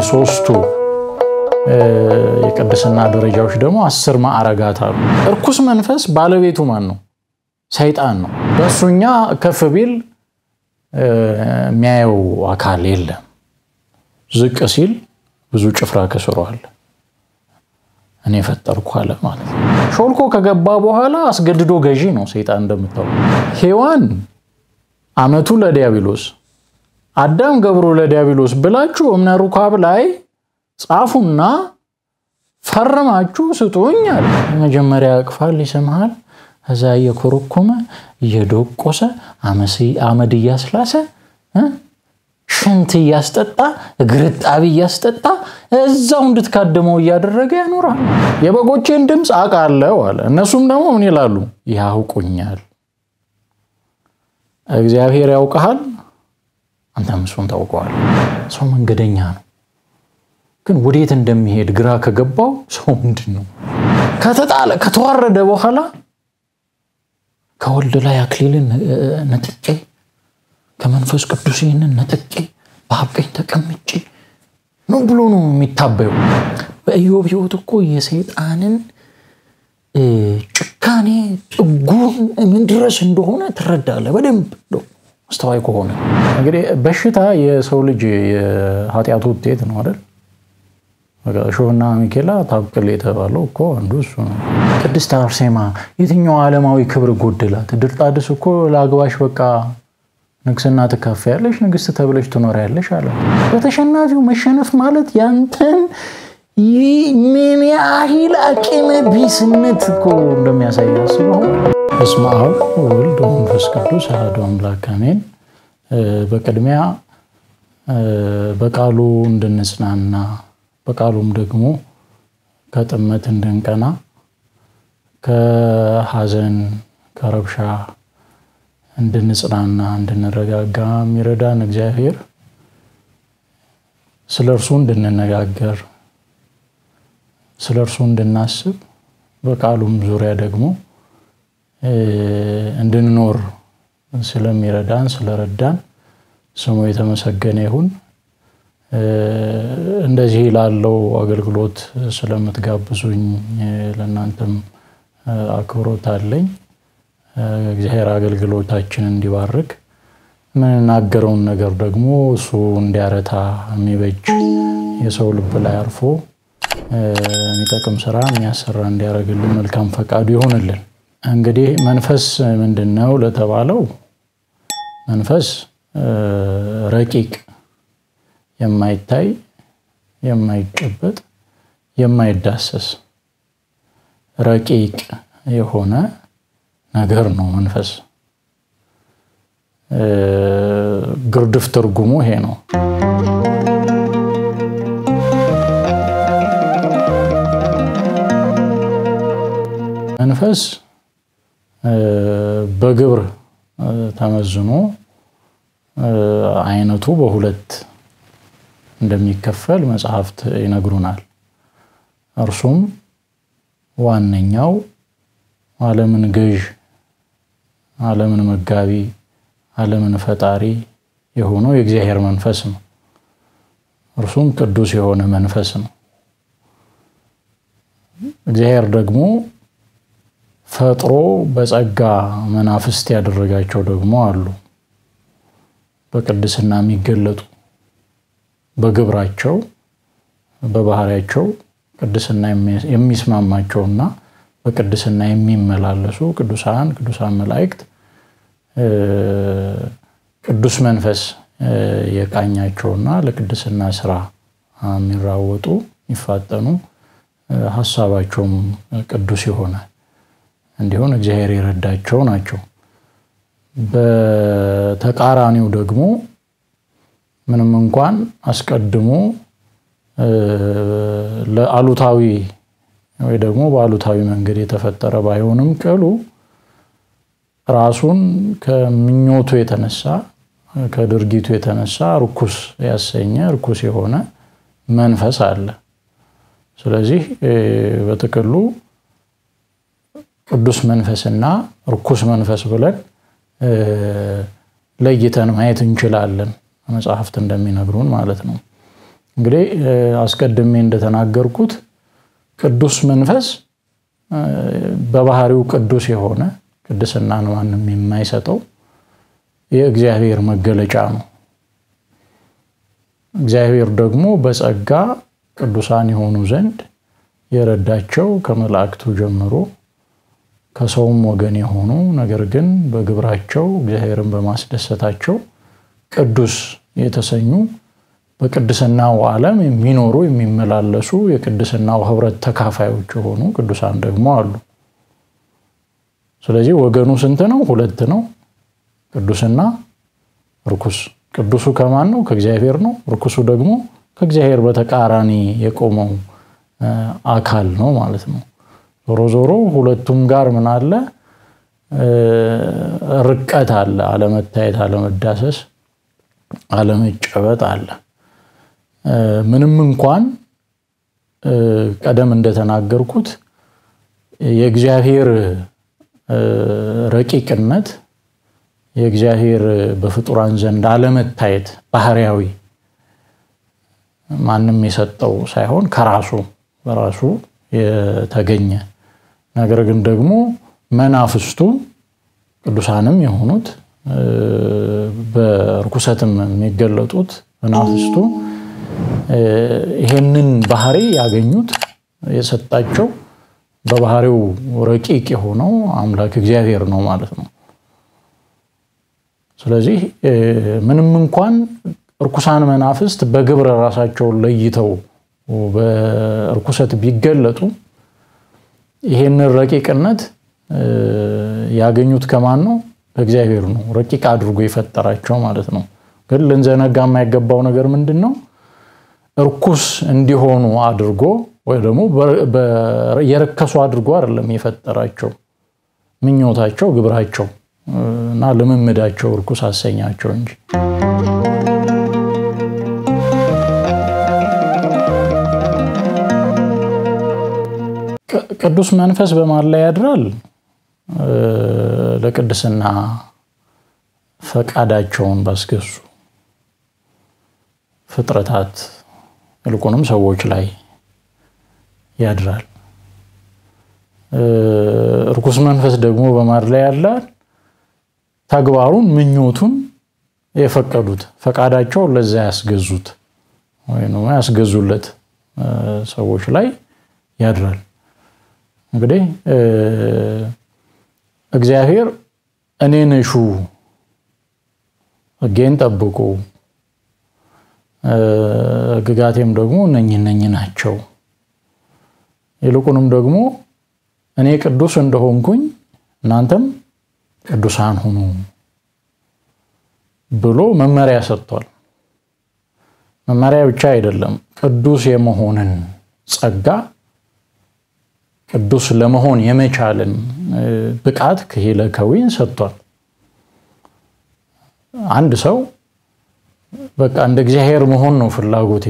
ከሶስቱ የቅድስና ደረጃዎች ደግሞ አስር ማዕረጋት አሉ። እርኩስ መንፈስ ባለቤቱ ማን ነው? ሰይጣን ነው። በእሱኛ ከፍ ቢል የሚያየው አካል የለም። ዝቅ ሲል ብዙ ጭፍራ ከስሯል። እኔ ፈጠርኩ አለ ማለት ነው። ሾልኮ ከገባ በኋላ አስገድዶ ገዢ ነው ሰይጣን እንደምታው። ሔዋን አመቱ ለዲያብሎስ አዳም ገብሮ ለዲያብሎስ ብላችሁ እምነ ሩካብ ላይ ጻፉና ፈርማችሁ ስጡኝ አለ። መጀመሪያ ያቅፋል፣ ይስምሃል። እዛ እየኮረኮመ እየዶቆሰ አመድ እያስላሰ ሽንት እያስጠጣ እግርጣቢ እያስጠጣ እዛው እንድትካደመው እያደረገ ያኖራል። የበጎቼን ድምፅ አውቃለሁ አለ። እነሱም ደግሞ ምን ይላሉ? ያውቁኛል። እግዚአብሔር ያውቀሃል፣ አንተም እሱን ታውቀዋል። ሰው መንገደኛ ነው፣ ግን ወዴት እንደሚሄድ ግራ ከገባው ሰው ምንድን ነው ከተጣለ ከተዋረደ በኋላ ከወልድ ላይ አክሊልን ነጥቄ ከመንፈስ ቅዱስ ይህንን ነጥቄ በአብ ቀኝ ተቀምጬ ነው ብሎ ነው የሚታበዩ። በኢዮብ ሕይወት እኮ የሰይጣንን ጭካኔ ጥጉን ምን ድረስ እንደሆነ ትረዳለህ በደንብ አስተዋይ ከሆነ። እንግዲህ በሽታ የሰው ልጅ የኃጢአቱ ውጤት ነው አይደል? እሾህና ሚኬላ ታብቅል የተባለው እኮ አንዱ እሱ ነው። ቅድስት አርሴማ የትኛው ዓለማዊ ክብር ጎደላት? ድርጣድስ እኮ ለአግባሽ በቃ ንግስና ትካፈያለሽ፣ ንግስት ተብለሽ ትኖሪያለሽ አለ። በተሸናፊው መሸነፍ ማለት ያንተን ምን ያህል አቅመ ቢስነት እኮ እንደሚያሳይ አስበው። በስመ አብ ወወልድ ወመንፈስ ቅዱስ አሐዱ አምላክ አሜን። በቅድሚያ በቃሉ እንድንጽናና በቃሉም ደግሞ ከጥመት እንድንቀና ከሐዘን ከረብሻ እንድንጽናና እንድንረጋጋ የሚረዳን እግዚአብሔር ስለ እርሱ እንድንነጋገር ስለ እርሱ እንድናስብ በቃሉም ዙሪያ ደግሞ እንድንኖር ስለሚረዳን ስለረዳን ስሙ የተመሰገነ ይሁን። እንደዚህ ላለው አገልግሎት ስለምትጋብዙኝ ለእናንተም አክብሮት አለኝ። እግዚአብሔር አገልግሎታችንን እንዲባርክ የምንናገረውን ነገር ደግሞ እሱ እንዲያረታ የሚበጅ የሰው ልብ ላይ አርፎ የሚጠቅም ስራ የሚያሰራ እንዲያደርግልን መልካም ፈቃዱ ይሆንልን። እንግዲህ መንፈስ ምንድን ነው ለተባለው መንፈስ ረቂቅ የማይታይ የማይጨበጥ የማይዳሰስ ረቂቅ የሆነ ነገር ነው። መንፈስ ግርድፍ ትርጉሙ ይሄ ነው። መንፈስ በግብር ተመዝኖ አይነቱ በሁለት እንደሚከፈል መጽሐፍት ይነግሩናል። እርሱም ዋነኛው ዓለምን ገዥ፣ ዓለምን መጋቢ፣ ዓለምን ፈጣሪ የሆነው የእግዚአብሔር መንፈስ ነው። እርሱም ቅዱስ የሆነ መንፈስ ነው። እግዚአብሔር ደግሞ ፈጥሮ በጸጋ መናፍስት ያደረጋቸው ደግሞ አሉ። በቅድስና የሚገለጡ በግብራቸው በባህሪያቸው ቅድስና የሚስማማቸውና በቅድስና የሚመላለሱ ቅዱሳን ቅዱሳን መላእክት ቅዱስ መንፈስ የቃኛቸውና ለቅድስና ስራ የሚራወጡ የሚፋጠኑ ሀሳባቸውም ቅዱስ የሆነ እንዲሆን እግዚአብሔር የረዳቸው ናቸው። በተቃራኒው ደግሞ ምንም እንኳን አስቀድሞ ለአሉታዊ ወይ ደግሞ በአሉታዊ መንገድ የተፈጠረ ባይሆንም ቅሉ ራሱን ከምኞቱ የተነሳ ከድርጊቱ የተነሳ ርኩስ ያሰኘ ርኩስ የሆነ መንፈስ አለ። ስለዚህ በጥቅሉ ቅዱስ መንፈስና ርኩስ መንፈስ ብለን ለይተን ማየት እንችላለን፣ መጽሐፍት እንደሚነግሩን ማለት ነው። እንግዲህ አስቀድሜ እንደተናገርኩት ቅዱስ መንፈስ በባህሪው ቅዱስ የሆነ ቅድስናን ማንም የማይሰጠው የእግዚአብሔር መገለጫ ነው። እግዚአብሔር ደግሞ በጸጋ ቅዱሳን የሆኑ ዘንድ የረዳቸው ከመላእክቱ ጀምሮ ከሰውም ወገን የሆኑ ነገር ግን በግብራቸው እግዚአብሔርን በማስደሰታቸው ቅዱስ የተሰኙ በቅድስናው ዓለም የሚኖሩ የሚመላለሱ የቅድስናው ህብረት ተካፋዮች የሆኑ ቅዱሳን ደግሞ አሉ። ስለዚህ ወገኑ ስንት ነው? ሁለት ነው። ቅዱስና ርኩስ። ቅዱሱ ከማን ነው? ከእግዚአብሔር ነው። ርኩሱ ደግሞ ከእግዚአብሔር በተቃራኒ የቆመው አካል ነው ማለት ነው። ዞሮ ዞሮ ሁለቱም ጋር ምን አለ? ርቀት አለ። አለመታየት፣ አለመዳሰስ፣ አለመጨበጥ አለ። ምንም እንኳን ቀደም እንደተናገርኩት የእግዚአብሔር ረቂቅነት የእግዚአብሔር በፍጡራን ዘንድ አለመታየት ባህሪያዊ ማንም የሰጠው ሳይሆን ከራሱ በራሱ የተገኘ ነገር ግን ደግሞ መናፍስቱ ቅዱሳንም የሆኑት በርኩሰትም የሚገለጡት መናፍስቱ ይሄንን ባህሪ ያገኙት የሰጣቸው በባህሪው ረቂቅ የሆነው አምላክ እግዚአብሔር ነው ማለት ነው። ስለዚህ ምንም እንኳን እርኩሳን መናፍስት በግብረ ራሳቸውን ለይተው በእርኩሰት ቢገለጡ ይሄንን ረቂቅነት ያገኙት ከማን ነው? ከእግዚአብሔር ነው። ረቂቅ አድርጎ የፈጠራቸው ማለት ነው። ግን ልንዘነጋ የማይገባው ነገር ምንድን ነው? እርኩስ እንዲሆኑ አድርጎ ወይ ደግሞ የረከሱ አድርጎ አይደለም የፈጠራቸው። ምኞታቸው፣ ግብራቸው እና ልምምዳቸው እርኩስ አሰኛቸው እንጂ ቅዱስ መንፈስ በማን ላይ ያድራል? ለቅድስና ፈቃዳቸውን ባስገዙ ፍጥረታት ይልቁንም ሰዎች ላይ ያድራል። እርኩስ መንፈስ ደግሞ በማን ላይ ያላል? ተግባሩን ምኞቱን የፈቀዱት ፈቃዳቸውን ለዛ ያስገዙት ወይ ያስገዙለት ሰዎች ላይ ያድራል። እንግዲህ እግዚአብሔር እኔን እሹ፣ ሕጌን ጠብቁ፣ ሕግጋቴም ደግሞ እነኝህ እነኝህ ናቸው፣ ይልቁንም ደግሞ እኔ ቅዱስ እንደሆንኩኝ እናንተም ቅዱሳን ሁኑ ብሎ መመሪያ ሰጥቷል። መመሪያ ብቻ አይደለም፣ ቅዱስ የመሆንን ጸጋ ቅዱስ ለመሆን የመቻልን ብቃት ክሂለ ከዊን ሰጥቷል። አንድ ሰው በቃ እንደ እግዚአብሔር መሆን ነው ፍላጎቴ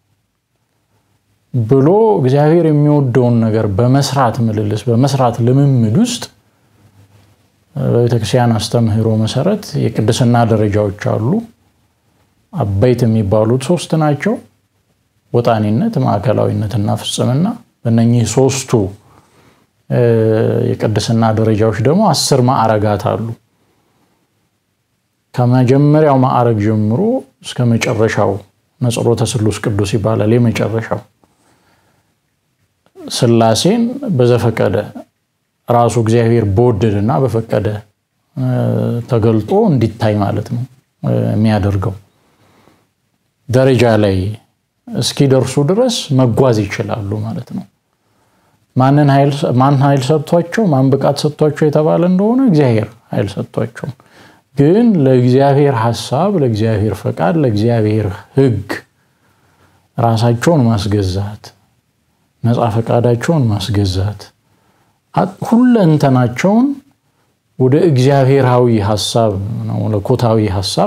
ብሎ እግዚአብሔር የሚወደውን ነገር በመስራት ምልልስ በመስራት ልምምድ ውስጥ በቤተክርስቲያን አስተምህሮ መሰረት የቅድስና ደረጃዎች አሉ። አበይት የሚባሉት ሶስት ናቸው። ወጣኒነት፣ ማዕከላዊነትና ፍጽምና። በእነኚህ ሶስቱ የቅድስና ደረጃዎች ደግሞ አስር ማዕረጋት አሉ። ከመጀመሪያው ማዕረግ ጀምሮ እስከ መጨረሻው ነጽሮተ ስሉስ ቅዱስ ይባላል። የመጨረሻው ሥላሴን በዘፈቀደ ራሱ እግዚአብሔር በወደደና በፈቀደ ተገልጦ እንዲታይ ማለት ነው የሚያደርገው ደረጃ ላይ እስኪደርሱ ድረስ መጓዝ ይችላሉ ማለት ነው። ማን ኃይል ሰጥቷቸው ማን ብቃት ሰጥቷቸው የተባለ እንደሆነ እግዚአብሔር ኃይል ሰጥቷቸው፣ ግን ለእግዚአብሔር ሐሳብ፣ ለእግዚአብሔር ፈቃድ፣ ለእግዚአብሔር ሕግ ራሳቸውን ማስገዛት፣ ነፃ ፈቃዳቸውን ማስገዛት፣ ሁለንተናቸውን ወደ እግዚአብሔራዊ ሐሳብ ነው መለኮታዊ ሐሳብ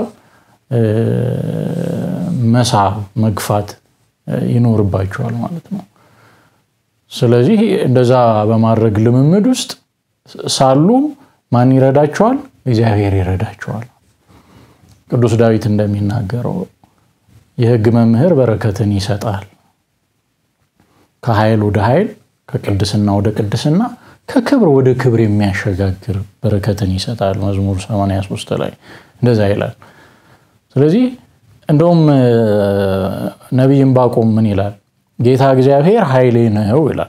መሳብ መግፋት ይኖርባቸዋል ማለት ነው። ስለዚህ እንደዛ በማድረግ ልምምድ ውስጥ ሳሉ ማን ይረዳቸዋል? እግዚአብሔር ይረዳቸዋል። ቅዱስ ዳዊት እንደሚናገረው የሕግ መምህር በረከትን ይሰጣል። ከኃይል ወደ ኃይል፣ ከቅድስና ወደ ቅድስና፣ ከክብር ወደ ክብር የሚያሸጋግር በረከትን ይሰጣል። መዝሙር 83 ላይ እንደዛ ይላል። ስለዚህ እንደውም ነቢይ ዕንባቆም ምን ይላል? ጌታ እግዚአብሔር ኃይሌ ነው ይላል።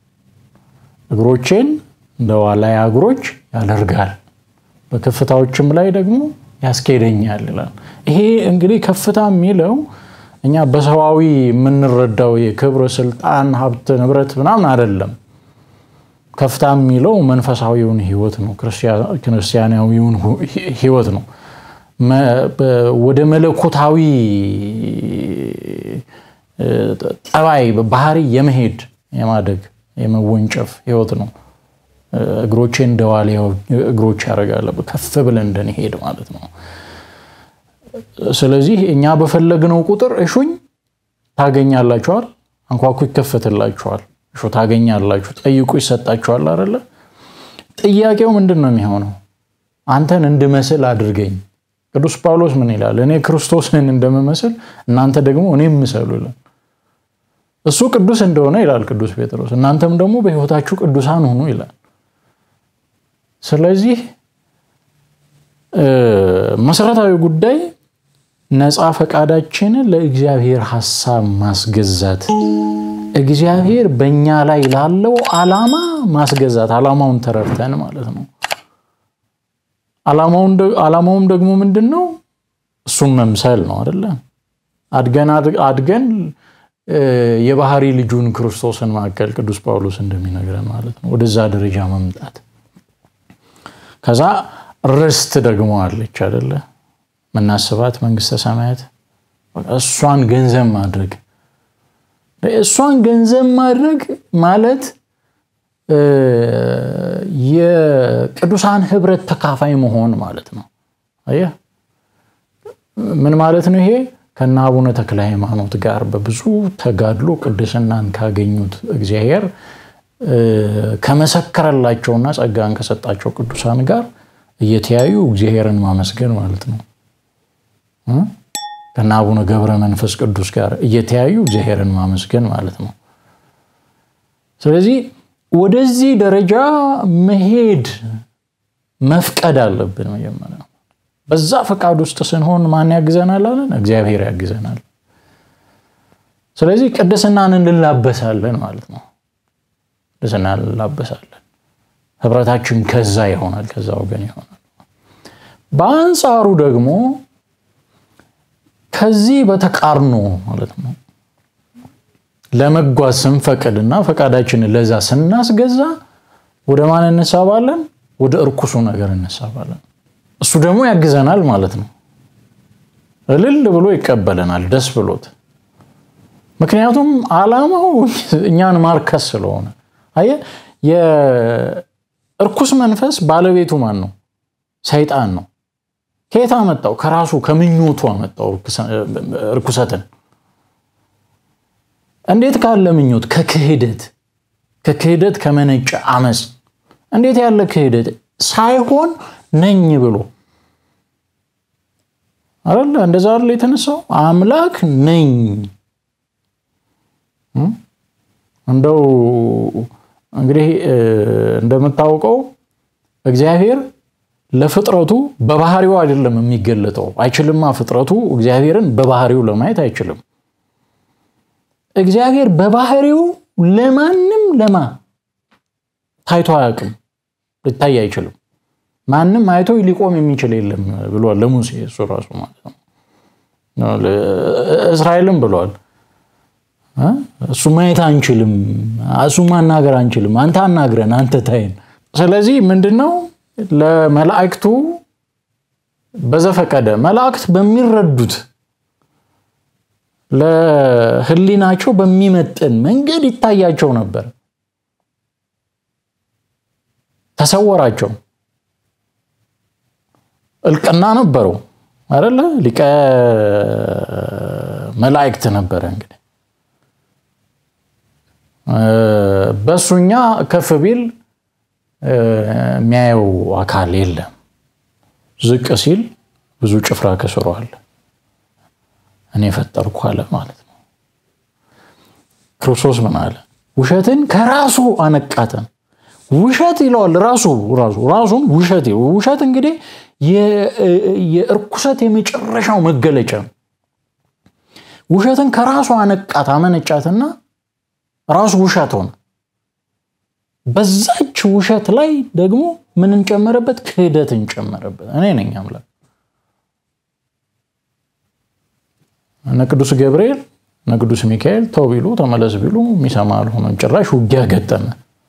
እግሮቼን እንደ ዋላያ እግሮች ያደርጋል፣ በከፍታዎችም ላይ ደግሞ ያስኬደኛል ይላል። ይሄ እንግዲህ ከፍታ የሚለው እኛ በሰዋዊ የምንረዳው የክብር፣ ስልጣን፣ ሀብት፣ ንብረት ምናምን አይደለም። ከፍታ የሚለው መንፈሳዊውን ህይወት ነው፣ ክርስቲያናዊውን ህይወት ነው። ወደ መለኮታዊ ጠባይ ባህሪ የመሄድ የማደግ የመወንጨፍ ህይወት ነው። እግሮቼ እንደ ዋልያ እግሮች ያደርጋል፣ ከፍ ብለን እንድንሄድ ማለት ነው። ስለዚህ እኛ በፈለግነው ቁጥር እሹኝ ታገኛላችኋል፣ አንኳኩ ይከፈትላችኋል፣ እሹ ታገኛላችሁ፣ ጠይቁ ይሰጣችኋል። አይደለ? ጥያቄው ምንድን ነው የሚሆነው? አንተን እንድመስል አድርገኝ። ቅዱስ ጳውሎስ ምን ይላል? እኔ ክርስቶስን እንደምመስል እናንተ ደግሞ እኔም ምሰሉ ይላል። እሱ ቅዱስ እንደሆነ ይላል ቅዱስ ጴጥሮስ፣ እናንተም ደግሞ በህይወታችሁ ቅዱሳን ሁኑ ይላል። ስለዚህ መሰረታዊ ጉዳይ ነፃ ፈቃዳችንን ለእግዚአብሔር ሀሳብ ማስገዛት፣ እግዚአብሔር በእኛ ላይ ላለው ዓላማ ማስገዛት፣ ዓላማውን ተረድተን ማለት ነው። ዓላማውም ደግሞ ምንድን ነው? እሱም መምሰል ነው አደለ? አድገን አድገን የባህሪ ልጁን ክርስቶስን ማዕከል ቅዱስ ጳውሎስ እንደሚነግረን ማለት ነው። ወደዛ ደረጃ መምጣት ከዛ ርስት ደግሞ አለች አደለ? ምናስባት መንግስተ ሰማያት እሷን ገንዘብ ማድረግ እሷን ገንዘብ ማድረግ ማለት የቅዱሳን ህብረት ተካፋይ መሆን ማለት ነው። አየህ ምን ማለት ነው ይሄ? ከነ አቡነ ተክለ ሃይማኖት ጋር በብዙ ተጋድሎ ቅድስናን ካገኙት እግዚአብሔር ከመሰከረላቸውና ጸጋን ከሰጣቸው ቅዱሳን ጋር እየተያዩ እግዚአብሔርን ማመስገን ማለት ነው። ከነ አቡነ ገብረ መንፈስ ቅዱስ ጋር እየተያዩ እግዚአብሔርን ማመስገን ማለት ነው። ስለዚህ ወደዚህ ደረጃ መሄድ መፍቀድ አለብን። መጀመሪያ በዛ ፈቃድ ውስጥ ስንሆን ማን ያግዘናል አለን? እግዚአብሔር ያግዘናል። ስለዚህ ቅድስናን እንላበሳለን ማለት ነው። ቅድስናን እንላበሳለን። ህብረታችን ከዛ ይሆናል፣ ከዛ ወገን ይሆናል። በአንጻሩ ደግሞ ከዚህ በተቃርኖ ማለት ነው ለመጓዝ ስንፈቅድና ፈቃዳችንን ለዛ ስናስገዛ ወደ ማን እንሳባለን? ወደ እርኩሱ ነገር እንሳባለን። እሱ ደግሞ ያግዘናል ማለት ነው። እልል ብሎ ይቀበለናል ደስ ብሎት። ምክንያቱም ዓላማው እኛን ማርከስ ስለሆነ። አየህ፣ የእርኩስ መንፈስ ባለቤቱ ማን ነው? ሰይጣን ነው። ከየት አመጣው? ከራሱ ከምኞቱ አመጣው እርኩሰትን እንዴት ካለ ምኞት? ከክህደት ከክህደት ከመነጨ አመፅ። እንዴት ያለ ክህደት ሳይሆን ነኝ ብሎ አይደለ? እንደዛ አይደለ የተነሳው አምላክ ነኝ። እንደው እንግዲህ እንደምታውቀው እግዚአብሔር ለፍጥረቱ በባህሪው አይደለም የሚገለጠው። አይችልማ። ፍጥረቱ እግዚአብሔርን በባህሪው ለማየት አይችልም። እግዚአብሔር በባህሪው ለማንም ለማ ታይቶ አያውቅም፣ ሊታይ አይችልም። ማንም አይቶ ሊቆም የሚችል የለም ብሏል ለሙሴ እሱ ራሱ ማለት ነው። እስራኤልም ብሏል እሱ ማየት አንችልም፣ እሱ ማናገር አንችልም፣ አንተ አናግረን፣ አንተ ታይን። ስለዚህ ምንድን ነው ለመላእክቱ በዘፈቀደ መላእክት በሚረዱት ለሕሊናቸው በሚመጥን መንገድ ይታያቸው ነበር። ተሰወራቸው። እልቅና ነበረው አይደለ? ሊቀ መላእክት ነበረ። እንግዲህ በእሱኛ ከፍ ቢል የሚያየው አካል የለም። ዝቅ ሲል ብዙ ጭፍራ ከስሯል። እኔ ፈጠርኩ አለ ማለት ነው። ክርስቶስ ምን አለ? ውሸትን ከራሱ አነቃተን። ውሸት ይለዋል ራሱ ራሱ ራሱን ውሸት ውሸት እንግዲህ የእርኩሰት የመጨረሻው መገለጫ ነው። ውሸትን ከራሱ አነቃት አመነጫትና ራሱ ውሸት ሆነ። በዛች ውሸት ላይ ደግሞ ምን እንጨመረበት? ክህደት እንጨመረበት። እኔ ነኝ አምላክ። እነ ቅዱስ ገብርኤል እነ ቅዱስ ሚካኤል ተው ቢሉ ተመለስ ቢሉ የሚሰማ አልሆነም። ጭራሽ ውጊያ ገጠመ።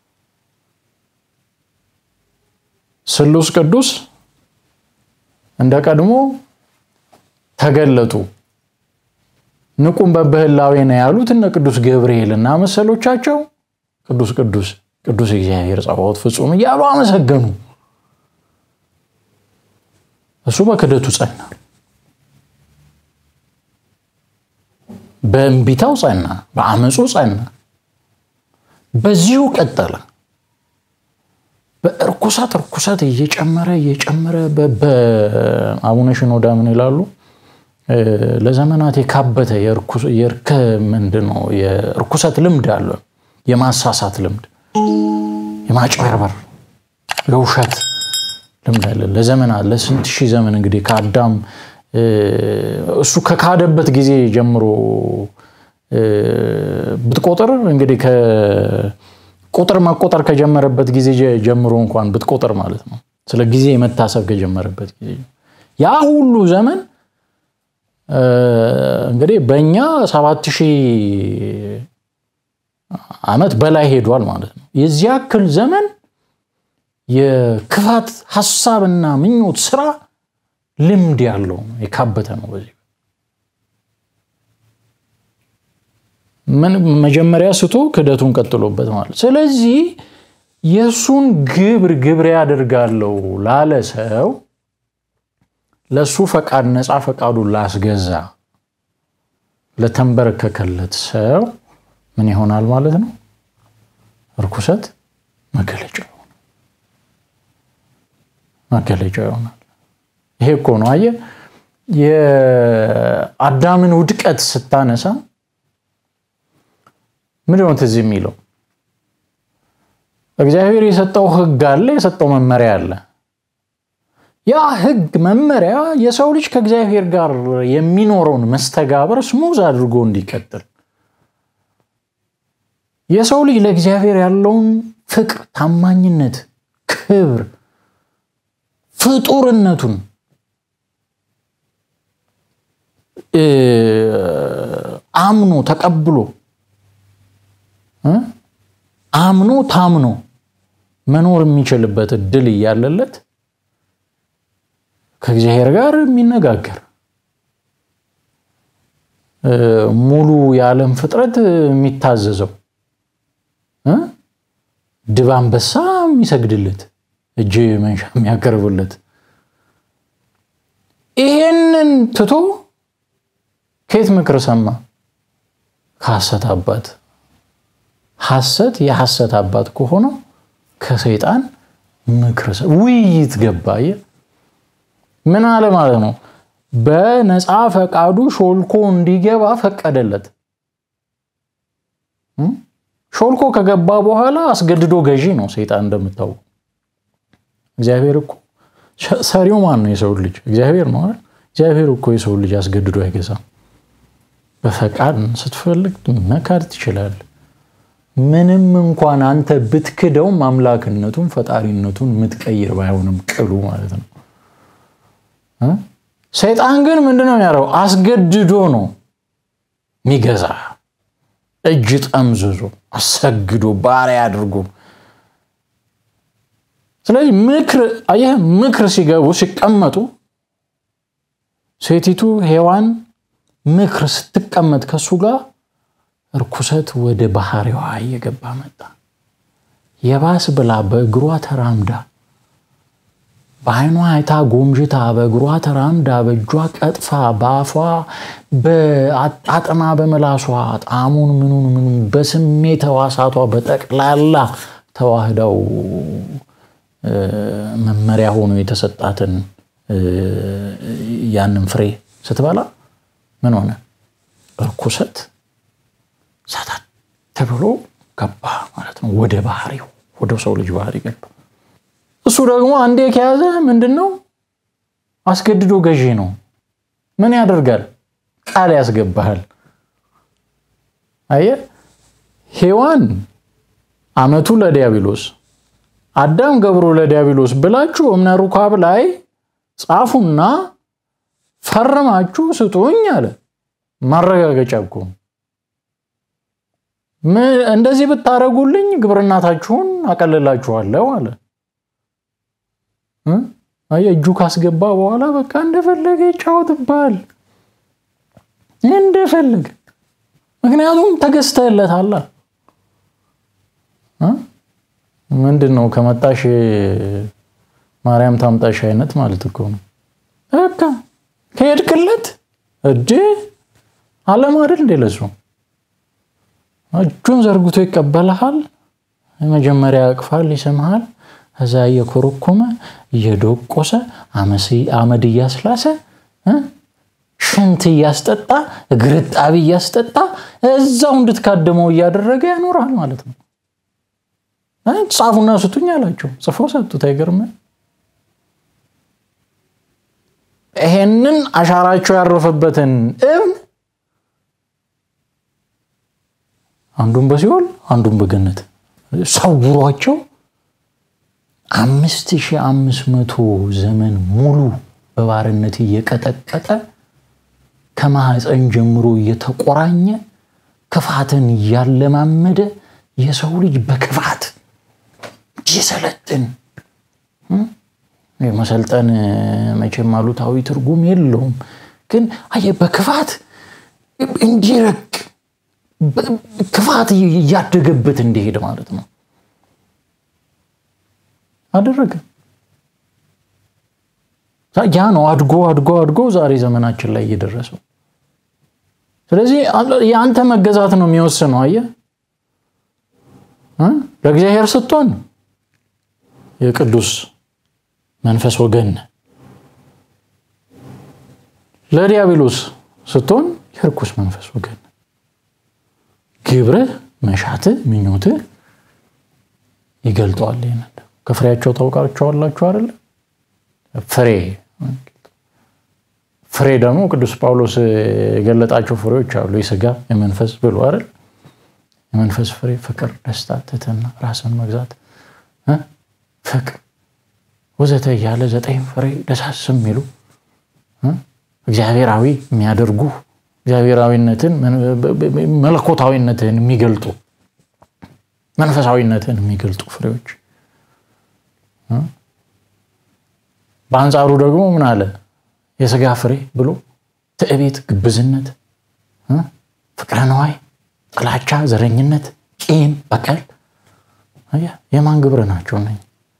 ስሉስ ቅዱስ እንደ ቀድሞ ተገለጡ። ንቁም በበህላዌ ነው ያሉት እነ ቅዱስ ገብርኤል እና መሰሎቻቸው ቅዱስ ቅዱስ ቅዱስ እግዚአብሔር ጸባዖት ፍጹም እያሉ አመሰገኑ። እሱ በክደቱ ጸና፣ በእንቢታው ጸና፣ በአመፁ ጸና። በዚሁ ቀጠለ። በእርኩሰት እርኩሰት እየጨመረ እየጨመረ በአቡነ ሽኖዳ ምን ይላሉ? ለዘመናት የካበተ የእርከ ምንድን ነው የእርኩሰት ልምድ አለ። የማሳሳት ልምድ፣ የማጭበርበር፣ የውሸት ልምድ አለ ለዘመናት ለስንት ሺህ ዘመን እንግዲህ ከአዳም እሱ ከካደበት ጊዜ ጀምሮ ብትቆጥር እንግዲህ ቁጥር መቆጠር ከጀመረበት ጊዜ ጀምሮ እንኳን ብትቆጥር ማለት ነው። ስለ ጊዜ መታሰብ ከጀመረበት ጊዜ ያ ሁሉ ዘመን እንግዲህ በእኛ ሰባት ሺህ ዓመት በላይ ሄዷል ማለት ነው። የዚህ ያክል ዘመን የክፋት ሀሳብና ምኞት ስራ ልምድ ያለው ነው፣ የካበተ ነው። በዚህ ምን መጀመሪያ ስቶ ክደቱን ቀጥሎበት ማለት ስለዚህ የእሱን ግብር ግብር ያደርጋለው ላለ ሰው ለእሱ ፈቃድ ነፃ ፈቃዱን ላስገዛ ለተንበረከከለት ሰው ምን ይሆናል ማለት ነው? እርኩሰት መገለጫ ይሆናል። መገለጫ ይሆናል። ይሄ እኮ ነው አየህ፣ የአዳምን ውድቀት ስታነሳ ምንድን ነው ትዝ የሚለው? እግዚአብሔር የሰጠው ሕግ አለ፣ የሰጠው መመሪያ አለ። ያ ሕግ መመሪያ የሰው ልጅ ከእግዚአብሔር ጋር የሚኖረውን መስተጋበር ስሙዝ አድርጎ እንዲቀጥል የሰው ልጅ ለእግዚአብሔር ያለውን ፍቅር፣ ታማኝነት፣ ክብር፣ ፍጡርነቱን አምኖ ተቀብሎ አምኖ ታምኖ መኖር የሚችልበት እድል እያለለት ከእግዚአብሔር ጋር የሚነጋገር ሙሉ የዓለም ፍጥረት የሚታዘዘው ድብ አንበሳ የሚሰግድለት እጅ መንሻ የሚያቀርብለት ይሄንን ትቶ ከየት ምክር ሰማ? ከሐሰት አባት። ሐሰት የሐሰት አባት ከሆነው ከሰይጣን ምክር ውይይት ገባ። ምን አለ ማለት ነው? በነፃ ፈቃዱ ሾልኮ እንዲገባ ፈቀደለት። ሾልኮ ከገባ በኋላ አስገድዶ ገዢ ነው ሰይጣን እንደምታውቁ። እግዚአብሔር እኮ ሰሪው ማን ነው? የሰው ልጅ እግዚአብሔር ነው አይደል? እግዚአብሔር እኮ የሰው ልጅ አስገድዶ አይገዛም። በፈቃድ ስትፈልግ መካድ ትችላለህ። ምንም እንኳን አንተ ብትክደውም አምላክነቱን ፈጣሪነቱን የምትቀይር ባይሆንም ቅሉ ማለት ነው። ሰይጣን ግን ምንድነው የሚያደርገው? አስገድዶ ነው የሚገዛ እጅ ጠምዝዞ አሰግዶ ባሪያ አድርጎ። ስለዚህ ምክር አየህ፣ ምክር ሲገቡ ሲቀመጡ ሴቲቱ ሔዋን ምክር ስትቀመጥ ከሱ ጋር እርኩሰት ወደ ባህሪዋ እየገባ መጣ። የባስ ብላ በእግሯ ተራምዳ በዓይኗ አይታ ጎምዥታ በእግሯ ተራምዳ በእጇ ቀጥፋ በአፏ በአጣጥማ በመላሷ ጣዕሙን ምኑን ምኑን በስሜት ሕዋሳቷ በጠቅላላ ተዋህዳው መመሪያ ሆኖ የተሰጣትን ያንን ፍሬ ስትበላ ምን ሆነ? እርኩሰት ሳታት ተብሎ ገባ ማለት ነው። ወደ ባህሪው ወደ ሰው ልጅ ባህሪ ገባ። እሱ ደግሞ አንዴ ከያዘ ምንድን ነው አስገድዶ ገዢ ነው። ምን ያደርጋል? ቃል ያስገባሃል። አየህ ሔዋን አመቱ ለዲያብሎስ አዳም ገብሩ ለዲያብሎስ ብላችሁ እምነ ሩካብ ላይ ጻፉና ፈርማችሁ ስጡኝ አለ። ማረጋገጫ እኮ እንደዚህ ብታረጉልኝ ግብርናታችሁን አቀልላችኋለሁ አለ። እጁ ካስገባ በኋላ በቃ እንደፈለገ ይጫወትብሃል፣ እንደፈለገ ምክንያቱም ተገዝተህለታል። ምንድን ነው ከመጣሽ ማርያም ታምጣሽ አይነት ማለት እኮ ነው። በቃ ከሄድክለት እጅ አለም አይደል እንዴ? ለሱ እጁን ዘርግቶ ይቀበልሃል። መጀመሪያ ያቅፋል፣ ይስምሃል። እዛ እየኮረኮመ እየዶቆሰ አመድ እያስላሰ ሽንት እያስጠጣ ግርጣቢ እያስጠጣ እዛው እንድትካደመው እያደረገ ያኖራል ማለት ነው። ጻፉና ስጡኝ አላቸው። ጽፈው ሰጡት። አይገርምም? ይሄንን አሻራቸው ያረፈበትን እብን አንዱን በሲኦል አንዱን በገነት ሰውሯቸው አምስት ሺህ አምስት መቶ ዘመን ሙሉ በባርነት እየቀጠቀጠ ከማህፀን ጀምሮ እየተቆራኘ ክፋትን እያለማመደ የሰው ልጅ በክፋት እንዲሰለጥን መሰልጠን መቼም አሉታዊ ትርጉም የለውም፣ ግን አየህ በክፋት እንዲረቅ ክፋት እያደገበት እንዲሄድ ማለት ነው አደረገ። ያ ነው አድጎ አድጎ አድጎ ዛሬ ዘመናችን ላይ እየደረሰው። ስለዚህ የአንተ መገዛት ነው የሚወስነው። አየህ ለእግዚአብሔር ስትሆን የቅዱስ መንፈስ ወገን፣ ለዲያብሎስ ስትሆን የርኩስ መንፈስ ወገን። ግብርህ፣ መሻትህ፣ ምኞትህ ይገልጠዋል። ይህንን ከፍሬያቸው ታውቃቸዋላችሁ አይደለ? ፍሬ ፍሬ ደግሞ ቅዱስ ጳውሎስ የገለጣቸው ፍሬዎች አሉ። የስጋ የመንፈስ ብሎ አይደል? የመንፈስ ፍሬ ፍቅር፣ ደስታ፣ ትህትና፣ ራስን መግዛት፣ ፍቅር ወዘተ እያለ ዘጠኝ ፍሬ ደሳስ የሚሉ እግዚአብሔራዊ የሚያደርጉ እግዚአብሔራዊነትን መለኮታዊነትን የሚገልጡ መንፈሳዊነትን የሚገልጡ ፍሬዎች። በአንጻሩ ደግሞ ምን አለ? የስጋ ፍሬ ብሎ ትዕቢት፣ ግብዝነት፣ ፍቅረ ነዋይ፣ ጥላቻ፣ ዘረኝነት፣ ቂም፣ በቀል የማን ግብር ናቸው? ነ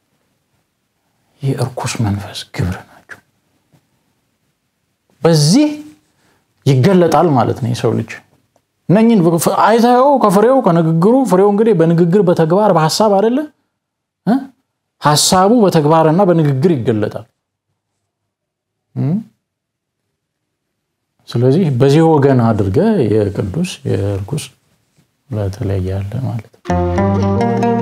የእርኩስ መንፈስ ግብር ናቸው። በዚህ ይገለጣል ማለት ነው የሰው ልጅ እነኝን አይተኸው ከፍሬው ከንግግሩ ፍሬው እንግዲህ በንግግር በተግባር በሀሳብ አይደለ ሀሳቡ በተግባርና በንግግር ይገለጣል። ስለዚህ በዚህ ወገን አድርገ የቅዱስ የእርኩስ በተለያየ ያለ ማለት ነው።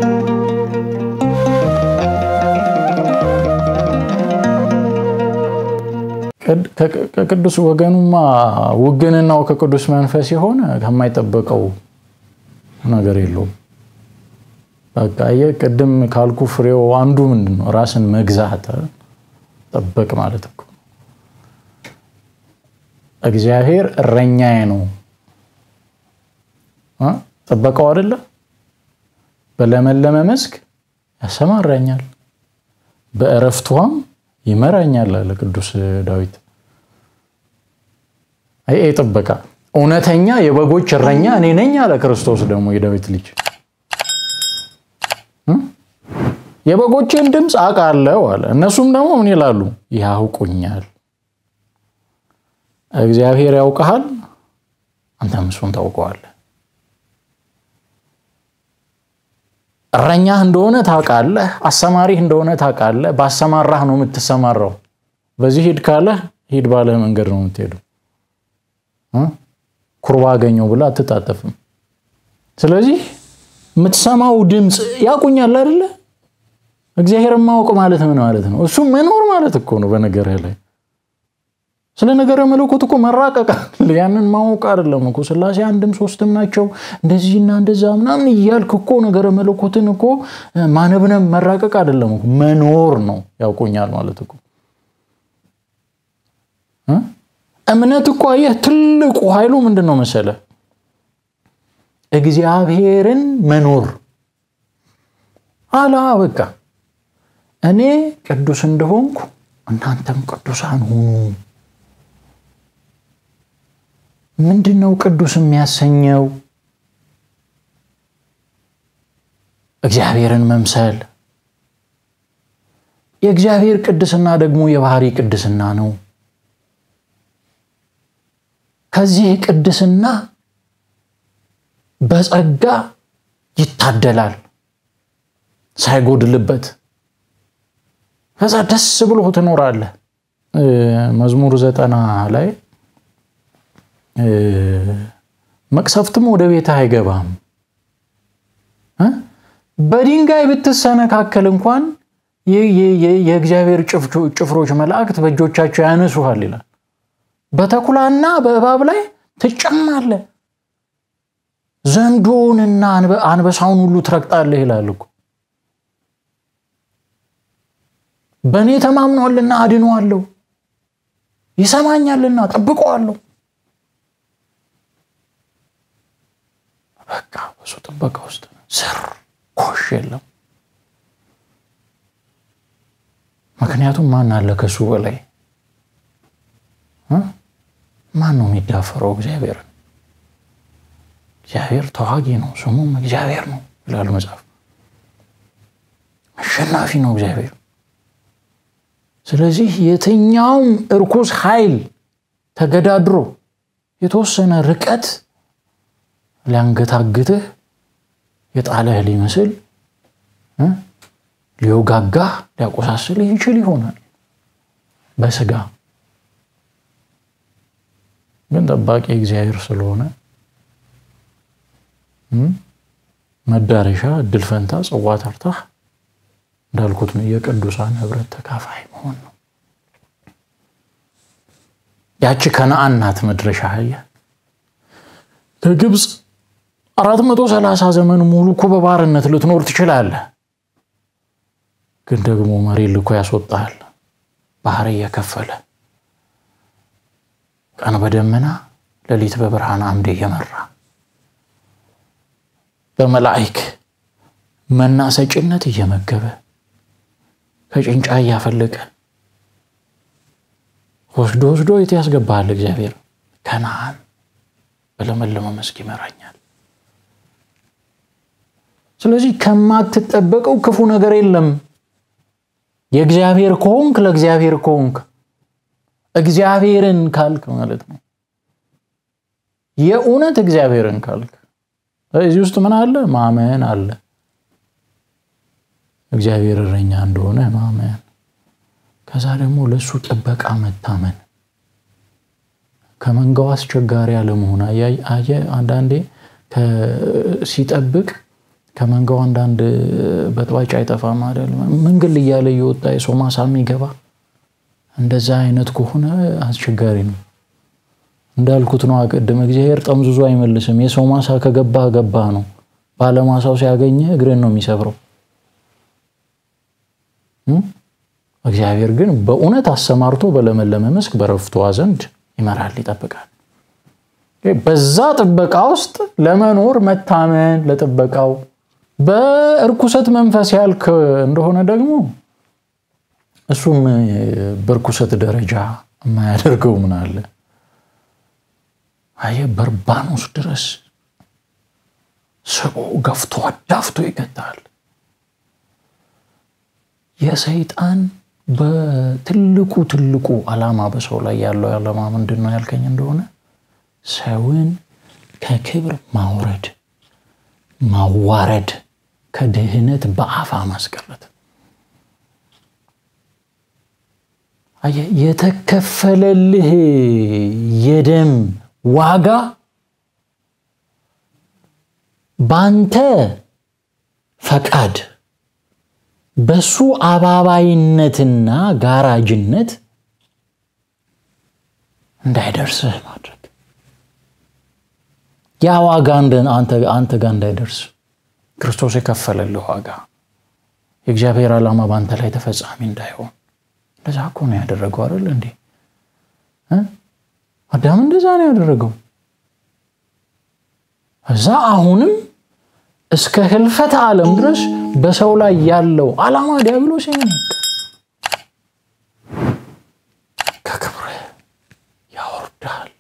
ከቅዱስ ወገኑማ ውግንናው ከቅዱስ መንፈስ የሆነ ከማይጠበቀው ነገር የለውም። በቃ ቅድም ካልኩ ፍሬው አንዱ ምንድን ነው? ራስን መግዛት ጠበቅ ማለት እኮ እግዚአብሔር እረኛዬ ነው ጠበቀው አይደለ? በለመለመ መስክ ያሰማራኛል፣ በእረፍት ውኃም ይመራኛል አለ ቅዱስ ዳዊት። ይሄ ጥበቃ እውነተኛ የበጎች እረኛ እኔ ነኝ አለ ክርስቶስ ደግሞ የዳዊት ልጅ የበጎቼን ድምፅ አውቃለሁ አለ። እነሱም ደግሞ ምን ይላሉ? ያውቁኛል። እግዚአብሔር ያውቀሃል፣ አንተም እሱን ታውቀዋለህ። እረኛህ እንደሆነ ታውቃለህ፣ አሰማሪህ እንደሆነ ታውቃለህ። ባሰማራህ ነው የምትሰማራው። በዚህ ሂድ ካለህ ሂድ ባለህ መንገድ ነው የምትሄደው። ኩርባ አገኘው ብላ አትጣጠፍም። ስለዚህ የምትሰማው ድምፅ ያቁኛል አይደለ? እግዚአብሔርን ማወቅ ማለት ምን ማለት ነው? እሱ መኖር ማለት እኮ ነው። በነገር ላይ ስለ ነገረ መለኮት እኮ መራቀቅ ያንን ማወቅ አይደለም እኮ ስላሴ አንድም ሶስትም ናቸው እንደዚህና እንደዛ ምናምን እያልክ እኮ ነገረ መለኮትን እኮ ማነብነብ መራቀቅ አይደለም እኮ መኖር ነው። ያውቁኛል ማለት እኮ እምነት እኮ አየህ፣ ትልቁ ኃይሉ ምንድን ነው መሰለ? እግዚአብሔርን መኖር አላ በቃ እኔ ቅዱስ እንደሆንኩ እናንተም ቅዱሳን ሁኑ። ምንድን ነው ቅዱስ የሚያሰኘው? እግዚአብሔርን መምሰል። የእግዚአብሔር ቅድስና ደግሞ የባህሪ ቅድስና ነው። ከዚህ ቅድስና በጸጋ ይታደላል ሳይጎድልበት ከዛ ደስ ብሎ ትኖራለህ። መዝሙር ዘጠና ላይ መቅሰፍትም ወደ ቤትህ አይገባም፣ በድንጋይ ብትሰነካከል እንኳን የእግዚአብሔር ጭፍሮች መላእክት በእጆቻቸው ያነሱሃል ይላል። በተኩላና በእባብ ላይ ትጨማለህ፣ ዘንዶንና አንበሳውን ሁሉ ትረግጣለህ ይላል እኮ በእኔ ተማምኗልና አድነዋለሁ፣ ይሰማኛልና ጠብቀዋለሁ። በቃ በሱ ጥበቃ ውስጥ ስር ኮሽ የለም። ምክንያቱም ማን አለ ከሱ በላይ? ማን ነው የሚዳፈረው? እግዚአብሔርን። እግዚአብሔር ተዋጊ ነው፣ ስሙም እግዚአብሔር ነው ይላል መጽሐፍ። አሸናፊ ነው እግዚአብሔር። ስለዚህ የትኛውም እርኩስ ኃይል ተገዳድሮ የተወሰነ ርቀት ሊያንገታግትህ የጣለህ ሊመስል ሊወጋጋህ ሊያቆሳስልህ ይችል ይሆናል በስጋ ግን ጠባቂ እግዚአብሔር ስለሆነ መዳረሻ እድል ፈንታ ጽዋ ተርታህ እንዳልኩት ነው የቅዱሳን ህብረት ተካፋይ መሆን ነው። ያቺ ከነአን ናት መድረሻ። አየህ ከግብፅ አራት መቶ ሰላሳ ዘመን ሙሉ እኮ በባርነት ልትኖር ትችላለህ። ግን ደግሞ መሪ ልኮ ያስወጣሃል። ባህር እየከፈለ ቀን በደመና ሌሊት በብርሃን አምድ እየመራ በመላእክ መና ሰጭነት እየመገበ ከጭንጫ እያፈለቀ ወስዶ ወስዶ የት ያስገባሃል? እግዚአብሔር ከነአን በለመለመ መስክ ይመራኛል። ስለዚህ ከማትጠበቀው ክፉ ነገር የለም። የእግዚአብሔር ከሆንክ ለእግዚአብሔር ከሆንክ እግዚአብሔርን ካልክ ማለት ነው። የእውነት እግዚአብሔርን ካልክ እዚህ ውስጥ ምን አለ? ማመን አለ። እግዚአብሔር እረኛ እንደሆነ ማመን፣ ከዛ ደግሞ ለእሱ ጥበቃ መታመን፣ ከመንጋው አስቸጋሪ አለመሆን። አየህ አንዳንዴ ሲጠብቅ ከመንጋው አንዳንድ በጥባጭ አይጠፋም አይደል? ምንግል እያለ እየወጣ የሰው ማሳ የሚገባ እንደዛ አይነት ከሆነ አስቸጋሪ ነው። እንዳልኩት ነው ቅድም፣ እግዚአብሔር ጠምዝዞ አይመልስም። የሰው ማሳ ከገባህ ገባህ ነው። ባለማሳው ሲያገኘ እግርን ነው የሚሰብረው። እግዚአብሔር ግን በእውነት አሰማርቶ በለመለመ መስክ በረፍቷ ዘንድ ይመራል፣ ይጠብቃል። በዛ ጥበቃ ውስጥ ለመኖር መታመን ለጥበቃው በእርኩሰት መንፈስ ያልክ እንደሆነ ደግሞ እሱም በእርኩሰት ደረጃ የማያደርገው ምን አለ? አየህ በርባኖስ ድረስ ስቦ ገፍቶ አዳፍቶ ይገታል። የሰይጣን በትልቁ ትልቁ ዓላማ በሰው ላይ ያለው ዓላማ ምንድን ነው ያልከኝ እንደሆነ ሰውን ከክብር ማውረድ፣ ማዋረድ፣ ከድህነት በአፋ ማስቀረት። የተከፈለልህ የደም ዋጋ በአንተ ፈቃድ በሱ አባባይነትና ጋራጅነት እንዳይደርስህ ማድረግ ያ ዋጋ አንተ ጋር እንዳይደርስ ክርስቶስ የከፈለልህ ዋጋ የእግዚአብሔር ዓላማ በአንተ ላይ ተፈጻሚ እንዳይሆን እንደዛ እኮ ነው ያደረገው አይደል እንዴ አዳም እንደዛ ነው ያደረገው እዛ አሁንም እስከ ህልፈት ዓለም ድረስ በሰው ላይ ያለው ዓላማ ዲያብሎስ ይሆን ከክብር ያወርዳል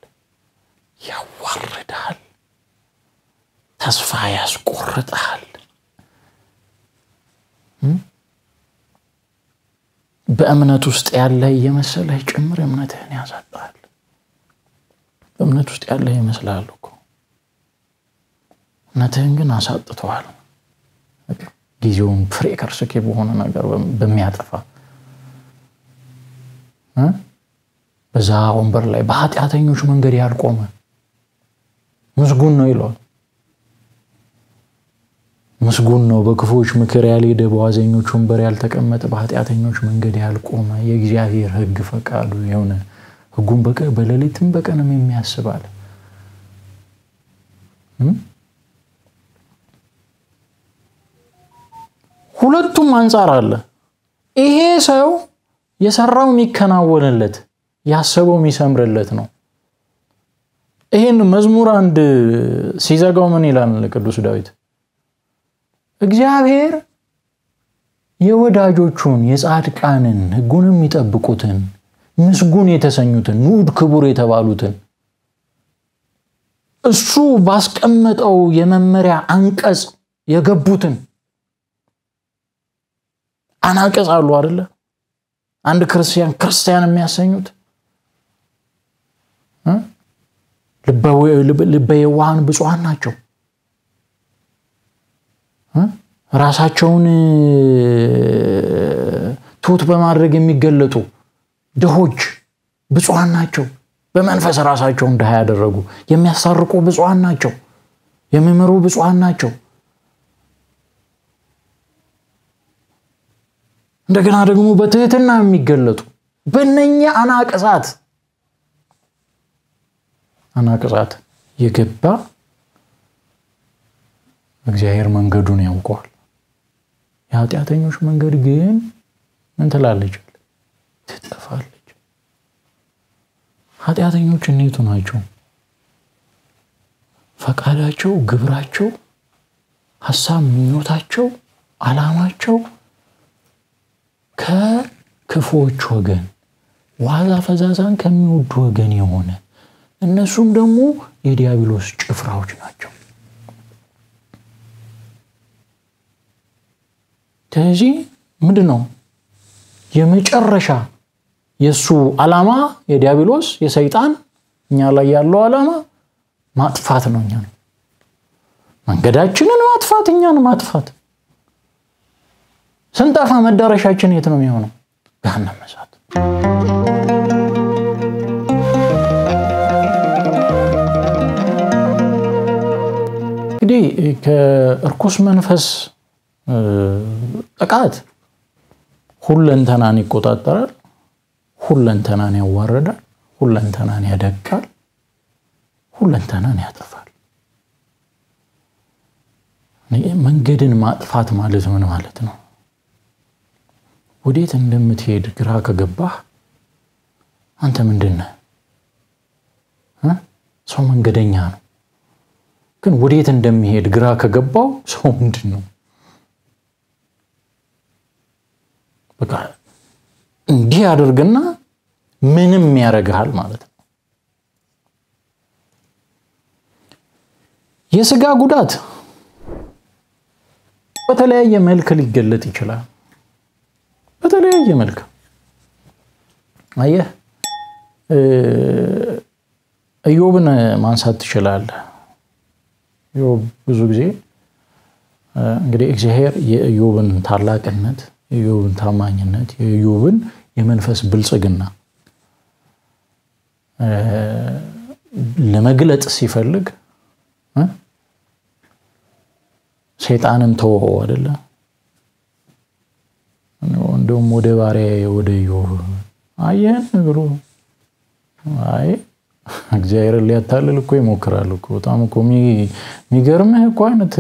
ያዋርዳል ተስፋ ያስቆርጣል በእምነት ውስጥ ያለ እየመሰለህ ጭምር እምነትህን ያሳጣል በእምነት ውስጥ ያለ ይመስላል እኮ እምነትህን ግን አሳጥተዋል ጊዜውን ፍሬ ከርስኬ በሆነ ነገር በሚያጠፋ በዛ ወንበር ላይ በኃጢአተኞች መንገድ ያልቆመ ምስጉን ነው ይለዋል ምስጉን ነው በክፉዎች ምክር ያልሄደ በዋዘኞች ወንበር ያልተቀመጠ በኃጢአተኞች መንገድ ያልቆመ የእግዚአብሔር ህግ ፈቃዱ የሆነ ህጉን በሌሊትም በቀንም የሚያስባል ሁለቱም አንጻር አለ ይሄ ሰው የሰራው የሚከናወንለት ያሰበው የሚሰምርለት ነው ይህን መዝሙር አንድ ሲዘጋው ምን ይላል ቅዱስ ዳዊት እግዚአብሔር የወዳጆቹን የጻድቃንን ህጉን የሚጠብቁትን ምስጉን የተሰኙትን ንዑድ ክቡር የተባሉትን እሱ ባስቀመጠው የመመሪያ አንቀጽ የገቡትን አናቀጽ አሉ አደለ አንድ ክርስቲያን ክርስቲያን የሚያሰኙት ልበ የዋሃን ብፁዓን ናቸው ራሳቸውን ትሁት በማድረግ የሚገለጡ ድሆች ብፁዓን ናቸው በመንፈስ ራሳቸውን ድሃ ያደረጉ የሚያሳርቁ ብፁዓን ናቸው የሚምሩ ብፁዓን ናቸው እንደገና ደግሞ በትህትና የሚገለጡ በነኛ አናቅጻት አናቅጻት የገባ እግዚአብሔር መንገዱን ያውቀዋል የኃጢአተኞች መንገድ ግን ምን ትላለች ትጠፋለች ኃጢአተኞች እኔቱ ናቸው ፈቃዳቸው ግብራቸው ሀሳብ ምኞታቸው አላማቸው ከክፎች ወገን ዋዛ ፈዛዛን ከሚወዱ ወገን የሆነ እነሱም ደግሞ የዲያብሎስ ጭፍራዎች ናቸው ስለዚህ ምንድን ነው የመጨረሻ የእሱ ዓላማ የዲያብሎስ የሰይጣን እኛ ላይ ያለው ዓላማ ማጥፋት ነው እኛ ነው መንገዳችንን ማጥፋት እኛን ማጥፋት ስንጠፋ መዳረሻችን የት ነው የሚሆነው ገሃነመ እሳት እንግዲህ ከእርኩስ መንፈስ ጥቃት ሁለንተናን ይቆጣጠራል ሁለንተናን ያዋርዳል ሁለንተናን ያደቃል ሁለንተናን ያጠፋል መንገድን ማጥፋት ማለት ምን ማለት ነው ወዴት እንደምትሄድ ግራ ከገባህ አንተ ምንድን ነህ ሰው መንገደኛ ነው ግን ወዴት እንደሚሄድ ግራ ከገባው ሰው ምንድን ነው በቃ እንዲህ ያደርግና ምንም ያደርግሃል ማለት ነው የስጋ ጉዳት በተለያየ መልክ ሊገለጥ ይችላል በተለያየ መልክ አየህ እዮብን ማንሳት ትችላለህ ኢዮብ ብዙ ጊዜ እንግዲህ እግዚአብሔር የኢዮብን ታላቅነት የኢዮብን ታማኝነት የኢዮብን የመንፈስ ብልጽግና ለመግለጥ ሲፈልግ ሰይጣንን ተወው አይደለ? እንደውም ወደ ባሪያ ወደ ኢዮብ አየህን ብሎ አይ እግዚአብሔርን ሊያታልል እኮ ይሞክራል እኮ። በጣም እኮ የሚገርምህ እኮ አይነት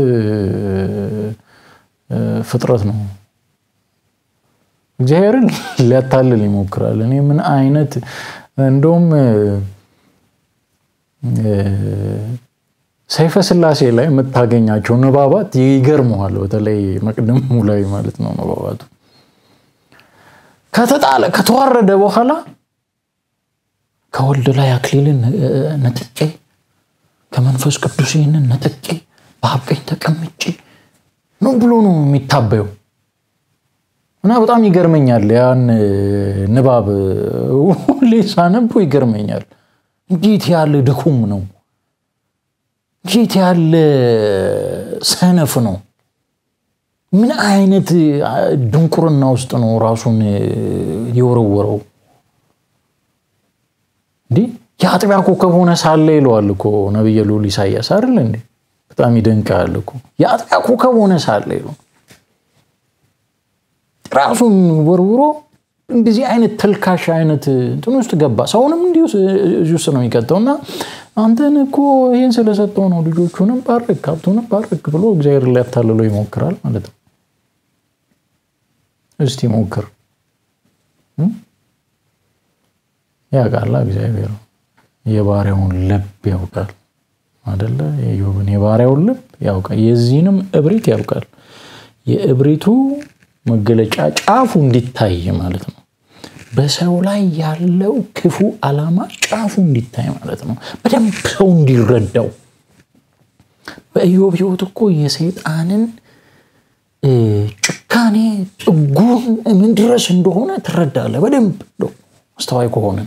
ፍጥረት ነው። እግዚአብሔርን ሊያታልል ይሞክራል። እኔ ምን አይነት እንደውም ሰይፈ ስላሴ ላይ የምታገኛቸው ንባባት ይገርመዋል። በተለይ መቅድሙ ላይ ማለት ነው ንባባቱ ከተጣለ ከተዋረደ በኋላ ከወልድ ላይ አክሊልን ነጥቄ ከመንፈስ ቅዱስ ይህንን ነጥቄ በአብ ቀኝ ተቀምጬ ነው ብሎ ነው የሚታበየው። እና በጣም ይገርመኛል። ያን ንባብ ሁሌ ሳነበው ይገርመኛል። እንዴት ያለ ድኩም ነው! እንዴት ያለ ሰነፍ ነው! ምን አይነት ድንቁርና ውስጥ ነው ራሱን የወረወረው? እንዲህ የአጥቢያ ኮከብ ሆነ ሳለ ይለዋል እኮ ነቢየ ልዑል ኢሳያስ አይደል እንዴ? በጣም ይደንቃል እኮ የአጥቢያ ኮከብ ሆነ ሳለ ይለው ራሱን ወርውሮ እንደዚህ አይነት ተልካሽ አይነት እንትን ውስጥ ገባ። ሰውንም እንዲሁ እዚህ ውስጥ ነው የሚቀጠው እና አንተን እኮ ይህን ስለሰጠው ነው ልጆቹንም ባርክ ሀብቱንም ባርክ ብሎ እግዚአብሔር ሊያታልለው ይሞክራል ማለት ነው። እስቲ ሞክር። ያውቃላ እግዚአብሔር የባሪያውን ልብ ያውቃል አደለ? የኢዮብን የባሪያውን ልብ ያውቃል። የዚህንም እብሪት ያውቃል። የእብሪቱ መገለጫ ጫፉ እንዲታይ ማለት ነው። በሰው ላይ ያለው ክፉ ዓላማ ጫፉ እንዲታይ ማለት ነው። በደንብ ሰው እንዲረዳው። በኢዮብ ሕይወት እኮ የሰይጣንን ጭካኔ ጥጉን ምን ድረስ እንደሆነ ትረዳለህ። በደንብ አስተዋይ ከሆንን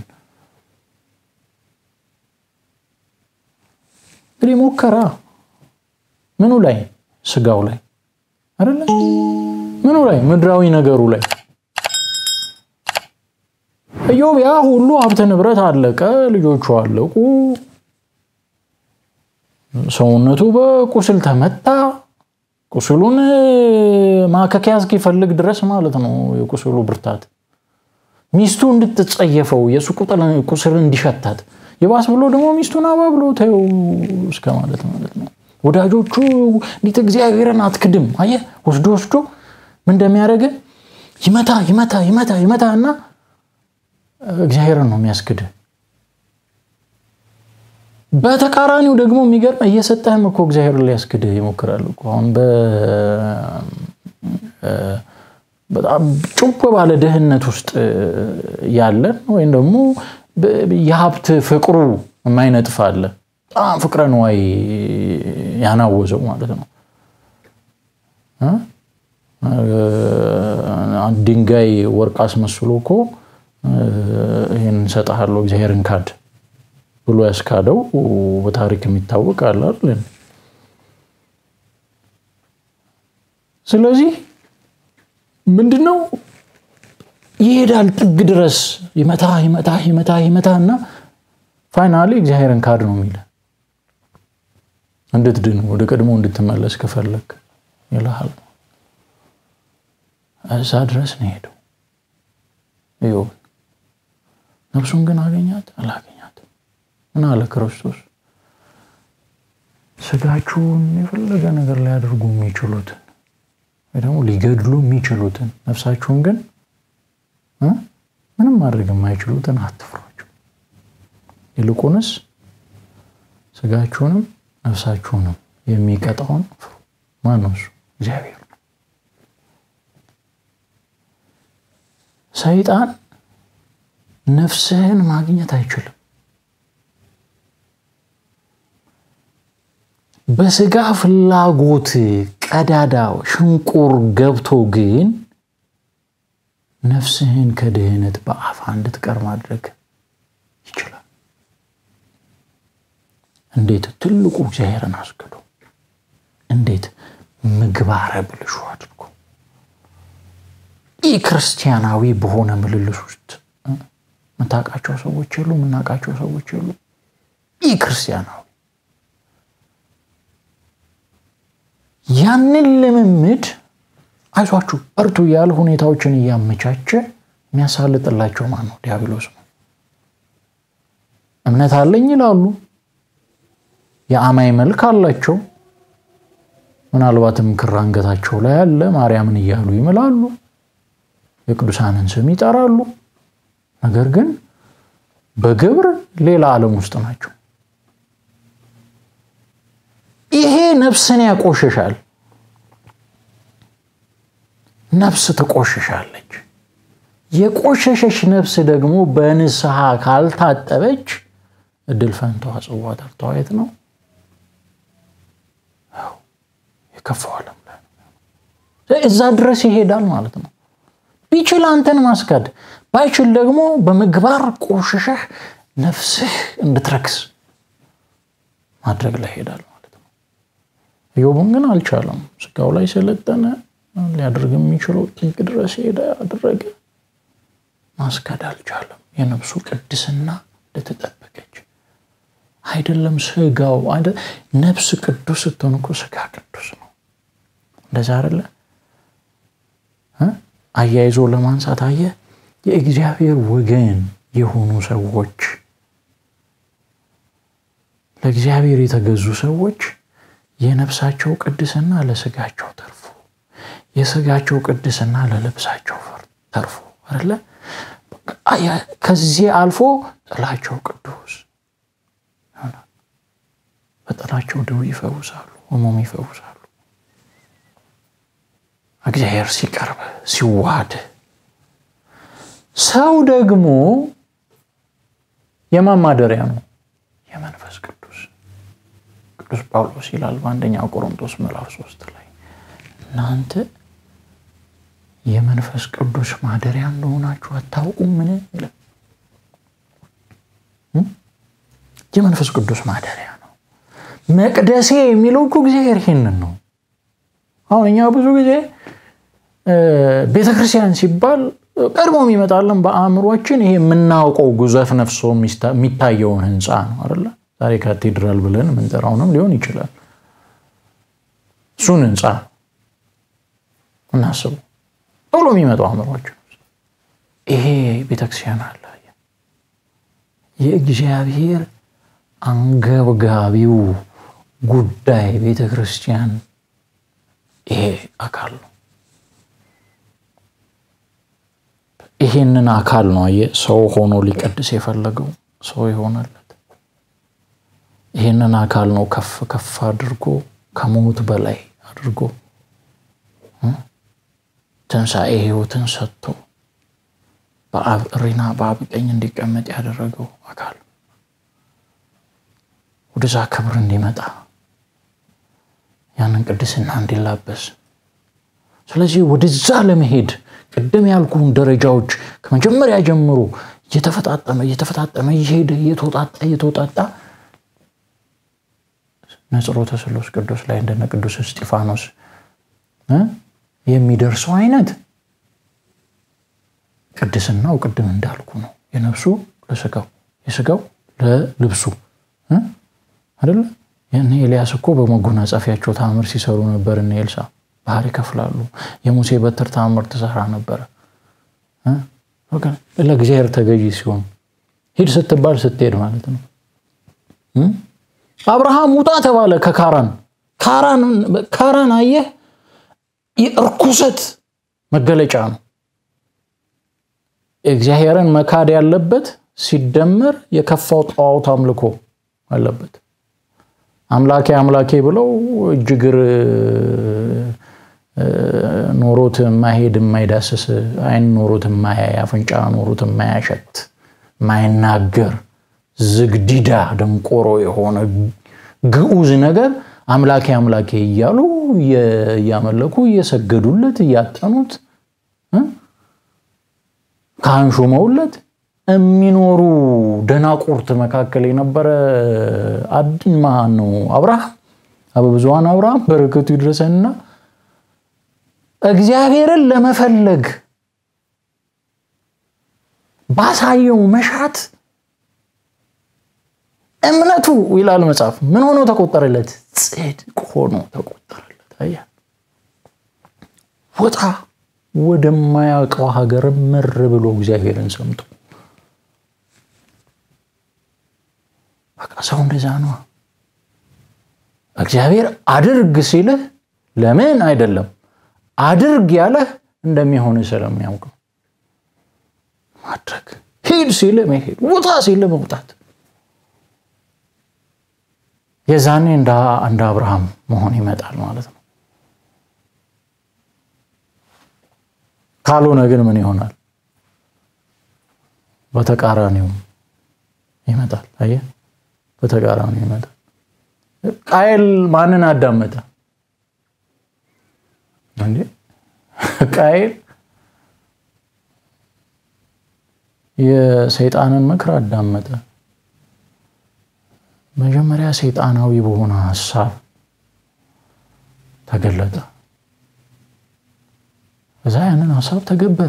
እንግዲህ ሞከራ ምኑ ላይ ስጋው ላይ አይደለ? ምኑ ላይ ምድራዊ ነገሩ ላይ ኢዮብ ያ ሁሉ ሀብተ ንብረት አለቀ፣ ልጆቹ አለቁ፣ ሰውነቱ በቁስል ተመታ። ቁስሉን ማከኪያ እስኪፈልግ ድረስ ማለት ነው የቁስሉ ብርታት ሚስቱ እንድትጸየፈው የእሱ ቁስል እንዲሸታት የባስ ብሎ ደግሞ ሚስቱን አባ ብሎ ተይው እስከ ማለት ማለት ነው። ወዳጆቹ እንዴት እግዚአብሔርን አትክድም? አየህ ወስዶ ወስዶ ምን እንደሚያደርግ ይመታ ይመታ ይመታ ይመታ እና እግዚአብሔርን ነው የሚያስክድ። በተቃራኒው ደግሞ የሚገርም እየሰጠህም እኮ እግዚአብሔርን ሊያስክድ ይሞክራል እኮ አሁን በጣም ጭው ባለ ድህነት ውስጥ ያለን ወይም ደግሞ የሀብት ፍቅሩ የማይነጥፍ አለ። በጣም ፍቅረ ንዋይ ያናወዘው ማለት ነው። ድንጋይ ወርቅ አስመስሎ እኮ ይህን እንሰጥሃለሁ እግዚአብሔርን ካድ ብሎ ያስካደው በታሪክ የሚታወቅ አለ አይደል? ስለዚህ ምንድነው ይሄዳል ጥግ ድረስ ይመታ ይመታ ይመታ ይመታ እና ፋይናሊ እግዚአብሔርን ካድ ነው የሚል እንድትድን ወደ ቀድሞ እንድትመለስ ከፈለግ ይልሃል። እዛ ድረስ ነው ሄደው ኢዮብ። ነፍሱን ግን አገኛት አላገኛት? ምን አለ ክርስቶስ? ስጋችሁን የፈለገ ነገር ሊያደርጉ የሚችሉትን ወይ ደግሞ ሊገድሉ የሚችሉትን ነፍሳችሁን ግን ምንም ማድረግ የማይችሉትን አትፍሯቸው። ይልቁንስ ስጋችሁንም ነፍሳችሁንም የሚቀጣውን ፍሩ። ማነው እሱ? እግዚአብሔር ነው። ሰይጣን ነፍስህን ማግኘት አይችልም። በስጋ ፍላጎት ቀዳዳ ሽንቁር ገብቶ ግን ነፍስህን ከድህነት በአፋ እንድትቀር ማድረግ ይችላል። እንዴት? ትልቁ እግዚአብሔርን አስክዶ፣ እንዴት? ምግባረ ብልሹ አድርጎ ይህ ክርስቲያናዊ በሆነ ምልልስ ውስጥ የምታውቃቸው ሰዎች የሉ፣ የምናውቃቸው ሰዎች የሉ። ይህ ክርስቲያናዊ ያንን ልምምድ አይዟችሁ እርቱ እያለ ሁኔታዎችን እያመቻቸ የሚያሳልጥላቸው ማን ነው? ዲያብሎስ ነው። እምነት አለኝ ይላሉ። የአማይ መልክ አላቸው። ምናልባትም ክር አንገታቸው ላይ አለ። ማርያምን እያሉ ይምላሉ። የቅዱሳንን ስም ይጠራሉ። ነገር ግን በግብር ሌላ ዓለም ውስጥ ናቸው። ይሄ ነፍስን ያቆሽሻል። ነፍስ ትቆሽሻለች። የቆሸሸች ነፍስ ደግሞ በንስሐ ካልታጠበች እድል ፈንታዋ ጽዋ ተርታዋ የት ነው? የከፋው ዓለም ላይ እዛ ድረስ ይሄዳል ማለት ነው። ቢችል አንተን ማስካድ ባይችል ደግሞ በምግባር ቆሽሸህ ነፍስህ እንድትረክስ ማድረግ ላይ ይሄዳል ማለት ነው። ኢዮብን ግን አልቻለም። ስጋው ላይ ሰለጠነ። ሊያደርግ የሚችለው ጥግ ድረስ ሄደ፣ አደረገ። ማስካድ አልቻለም። የነፍሱ ቅድስና እንደተጠበቀች አይደለም። ስጋው ነፍስ ቅዱስ ስትሆን እኮ ስጋ ቅዱስ ነው። እንደዛ አይደለ? አያይዞ ለማንሳት አየ የእግዚአብሔር ወገን የሆኑ ሰዎች ለእግዚአብሔር የተገዙ ሰዎች የነፍሳቸው ቅድስና ለስጋቸው ተርፎ የስጋቸው ቅድስና ለልብሳቸው ተርፎ አይደለ? ከዚህ አልፎ ጥላቸው ቅዱስ በጥላቸው ደዌ ይፈውሳሉ፣ ሕሙም ይፈውሳሉ። እግዚአብሔር ሲቀርብ ሲዋሃድ ሰው ደግሞ የማን ማደሪያ ነው? የመንፈስ ቅዱስ። ቅዱስ ጳውሎስ ይላል በአንደኛው ቆሮንቶስ ምዕራፍ ሶስት ላይ እናንተ የመንፈስ ቅዱስ ማደሪያ እንደሆናችሁ አታውቁምን? ይላል። የመንፈስ ቅዱስ ማደሪያ ነው። መቅደሴ የሚለው እኮ እግዚአብሔር ይሄንን ነው። አሁን እኛ ብዙ ጊዜ ቤተክርስቲያን ሲባል ቀድሞ የሚመጣለን በአእምሯችን ይሄ የምናውቀው ጉዘፍ ነፍሶ የሚታየውን ህንፃ ነው አይደለ? ዛሬ ካቴድራል ብለን የምንጠራውንም ሊሆን ይችላል። እሱን ህንፃ እናስቡ ቶሎ የሚመጣው አእምሯችን ይሄ ቤተክርስቲያን አለ። የእግዚአብሔር አንገብጋቢው ጉዳይ ቤተክርስቲያን ይሄ አካል ነው። ይሄንን አካል ነው አየህ ሰው ሆኖ ሊቀድስ የፈለገው ሰው የሆነለት ይሄንን አካል ነው ከፍ ከፍ አድርጎ ከሞት በላይ አድርጎ ትንሣኤ ህይወትን ሰጥቶ በአብ እሪና በአብ ቀኝ እንዲቀመጥ ያደረገው አካል ወደዛ ክብር እንዲመጣ ያንን ቅድስና እንዲላበስ ስለዚህ ወደዛ ለመሄድ ቅድም ያልኩህን ደረጃዎች ከመጀመሪያ ጀምሮ እየተፈጣጠመ እየተፈጣጠመ እየሄደ እየተወጣጣ እየተወጣጣ ነጽሮተ ስሉስ ቅዱስ ላይ እንደነ ቅዱስ እስጢፋኖስ የሚደርሰው አይነት ቅድስናው ቅድም እንዳልኩ ነው። የነፍሱ ለስጋው የስጋው ለልብሱ አይደለ? እነ ኤልያስ እኮ በመጎናጸፊያቸው ታምር ሲሰሩ ነበር። እነ ኤልሳ ባህር ይከፍላሉ። የሙሴ በትር ታምር ትሰራ ነበረ። ለእግዚአብሔር ተገዢ ሲሆን ሂድ ስትባል ስትሄድ ማለት ነው። አብርሃም ውጣ ተባለ ከካራን ካራን አየህ፣ የእርኩሰት መገለጫ ነው። እግዚአብሔርን መካድ ያለበት ሲደመር የከፋው ጣዖት አምልኮ አለበት። አምላኬ አምላኬ ብለው እጅግር ኖሮት የማይሄድ የማይዳስስ አይን ኖሮት የማያይ አፍንጫ ኖሮት የማያሸት የማይናገር ዝግዲዳ ደንቆሮ የሆነ ግዑዝ ነገር አምላኬ አምላኬ እያሉ እያመለኩ እየሰገዱለት እያጠኑት ካህን ሾመውለት የሚኖሩ ደናቁርት መካከል የነበረ አድማ ነው አብርሃም አበብዙሃን አብርሃም በረከቱ ይድረሰንና እግዚአብሔርን ለመፈለግ ባሳየው መሻት እምነቱ ይላል መጽሐፍ ምን ሆኖ ተቆጠረለት? ጽድቅ ሆኖ ተቆጠረለት። ወጣ ወደማያውቀው ሀገር ምር ብሎ እግዚአብሔርን ሰምቶ በቃ ሰው እንደዛ ነው። እግዚአብሔር አድርግ ሲልህ ለምን አይደለም አድርግ ያለህ እንደሚሆን ስለሚያውቅ ማድረግ ሂድ ሲል መሄድ፣ ውጣ ሲል መውጣት። የዛኔ እንደ አብርሃም መሆን ይመጣል ማለት ነው። ካልሆነ ግን ምን ይሆናል? በተቃራኒውም ይመጣል። አየህ፣ በተቃራኒው ይመጣል። ቃየል ማንን አዳመጠ እንዴ? ቃየል የሰይጣንን ምክር አዳመጠ። መጀመሪያ ሰይጣናዊ በሆነ ሀሳብ ተገለጠ። እዛ ያንን ሀሳብ ተገበረ።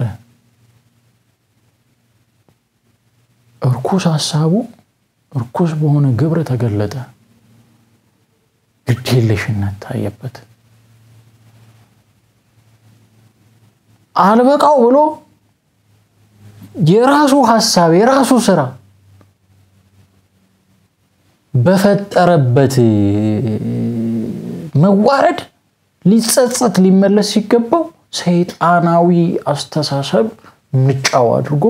እርኩስ ሀሳቡ እርኩስ በሆነ ግብር ተገለጠ። ግዴለሽነት ታየበት። አልበቃው ብሎ የራሱ ሀሳብ የራሱ ስራ በፈጠረበት መዋረድ ሊጸጸት ሊመለስ ሲገባው ሰይጣናዊ አስተሳሰብ ምጫው አድርጎ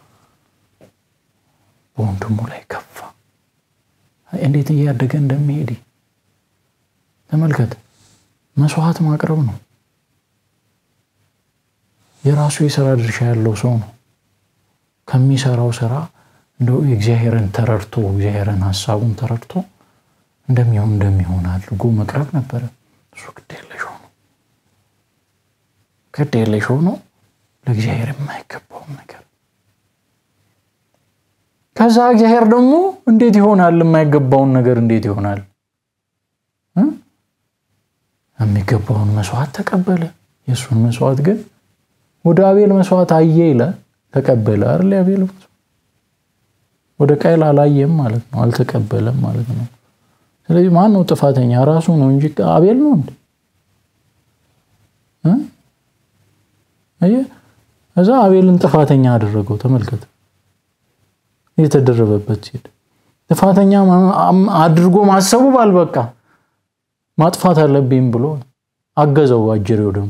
በወንድሙ ላይ ከፋ። እንዴት እያደገ እንደሚሄድ ተመልከት። መስዋዕት ማቅረብ ነው። የራሱ የስራ ድርሻ ያለው ሰው ነው። ከሚሰራው ስራ እንደው የእግዚአብሔርን ተረድቶ እግዚአብሔርን ሀሳቡን ተረድቶ እንደሚሆን እንደሚሆን አድርጎ መቅረብ ነበረ። እሱ ግድ የለሽ ሆኖ ግድ የለሽ ሆኖ ለእግዚአብሔር የማይገባውን ነገር ከዛ እግዚአብሔር ደግሞ እንዴት ይሆናል? የማይገባውን ነገር እንዴት ይሆናል? የሚገባውን መስዋዕት ተቀበለ። የእሱን መስዋዕት ግን ወደ አቤል መስዋዕት አየ ይላል። ተቀበለ አይደል? አቤል ወደ ቃየል አላየም ማለት ነው፣ አልተቀበለም ማለት ነው። ስለዚህ ማን ነው ጥፋተኛ? ራሱ ነው እንጂ አቤል ነው እንዴ? እዛ አቤልን ጥፋተኛ አደረገው። ተመልከት፣ እየተደረበበት ሲሄድ ጥፋተኛ አድርጎ ማሰቡ ባልበቃ ማጥፋት አለብኝ ብሎ አገዘው። አጀሬው ደግሞ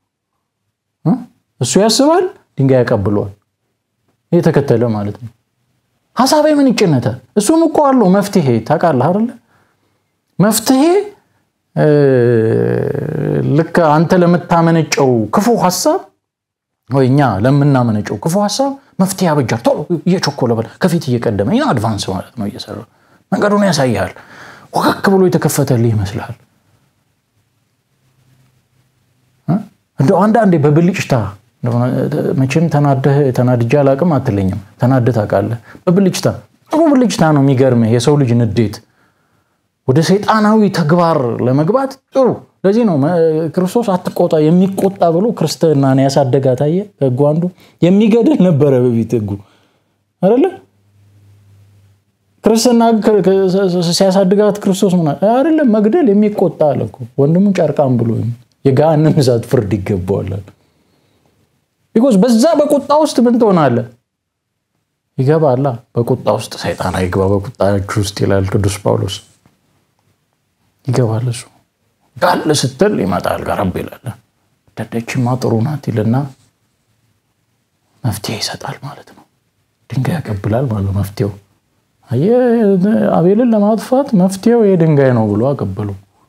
እሱ ያስባል፣ ድንጋይ ያቀብለዋል። እየተከተለ ማለት ነው። ሀሳቤ ምን ይጭነታል? እሱም እኮ አለው መፍትሄ ታውቃለህ አይደለ? መፍትሄ ልክ አንተ ለምታመነጨው ክፉ ሀሳብ ወይ እኛ ለምናመነጨው ክፉ ሀሳብ መፍትሄ ያበጃል። ቶሎ እየቸኮለ በል ከፊት እየቀደመ ይህ አድቫንስ ማለት ነው። እየሰራ መንገዱን ያሳያል። ወከክ ብሎ የተከፈተልህ ይመስልሃል። እንደው አንዳንዴ በብልጭታ መቼም ተናደህ ተናድጄ አላቅም አትለኝም። ተናደህ ታውቃለህ። በብልጭታ ጥሩ ብልጭታ ነው የሚገርምህ። የሰው ልጅ ንዴት ወደ ሰይጣናዊ ተግባር ለመግባት ጥሩ። ለዚህ ነው ክርስቶስ አትቆጣ የሚቆጣ ብሎ ክርስትናን ያሳደጋት። አየህ፣ ህጉ አንዱ የሚገድል ነበረ በፊት ህጉ አይደለ? ክርስትና ሲያሳድጋት ክርስቶስ ምን አይደለም መግደል የሚቆጣ አለ እኮ ወንድሙን ጨርቃም ብሎ የገሃነም እሳት ፍርድ ይገባዋል። ቢኮዝ በዛ በቁጣ ውስጥ ምን ትሆናለህ? ይገባላ። በቁጣ ውስጥ ሰይጣን አይግባ በቁጣችሁ ውስጥ ይላል ቅዱስ ጳውሎስ። ይገባል እሱ ጋል ስትል ይመጣል፣ ቀረብ ይላል። ደደችማ ጥሩ ናት ይልና መፍትሄ ይሰጣል ማለት ነው። ድንጋይ ያቀብላል ማለት ነው። መፍትሄው አቤልን ለማጥፋት መፍትሄው የድንጋይ ነው ብሎ አቀበሉ።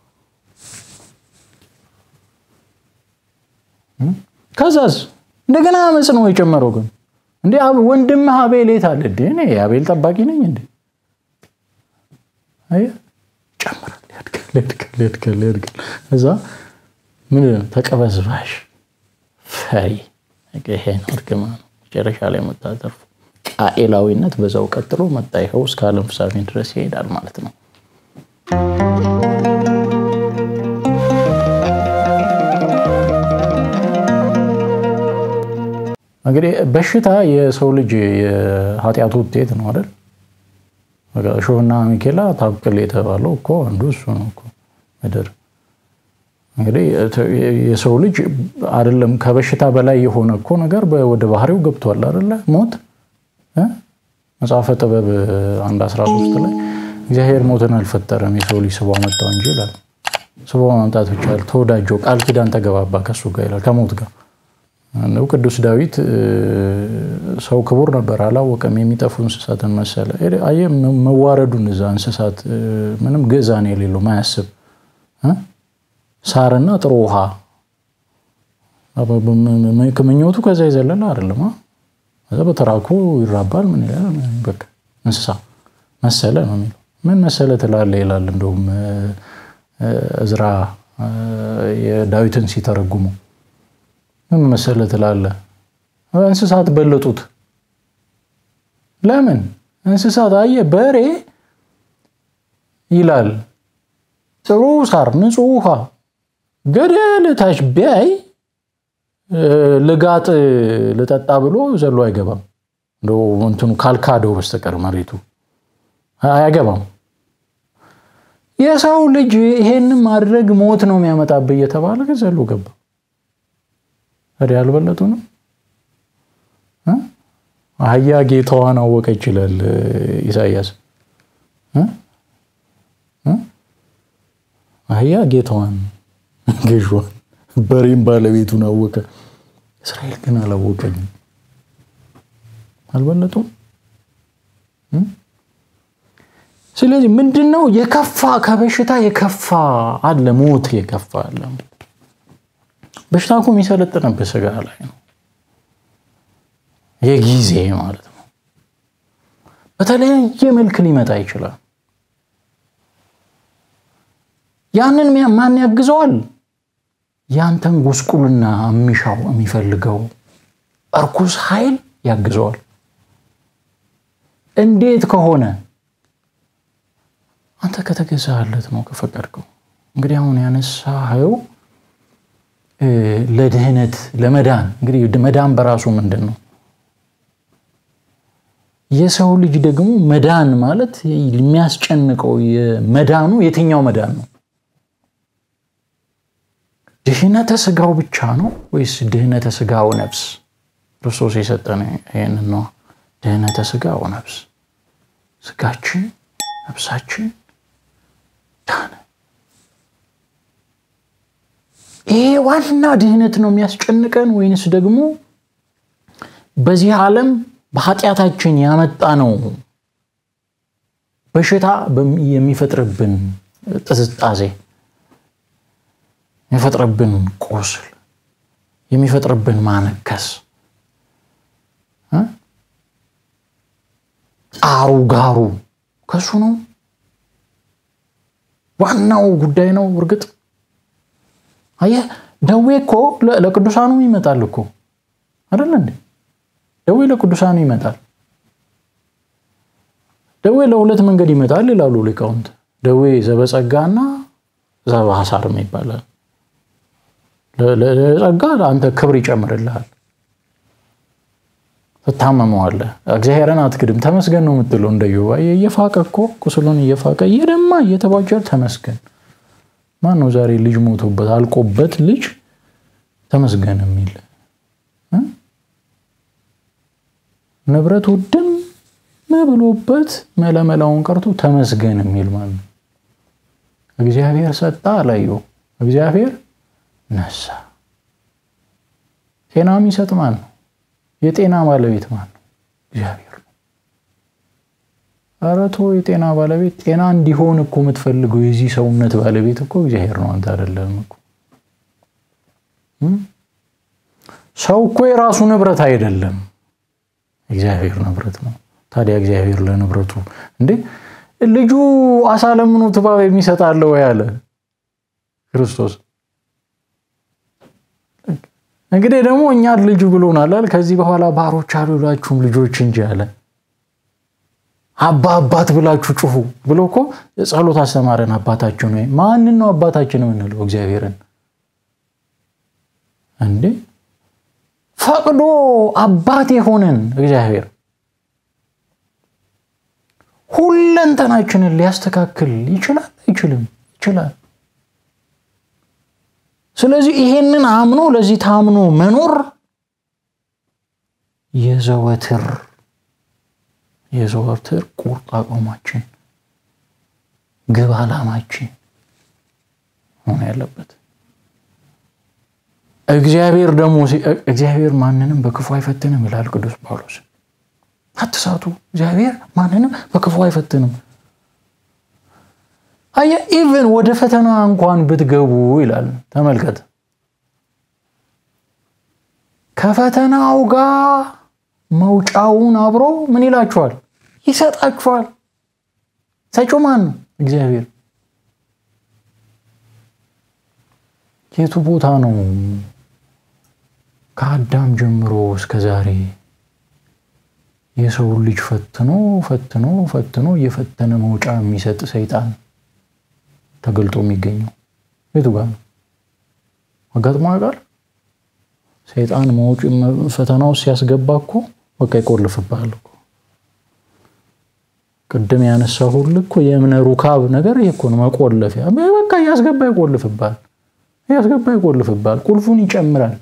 ከዛዝ እንደገና አመፅ ነው የጨመረው። ግን እንደ ወንድምህ አቤል የት አለ? እኔ የአቤል ጠባቂ ነኝ እንዴ? ይጨምራል፣ ያድጋል፣ ያድጋል፣ ያድጋል፣ ያድጋል። እዛ ምን ተቀበዝባሽ ፈሪ ይሄ ነው እርግማን ነው። መጨረሻ ላይ የምታተርፉ ቃኤላዊነት በዛው ቀጥሎ መጣ። ይኸው እስከ ዓለም ፍጻሜ ድረስ ይሄዳል ማለት ነው። እንግዲህ በሽታ የሰው ልጅ የኃጢአቱ ውጤት ነው አይደል? እሾህና ሚኬላ ታብቅል የተባለው እኮ አንዱ እሱ ነው እኮ ምድር እንግዲህ የሰው ልጅ አይደለም ከበሽታ በላይ የሆነ እኮ ነገር ወደ ባህሪው ገብቷል አይደለ? ሞት መጽሐፈ ጥበብ አንድ 13 ላይ እግዚአብሔር ሞትን አልፈጠረም የሰው ልጅ ስቦ አመጣው እንጂ ይላል። ስቦ ማምጣት ብቻ ተወዳጀው ቃል ኪዳን ተገባባ ከሱ ጋር ይላል ከሞት ጋር ነው። ቅዱስ ዳዊት ሰው ክቡር ነበር አላወቀም፣ የሚጠፉ እንስሳትን መሰለ። አየህ መዋረዱን እዛ እንስሳት ምንም ግዕዛን የሌለው ማያስብ ሳርና ጥሩ ውሃ ምኞቱ ከዛ የዘለለ አይደለም። ከዛ በተራኩ ይራባል። ምን ይላል? በቃ እንስሳ መሰለ ነው የሚለው። ምን መሰለ ትላለህ ይላል። እንደውም እዝራ የዳዊትን ሲተረጉሙ ምን መሰለ ትላለህ? እንስሳት በለጡት። ለምን እንስሳት አየህ፣ በሬ ይላል ጥሩ ሳር፣ ንጹህ ውሃ ገደል ታች ቢያይ ልጋጥ ልጠጣ ብሎ ዘሎ አይገባም። እንደው እንትኑ ካልካደው በስተቀር መሬቱ አያገባም። የሰው ልጅ ይሄንን ማድረግ ሞት ነው የሚያመጣብህ እየተባለ ግን ዘሎ ገባ። ታዲያ አልበለጡንም? አህያ ጌታዋን አወቀ ይችላል ኢሳያስ። አህያ ጌታዋን ገዥዋን፣ በሬም ባለቤቱን አወቀ። እስራኤል ግን አላወቀኝም። አልበለጡም? ስለዚህ ምንድን ነው የከፋ ከበሽታ የከፋ አለ፣ ሞት የከፋ አለ። በሽታ እኮ የሚሰለጥንበት ስጋ ላይ ነው፣ የጊዜ ማለት ነው። በተለያየ መልክ ሊመጣ ይችላል። ያንን ማን ያግዘዋል? ያንተን ጉስቁልና የሚሻው የሚፈልገው እርኩስ ኃይል ያግዘዋል። እንዴት ከሆነ አንተ ከተገዛለት ነው ከፈቀድከው። እንግዲህ አሁን ያነሳኸው ለድህነት ለመዳን እንግዲህ መዳን በራሱ ምንድን ነው? የሰው ልጅ ደግሞ መዳን ማለት የሚያስጨንቀው መዳኑ የትኛው መዳን ነው? ድህነተ ስጋው ብቻ ነው ወይስ ድህነተ ስጋው ነፍስ? ክርስቶስ የሰጠን ይህንን ነው። ድህነተ ስጋው ነፍስ፣ ስጋችን ነፍሳችን ዳነ። ይሄ ዋና ድህነት ነው የሚያስጨንቀን ወይንስ ደግሞ በዚህ ዓለም በኃጢአታችን ያመጣ ነው በሽታ የሚፈጥርብን ጥዝጣዜ የሚፈጥርብን ቁስል የሚፈጥርብን ማነከስ ጣሩ ጋሩ ከሱ ነው ዋናው ጉዳይ ነው። እርግጥ አየህ ደዌ እኮ ለቅዱሳኑ ይመጣል እኮ አይደለ እንዴ? ደዌ ለቅዱሳኑ ይመጣል። ደዌ ለሁለት መንገድ ይመጣል ይላሉ ሊቃውንት። ደዌ ዘበጸጋና ዘበሐሳርም ይባላል። ለጸጋ አንተ ክብር ይጨምርልሃል፣ ትታመመዋለህ። እግዚአብሔርን አትክድም፣ ተመስገን ነው የምትለው። እንደ ዮባ እየፋቀ እኮ ቁስሉን እየፋቀ እየደማ እየተቧጨር ተመስገን። ማን ነው ዛሬ ልጅ ሞቶበት አልቆበት ልጅ ተመስገን የሚል ንብረት ውድም ብሎበት መለመላውን ቀርቶ ተመስገን የሚል ማለት ነው። እግዚአብሔር ሰጣ አላየው፣ እግዚአብሔር ነሳ። ጤና የሚሰጥ ማን ነው? የጤና ባለቤት ማን ነው? እግዚአብሔር ነው። ኧረ ተው፣ የጤና ባለቤት ጤና እንዲሆን እኮ የምትፈልገው የዚህ ሰውነት ባለቤት እኮ እግዚአብሔር ነው፣ አንተ አይደለም እኮ። ሰው እኮ የራሱ ንብረት አይደለም፣ እግዚአብሔር ንብረት ነው። ታዲያ እግዚአብሔር ለንብረቱ እንዴ ልጁ አሳ ለምኖ እባብ የሚሰጣለ ወይ አለ ክርስቶስ። እንግዲህ ደግሞ እኛ ልጁ ብሎናል። ከዚህ በኋላ ባሮች አልላችሁም ልጆች እንጂ አለ። አባ አባት ብላችሁ ጩሁ ብሎ እኮ ጸሎት አስተማረን። አባታችን ወይ ማንን ነው አባታችን የምንለው? እግዚአብሔርን እንዴ ፈቅዶ አባት የሆነን እግዚአብሔር ሁለንተናችንን ሊያስተካክል ይችላል አይችልም? ይችላል። ስለዚህ ይሄንን አምኖ ለዚህ ታምኖ መኖር የዘወትር የዘወትር ቁርጥ አቋማችን ግብ ዓላማችን መሆን ያለበት። እግዚአብሔር ደግሞ እግዚአብሔር ማንንም በክፉ አይፈትንም ይላል ቅዱስ ጳውሎስ። አትሳቱ፣ እግዚአብሔር ማንንም በክፉ አይፈትንም። አየ ኢቨን ወደ ፈተና እንኳን ብትገቡ ይላል። ተመልከት፣ ከፈተናው ጋር መውጫውን አብሮ ምን ይላችኋል? ይሰጣችኋል። ሰጪው ማን ነው? እግዚአብሔር። የቱ ቦታ ነው ከአዳም ጀምሮ እስከ ዛሬ የሰውን ልጅ ፈትኖ ፈትኖ ፈትኖ እየፈተነ መውጫ የሚሰጥ ሰይጣን ተገልጦ የሚገኘው የቱ ጋር ነው? አጋጥሞ ያውቃል? ሰይጣን መውጭ ፈተናው ሲያስገባ እኮ በቃ ይቆልፍብሃል እኮ። ቅድም ያነሳሁልህ እኮ የእምነ ሩካብ ነገር ይሄ እኮ ነው። መቆለፊያ በቃ እያስገባ ይቆልፍብሃል፣ እያስገባ ይቆልፍብሃል። ቁልፉን ይጨምራል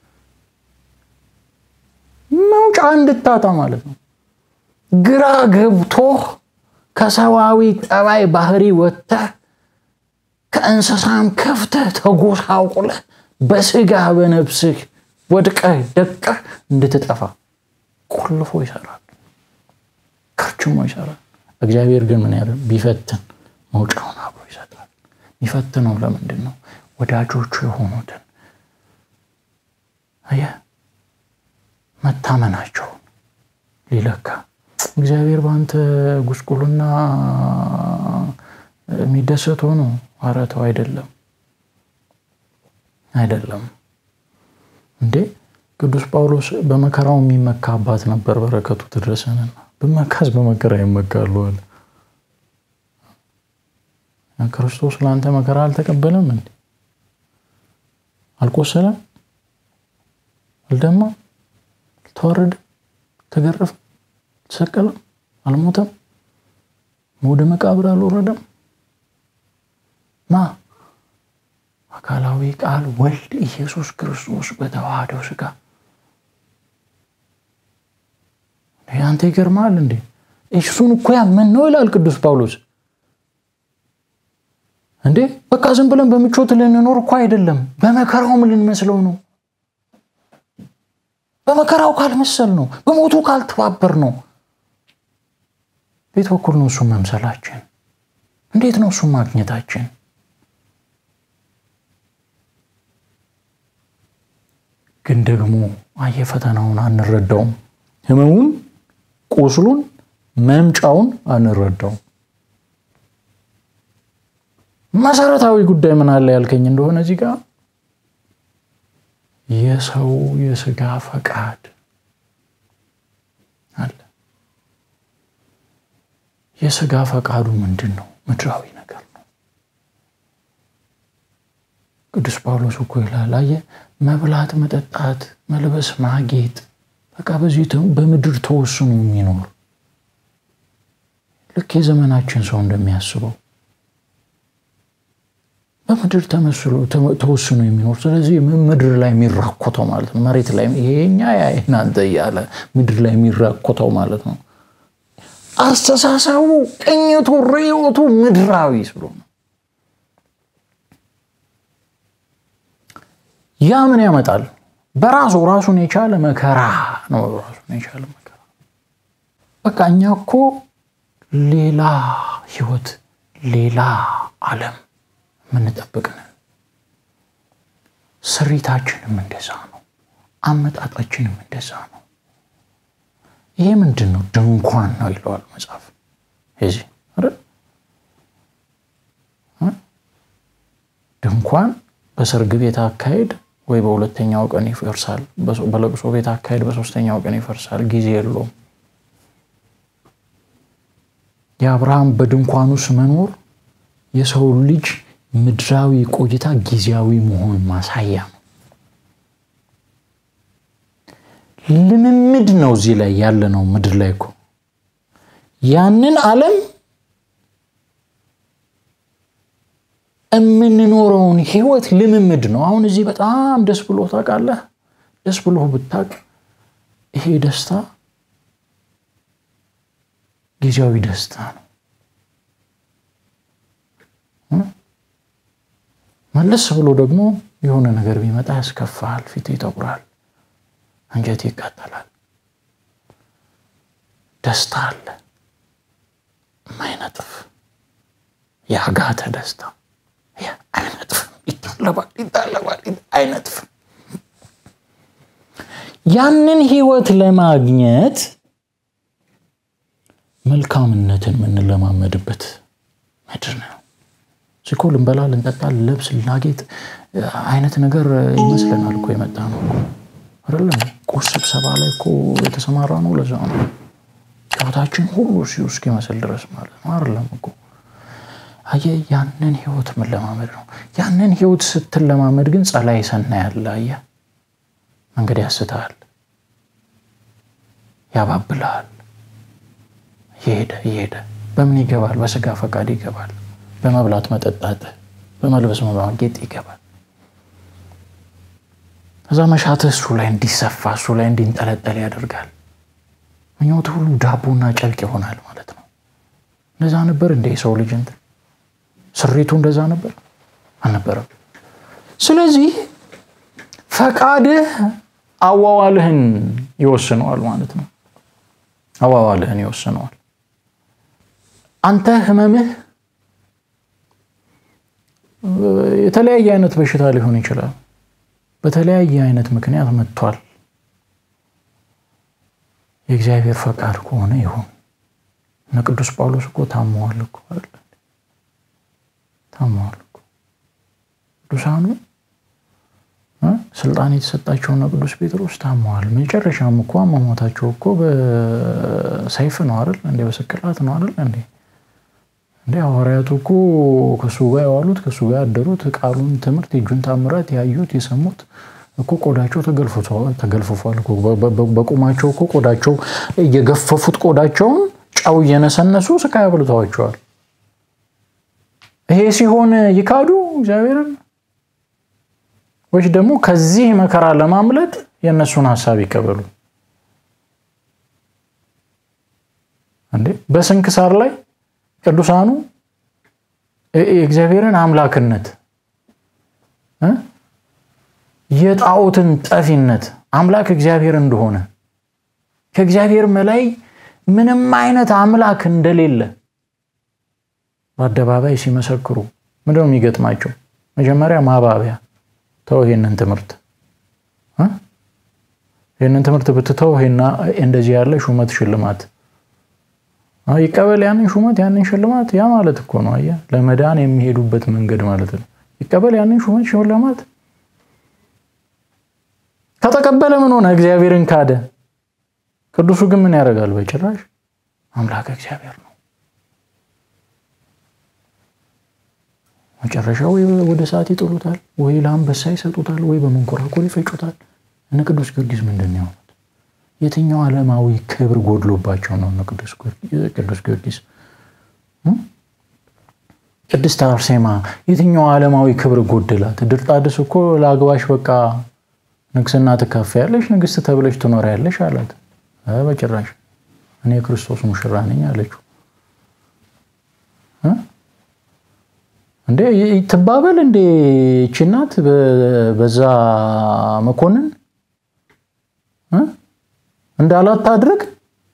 መውጫ እንድታጣ ማለት ነው። ግራ ገብቶህ ከሰዋዊ ጠባይ ባህሪ ወጥተህ ከእንስሳም ከፍተህ ተጎሳቁለህ በስጋ በነፍስህ ወድቀህ ደቀህ እንድትጠፋ ቆልፎ ይሰራል፣ ከርችሞ ይሰራል። እግዚአብሔር ግን ምን ያለ ቢፈትን መውጫውን አብሮ ይሰጣል። የሚፈትነው ለምንድን ነው? ወዳጆቹ የሆኑትን አየህ መታመናቸውን ሊለካ እግዚአብሔር በአንተ ጉስቁልና የሚደሰት ሆኖ ኧረ ተው አይደለም አይደለም እንዴ ቅዱስ ጳውሎስ በመከራው የሚመካ አባት ነበር በረከቱ ትድረሰንና ብመካስ በመከራ ይመካሉ አለ ክርስቶስ ለአንተ መከራ አልተቀበለም እንዴ አልቆሰለም አልደማ ተዋረደ ተገረፈ ተሰቀለ አልሞተም ወደ መቃብር አልወረደም ማ አካላዊ ቃል ወልድ ኢየሱስ ክርስቶስ በተዋህደው ስጋ አንተ ይገርማል እንዴ እሱን እኮ ያመን ነው ይላል ቅዱስ ጳውሎስ እንዴ በቃ ዝም ብለን በምቾት ልንኖር እኮ አይደለም በመከራውም ልንመስለው ነው በመከራው ካልመሰል ነው በሞቱ ካልተባበር ነው ቤት በኩል ነው እሱን መምሰላችን እንዴት ነው እሱን ማግኘታችን ግን ደግሞ አየ ፈተናውን አንረዳውም ህመሙን ቁስሉን መምጫውን አንረዳውም መሰረታዊ ጉዳይ ምን አለ ያልከኝ እንደሆነ እዚህ ጋር የሰው የስጋ ፈቃድ አለ የስጋ ፈቃዱ ምንድን ነው ምድራዊ ነገር ነው ቅዱስ ጳውሎስ እኮ ይላል አየ መብላት መጠጣት መልበስ ማጌጥ በቃ በዚህ በምድር ተወስኖ የሚኖር ልክ የዘመናችን ሰው እንደሚያስበው በምድር ተወስኖ የሚኖር ስለዚህ ምድር ላይ የሚራኮተው ማለት ነው መሬት ላይ ይሄኛ እናንተ እያለ ምድር ላይ የሚራኮተው ማለት ነው አስተሳሰቡ ቅኝቱ ርዮቱ ምድራዊ ስለሆነ ያ ምን ያመጣል በራሱ ራሱን የቻለ መከራ ነው ራሱን የቻለ መከራ በቃ እኛ እኮ ሌላ ህይወት ሌላ አለም የምንጠብቅንን ስሪታችንም እንደዛ ነው አመጣጣችንም እንደዛ ነው ይሄ ምንድን ነው ድንኳን ነው ይለዋል መጽሐፍ የዚህ ድንኳን በሰርግ ቤት አካሄድ ወይ በሁለተኛው ቀን ይፈርሳል በለቅሶ ቤት አካሄድ በሶስተኛው ቀን ይፈርሳል ጊዜ የለውም የአብርሃም በድንኳን ውስጥ መኖር የሰው ልጅ ምድራዊ ቆይታ ጊዜያዊ መሆን ማሳያ ነው ልምምድ ነው እዚህ ላይ ያለ ነው ምድር ላይ እኮ ያንን አለም የምንኖረውን ህይወት ልምምድ ነው። አሁን እዚህ በጣም ደስ ብሎ ታውቃለህ። ደስ ብሎ ብታቅ ይሄ ደስታ ጊዜያዊ ደስታ ነው። መለስ ብሎ ደግሞ የሆነ ነገር ቢመጣ ያስከፋል፣ ፊት ይጠቁራል፣ አንጀት ይቃጠላል። ደስታ አለ የማይነጥፍ የአጋተ ደስታ አይነጥፍም፣ ይታለባል፣ ይታለባል፣ አይነጥፍም። ያንን ህይወት ለማግኘት መልካምነትን የምንለማመድበት ምድር ነው። እኮ ልንበላ፣ ልንጠጣ፣ ልለብስ፣ ልናጌጥ አይነት ነገር ይመስለናል እኮ የመጣ ነው አይደለም። ቁስ ስብሰባ ላይ እኮ የተሰማራ ነው። ለዛ ነው ጨዋታችን ሁሉ ሲሁ እስኪመስል ድረስ ማለት ነው አይደለም እኮ አየህ፣ ያንን ህይወት መለማመድ ነው። ያንን ህይወት ስትለማመድ ግን ጸላይ ሰና ያለ አየህ፣ መንገድ ያስተሃል፣ ያባብልሃል። እየሄደ እየሄደ በምን ይገባል? በስጋ ፈቃድ ይገባል። በመብላት መጠጣት፣ በመልበስ ማጌጥ ይገባል። እዛ መሻትህ እሱ ላይ እንዲሰፋ እሱ ላይ እንዲንጠለጠል ያደርጋል። ምኞት ሁሉ ዳቦና ጨርቅ ይሆናል ማለት ነው። እንደዛ ነበር እንደ ሰው ልጅ እንትን ስሪቱ እንደዛ ነበር አልነበረም። ስለዚህ ፈቃድህ አዋዋልህን ይወስነዋል ማለት ነው። አዋዋልህን ይወስነዋል። አንተ ህመምህ የተለያየ አይነት በሽታ ሊሆን ይችላል። በተለያየ አይነት ምክንያት መጥቷል። የእግዚአብሔር ፈቃድ ከሆነ ይሁን። እነ ቅዱስ ጳውሎስ እኮ ታመዋል እኮ ታመዋል እኮ ቅዱሳኑ ስልጣን የተሰጣቸው እነ ቅዱስ ጴጥሮስ ታመዋል። መጨረሻም እኮ አሟሟታቸው እኮ በሰይፍ ነው አይደል እንዴ? በስቅላት ነው አይደል እንዴ? እንደ ሐዋርያቱ እኮ ከእሱ ጋር የዋሉት ከእሱ ጋር ያደሩት ቃሉን ትምህርት የእጁን ታምራት ያዩት የሰሙት እኮ ቆዳቸው ተገልፍፏል። በቁማቸው እኮ ቆዳቸው እየገፈፉት ቆዳቸውን ጨው እየነሰነሱ ስቃይ አብልተዋቸዋል። ይሄ ሲሆን ይካዱ እግዚአብሔርን ወይስ ደግሞ ከዚህ መከራ ለማምለጥ የእነሱን ሀሳብ ይቀበሉ? እንዴ በስንክሳር ላይ ቅዱሳኑ የእግዚአብሔርን አምላክነት የጣዖትን ጠፊነት አምላክ እግዚአብሔር እንደሆነ ከእግዚአብሔር በላይ ምንም አይነት አምላክ እንደሌለ በአደባባይ ሲመሰክሩ ምንድነው የሚገጥማቸው? መጀመሪያ ማባቢያ ተው፣ ይሄንን ትምህርት ይህንን ትምህርት ብትተው እንደዚህ ያለ ሹመት ሽልማት ይቀበል ያንን ሹመት ያንን ሽልማት። ያ ማለት እኮ ነው አየህ፣ ለመዳን የሚሄዱበት መንገድ ማለት ነው። ይቀበል ያንን ሹመት ሽልማት። ከተቀበለ ምን ሆነ? እግዚአብሔርን ካደ። ቅዱሱ ግን ምን ያደርጋል? በጭራሽ አምላክ እግዚአብሔር ነው። መጨረሻ ወይ ወደ ሰዓት ይጥሉታል፣ ወይ ለአንበሳ ይሰጡታል፣ ወይ በመንኮራኮር ይፈጩታል። እነ ቅዱስ ጊዮርጊስ ምንድን ነው የትኛው ዓለማዊ ክብር ጎድሎባቸው ነው? ቅዱስ ጊዮርጊስ ቅድስት አርሴማ የትኛው ዓለማዊ ክብር ጎደላት? ድርጣድስ እኮ ለአግባሽ በቃ ንግስና ትካፈያለሽ፣ ንግስት ተብለሽ ትኖሪያለሽ አላት። በጭራሽ እኔ የክርስቶስ ሙሽራ ነኝ አለችው። እንዴ ትባበል እንዴ ይህች እናት በዛ መኮንን እንዳላት ታድርግ።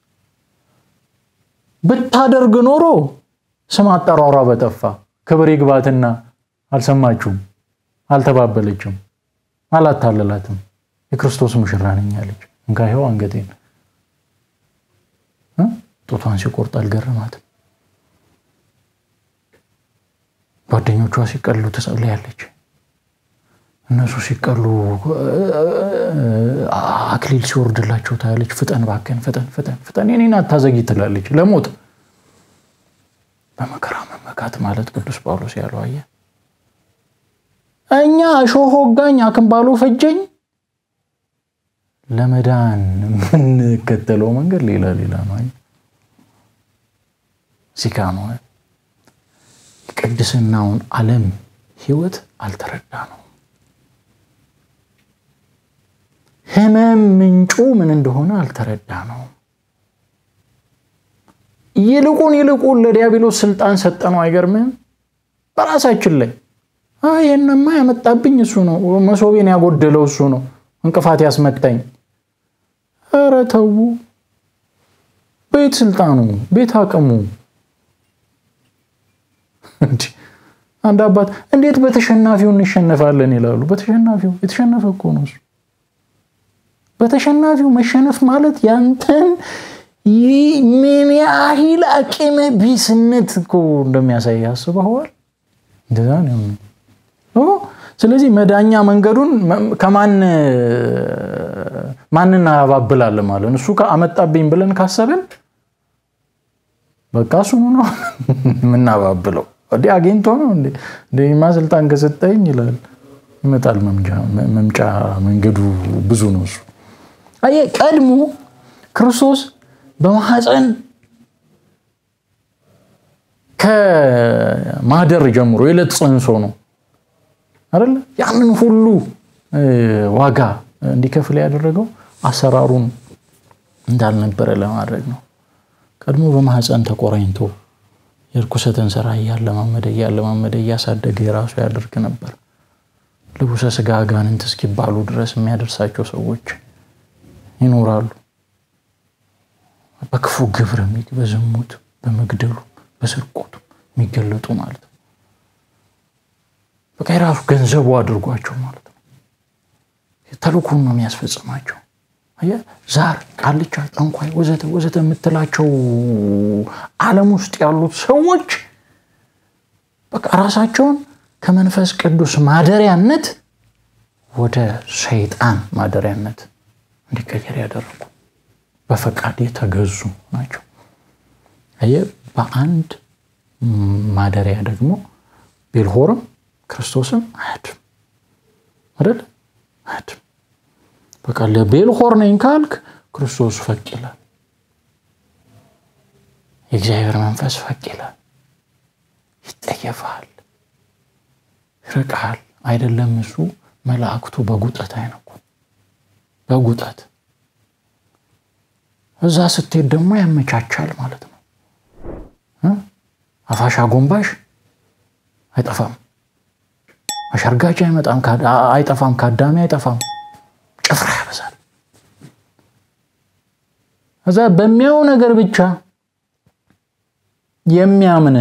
ብታደርግ ኖሮ ስም አጠራሯ በጠፋ ክብር ይግባትና አልሰማችሁም፣ አልተባበለችም፣ አላታለላትም። የክርስቶስ ሙሽራ ነኝ አለች። እንካ ይኸው አንገቴን። ጡቷን ሲቆርጥ አልገረማትም። ጓደኞቿ ሲቀሉ ትጸልያለች። እነሱ ሲቀሉ አክሊል ሲወርድላቸው ታያለች። ፍጠን ባከን፣ ፍጠን ፍጠን ፍጠን፣ የኔን አታዘጊ ትላለች። ለሞት በመከራ መመካት ማለት ቅዱስ ጳውሎስ ያለው አየህ፣ እኛ እሾህ ወጋኝ አክንባሎ ፈጀኝ፣ ለመዳን የምንከተለው መንገድ ሌላ ሌላ ነው። ሲካ ነው ቅድስናውን ዓለም ህይወት አልተረዳ ነው። ህመም ምንጩ ምን እንደሆነ አልተረዳ ነው። ይልቁን ይልቁን ለዲያብሎስ ስልጣን ሰጠነው። አይገርምህም? በራሳችን ላይ ይህንማ ያመጣብኝ እሱ ነው፣ መሶቤን ያጎደለው እሱ ነው፣ እንቅፋት ያስመታኝ። ኧረ ተው! ቤት ስልጣኑ፣ ቤት አቅሙ። አንድ አባት እንዴት በተሸናፊው እንሸነፋለን ይላሉ። በተሸናፊው የተሸነፈ እኮ ነው እሱ። በተሸናፊው መሸነፍ ማለት ያንተን ምን ያህል አቅመ ቢስነት እኮ እንደሚያሳይ ያስበዋል። እንደዛ ነው። ስለዚህ መዳኛ መንገዱን ከማን ማን እናባብላለን ማለት እሱ አመጣብኝ ብለን ካሰብን በቃ እሱኑ ነው የምናባብለው። ወዲህ አግኝቶ ነው እንደማ ስልጣን ከሰጠኝ ይላል። ይመጣል። መምጫ መንገዱ ብዙ ነው እሱ። አየህ ቀድሞ ክርስቶስ በማህፀን ከማደር ጀምሮ የዕለት ጽንሶ ነው አይደለ? ያንን ሁሉ ዋጋ እንዲከፍል ያደረገው አሰራሩን እንዳልነበረ ለማድረግ ነው። ቀድሞ በማህፀን ተቆራኝቶ የርኩሰትን ስራ እያለማመደ እያለማመደ እያሳደገ የራሱ ያደርግ ነበር። ልቡሰ ስጋ አጋንንት እስኪባሉ ድረስ የሚያደርሳቸው ሰዎች ይኖራሉ። በክፉ ግብር በዝሙት በመግደሉ በስርቆቱ የሚገለጡ ማለት ነው። በቃ የራሱ ገንዘቡ አድርጓቸው ማለት ነው። ተልእኮን ነው የሚያስፈጽማቸው። ዛር፣ ቃልቻ፣ ጠንቋይ ወዘተ ወዘተ የምትላቸው ዓለም ውስጥ ያሉት ሰዎች በቃ ራሳቸውን ከመንፈስ ቅዱስ ማደሪያነት ወደ ሰይጣን ማደሪያነት እንዲቀየር ያደረጉ በፈቃድ የተገዙ ናቸው። አየህ፣ በአንድ ማደሪያ ደግሞ ቤልሆርም ክርስቶስም አያድም አይደል? አያድም። በቃ ለቤልሆር ነኝ ካልክ ክርስቶስ ፈቅ ይላል። የእግዚአብሔር መንፈስ ፈቅ ይላል። ይጠየፋል፣ ይርቃል። አይደለም እሱ መላእክቱ በጉጠት አይነቁ በጉጠት እዛ ስትሄድ ደግሞ ያመቻቻል ማለት ነው። አፋሽ አጎንባሽ አይጠፋም፣ አሸርጋጭ አይጠፋም፣ ካዳሚ አይጠፋም። ጭፍራ ያበዛል። እዛ በሚያው ነገር ብቻ የሚያምን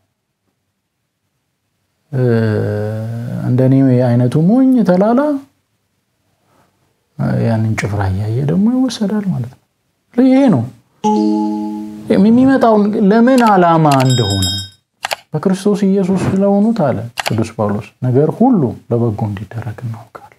እንደኔ አይነቱ ሞኝ ተላላ ያንን ጭፍራ እያየ ደግሞ ይወሰዳል ማለት ነው። ይሄ ነው የሚመጣውን ለምን ዓላማ እንደሆነ በክርስቶስ ኢየሱስ ስለሆኑት አለ ቅዱስ ጳውሎስ ነገር ሁሉ ለበጎ እንዲደረግ እናውቃለን።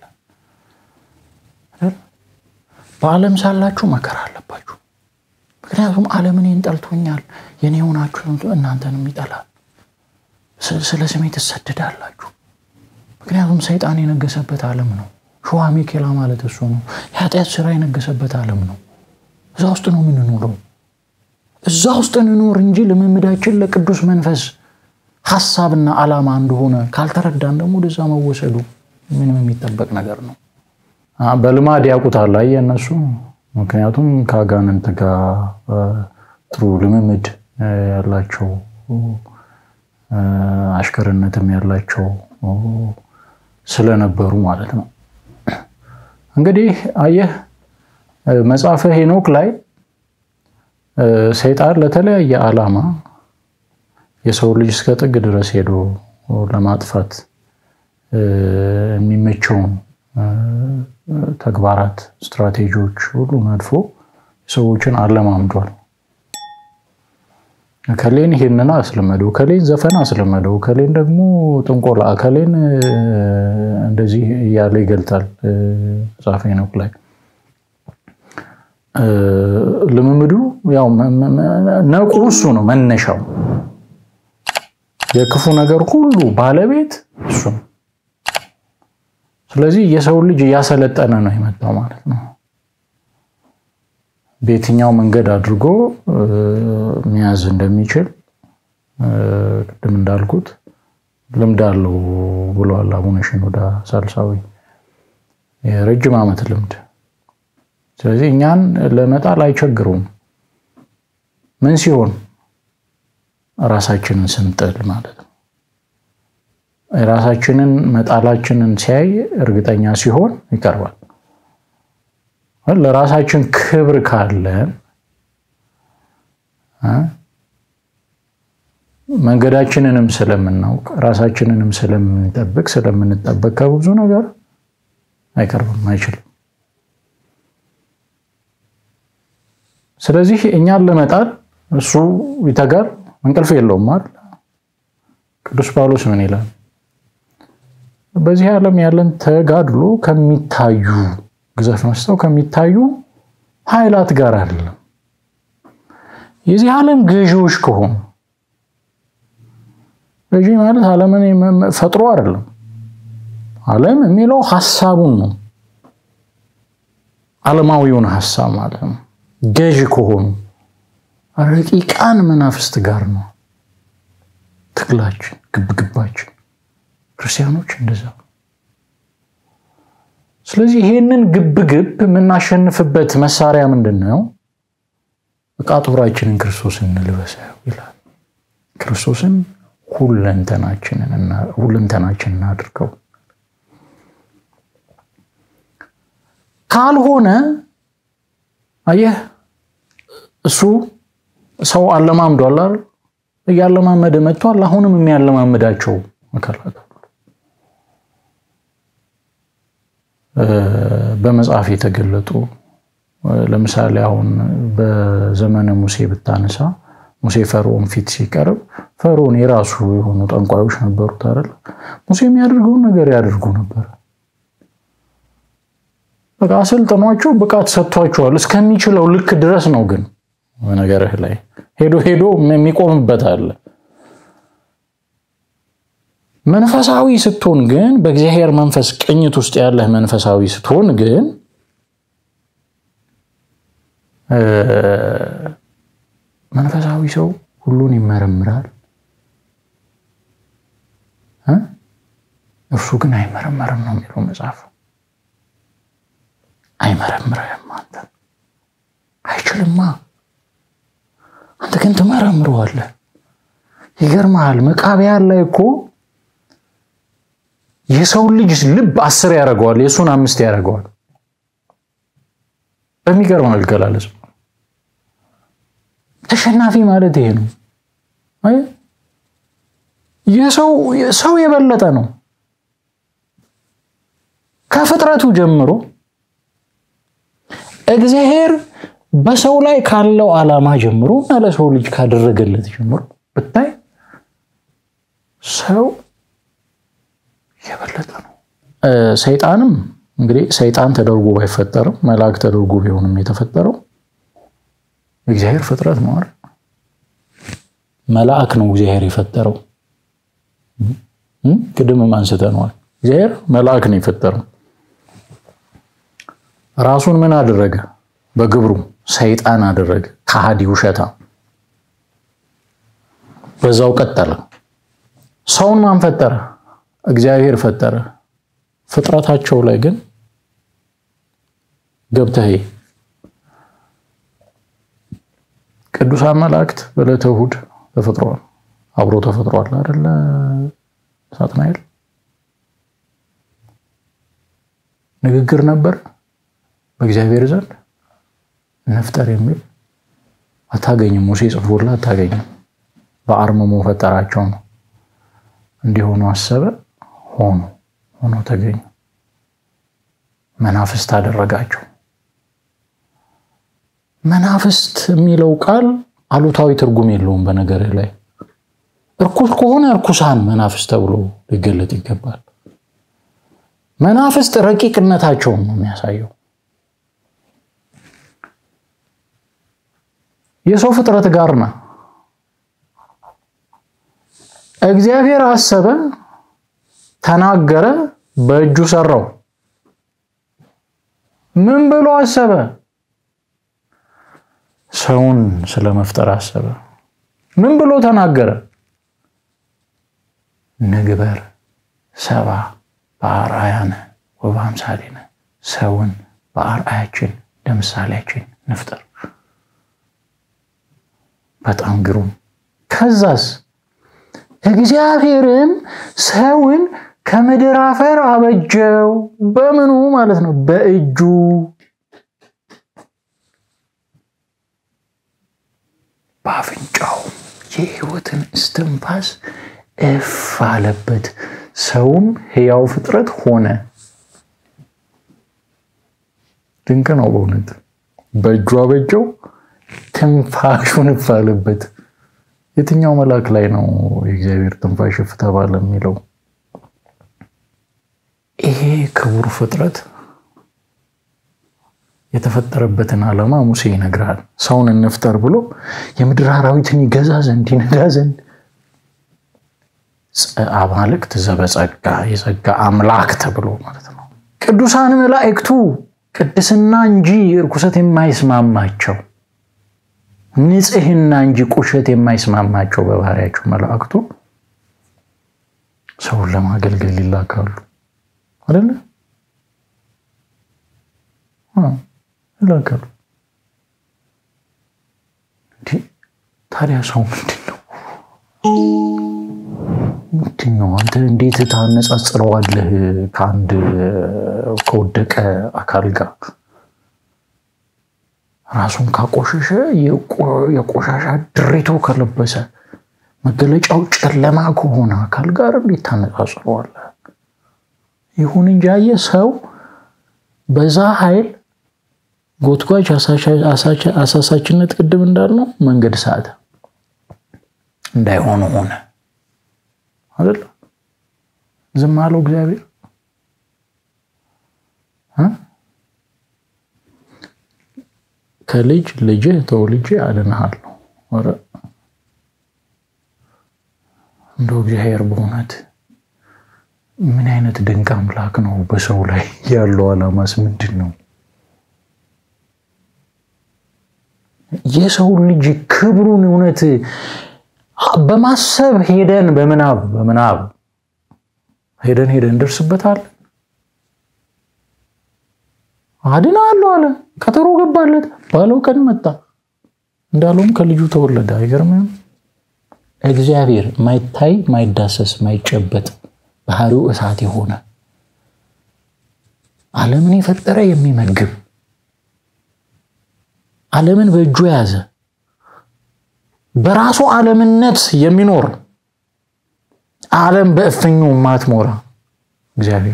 በዓለም ሳላችሁ መከራ አለባችሁ። ምክንያቱም ዓለም እኔን ጠልቶኛል፣ የኔ የሆናችሁ እናንተንም ይጠላል። ስለ ስሜ ትሰደዳላችሁ። ምክንያቱም ሰይጣን የነገሰበት ዓለም ነው። ሸዋ ሚኬላ ማለት እሱ ነው። የኃጢአት ስራ የነገሰበት ዓለም ነው። እዛ ውስጥ ነው የምንኖረው። እዛ ውስጥ እንኖር እንጂ ልምምዳችን ለቅዱስ መንፈስ ሀሳብና ዓላማ እንደሆነ ካልተረዳን ደግሞ ወደዛ መወሰዱ ምንም የሚጠበቅ ነገር ነው። በልማድ ያውቁታል አየህ እነሱ ምክንያቱም ከአጋንንት ጋር ጥሩ ልምምድ ያላቸው አሽከርነትም ያላቸው ስለነበሩ ማለት ነው። እንግዲህ አየህ መጽሐፈ ሄኖክ ላይ ሰይጣን ለተለያየ ዓላማ የሰው ልጅ እስከ ጥግ ድረስ ሄዶ ለማጥፋት የሚመቸውን ተግባራት፣ ስትራቴጂዎች ሁሉ ነድፎ ሰዎችን አለማምዷል። ከሌን ይሄንን አስለመደው፣ ከሌን ዘፈን አስለመደው፣ ከሌን ደግሞ ጥንቆላ፣ ከሌን እንደዚህ እያለ ይገልጣል መጽሐፈ ሄኖክ ላይ። ልምምዱ ያው ነቁ እሱ ነው መነሻው። የክፉ ነገር ሁሉ ባለቤት እሱ ነው። ስለዚህ የሰው ልጅ እያሰለጠነ ነው የመጣው ማለት ነው። በየትኛው መንገድ አድርጎ መያዝ እንደሚችል ቅድም እንዳልኩት ልምድ አለው ብለዋል አቡነ ሽኖዳ ሳልሳዊ የረጅም ዓመት ልምድ። ስለዚህ እኛን ለመጣል አይቸግሩም። ምን ሲሆን ራሳችንን ስንጥል ማለት ነው። ራሳችንን መጣላችንን ሲያይ እርግጠኛ ሲሆን ይቀርባል። ለራሳችን ክብር ካለን መንገዳችንንም ስለምናውቅ ራሳችንንም ስለምንጠብቅ ስለምንጠበቅ ከብዙ ነገር አይቀርብም፣ አይችልም። ስለዚህ እኛን ለመጣል እሱ ይተጋል፣ እንቅልፍ የለውም አይደል? ቅዱስ ጳውሎስ ምን ይላል? በዚህ ዓለም ያለን ተጋድሎ ከሚታዩ ግዘፍ መስጠው ከሚታዩ ኃይላት ጋር አይደለም። የዚህ ዓለም ገዢዎች ከሆኑ ገዢ ማለት ዓለምን ፈጥሮ አይደለም። ዓለም የሚለው ሀሳቡን ነው፣ ዓለማዊውን ሀሳብ ማለት ነው። ገዢ ከሆኑ ረቂቃን መናፍስት ጋር ነው ትግላችን፣ ግብግባችን። ክርስቲያኖች እንደዛ። ስለዚህ ይሄንን ግብግብ የምናሸንፍበት መሳሪያ ምንድን ነው? ዕቃ ጦራችንን ክርስቶስን እንልበሰው ይላል። ክርስቶስን ሁለንተናችን እናድርገው። ካልሆነ አየህ እሱ ሰው አለማምዷል አይደል? እያለማመደ መጥቷል። አሁንም የሚያለማምዳቸው አካላት በመጽሐፍ የተገለጡ ለምሳሌ አሁን በዘመነ ሙሴ ብታነሳ ሙሴ ፈርዖን ፊት ሲቀርብ ፈርዖን የራሱ የሆኑ ጠንቋዮች ነበሩት አይደል? ሙሴ የሚያደርገውን ነገር ያደርጉ ነበር። በቃ አሰልጥኗቸው ብቃት ሰጥቷቸዋል እስከሚችለው ልክ ድረስ ነው። ግን ነገርህ ላይ ሄዶ ሄዶ የሚቆምበት አለ። መንፈሳዊ ስትሆን ግን በእግዚአብሔር መንፈስ ቅኝት ውስጥ ያለህ መንፈሳዊ ስትሆን ግን መንፈሳዊ ሰው ሁሉን ይመረምራል፣ እርሱ ግን አይመረመርም ነው የሚለው መጽሐፍ። አይመረምርህም፣ አንተ አይችልማ፣ አንተ ግን ትመረምረዋለህ። ይገርመሃል። መቃብያን ላይ እኮ የሰውን ልጅ ልብ አስር ያደርገዋል፣ የእሱን አምስት ያደርገዋል። በሚገርም አገላለጽ ተሸናፊ ማለት ይሄ ነው። ሰው የበለጠ ነው ከፍጥረቱ ጀምሮ እግዚአብሔር በሰው ላይ ካለው ዓላማ ጀምሮ እና ለሰው ልጅ ካደረገለት ጀምሮ ብታይ ሰው የበለጠ ነው። ሰይጣንም እንግዲህ ሰይጣን ተደርጎ ባይፈጠርም መልአክ ተደርጎ ቢሆንም የተፈጠረው እግዚአብሔር ፍጥረት ነው አይደል? መልአክ ነው እግዚአብሔር የፈጠረው። ቅድምም አንስተነዋል። እግዚአብሔር መልአክ ነው የፈጠረው። ራሱን ምን አደረገ? በግብሩ ሰይጣን አደረገ። ከሃዲ ውሸታ። በዛው ቀጠለ። ሰውን ማን ፈጠረ? እግዚአብሔር ፈጠረ። ፍጥረታቸው ላይ ግን ገብተህ ቅዱሳን መላእክት በዕለተ እሑድ ተፈጥረዋል። አብሮ ተፈጥሯል አይደለ? ሳጥናኤል ንግግር ነበር በእግዚአብሔር ዘንድ እንፍጠር የሚል አታገኝም። ሙሴ ጽፎላ አታገኝም። በአርምሞ ፈጠራቸው ነው። እንዲሆኑ አሰበ፣ ሆኑ፣ ሆኖ ተገኙ። መናፍስት አደረጋቸው። መናፍስት የሚለው ቃል አሉታዊ ትርጉም የለውም። በነገር ላይ እርኩስ ከሆነ እርኩሳን መናፍስት ተብሎ ሊገለጥ ይገባል። መናፍስት ረቂቅነታቸውን ነው የሚያሳየው። የሰው ፍጥረት ጋር ነው። እግዚአብሔር አሰበ፣ ተናገረ፣ በእጁ ሰራው። ምን ብሎ አሰበ? ሰውን ስለመፍጠር አሰበ። ምን ብሎ ተናገረ? ንግበር ሰባ በአርአያነ ወበአምሳሌነ ሰውን በአርአያችን ለምሳሌያችን ንፍጠር። በጣም ግሩም። ከዛስ እግዚአብሔርም ሰውን ከምድር አፈር አበጀው። በምኑ ማለት ነው? በእጁ በአፍንጫው የሕይወትን እስትንፋስ እፍ አለበት። ሰውም ሕያው ፍጥረት ሆነ። ድንቅ ነው በእውነት በእጁ አበጀው፣ ትንፋሹን እፍ አለበት። የትኛው መልአክ ላይ ነው የእግዚአብሔር ትንፋሽ እፍ ተባለ የሚለው? ይሄ ክቡር ፍጥረት የተፈጠረበትን ዓላማ ሙሴ ይነግራል። ሰውን እንፍጠር ብሎ የምድር አራዊትን ይገዛ ዘንድ ይነዳ ዘንድ አማልክት ዘበጸጋ የጸጋ አምላክ ተብሎ ማለት ነው። ቅዱሳን መላእክቱ ቅድስና እንጂ እርኩሰት የማይስማማቸው ንጽሕና እንጂ ቁሸት የማይስማማቸው በባህሪያቸው መላእክቱ ሰውን ለማገልገል ይላካሉ አይደለ? ይላካሉ። ታዲያ ሰው ምንድን ነው? ምንድን ነው? አንተ እንዴት ታነጻጽረዋለህ ከአንድ ከወደቀ አካል ጋር? ራሱን ካቆሸሸ የቆሻሻ ድሬቶ ከለበሰ መገለጫው ጨለማ ከሆነ አካል ጋር እንዴት ታነጻጽረዋለህ? ይሁን እንጂ አየህ ሰው በዛ ኃይል ጎትጓች አሳሳችነት ቅድም እንዳልነው መንገድ ሳተ እንዳይሆኑ ሆነ አይደል? ዝም አለው እግዚአብሔር። ከልጅ ልጅህ ተወልጄ አድንሃለሁ። ኧረ እንደው እግዚአብሔር በእውነት ምን አይነት ድንቅ አምላክ ነው! በሰው ላይ ያለው ዓላማስ ምንድን ነው? የሰው ልጅ ክብሩን እውነት በማሰብ ሄደን በምናብ በምናብ ሄደን ሄደን እንደርስበታለን። አድናለሁ አለ፣ ቀጠሮ ገባለት፣ ባለው ቀን መጣ፣ እንዳለውም ከልጁ ተወለደ። አይገርምም? እግዚአብሔር ማይታይ ማይዳሰስ ማይጨበጥ ባህሪው እሳት የሆነ ዓለምን የፈጠረ የሚመግብ ዓለምን በእጁ የያዘ በራሱ ዓለምነት የሚኖር ዓለም በእፍኙ ማትሞራ እግዚአብሔር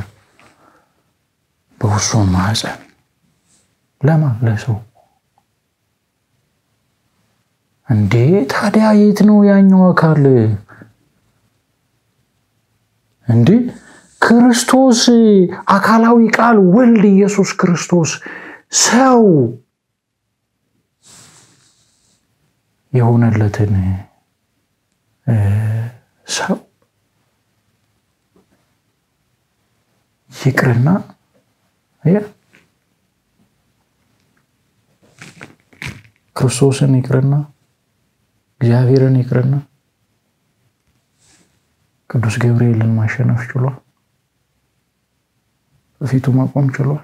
በውሱን ማህፀን ለማ ለሰው እንዴ! ታዲያ የት ነው ያኛው አካል? እንዴ ክርስቶስ አካላዊ ቃል ወልድ ኢየሱስ ክርስቶስ ሰው የሆነለትን ሰው ይቅርና ክርስቶስን ይቅርና እግዚአብሔርን ይቅርና ቅዱስ ገብርኤልን ማሸነፍ ችሏል። በፊቱ መቆም ችሏል።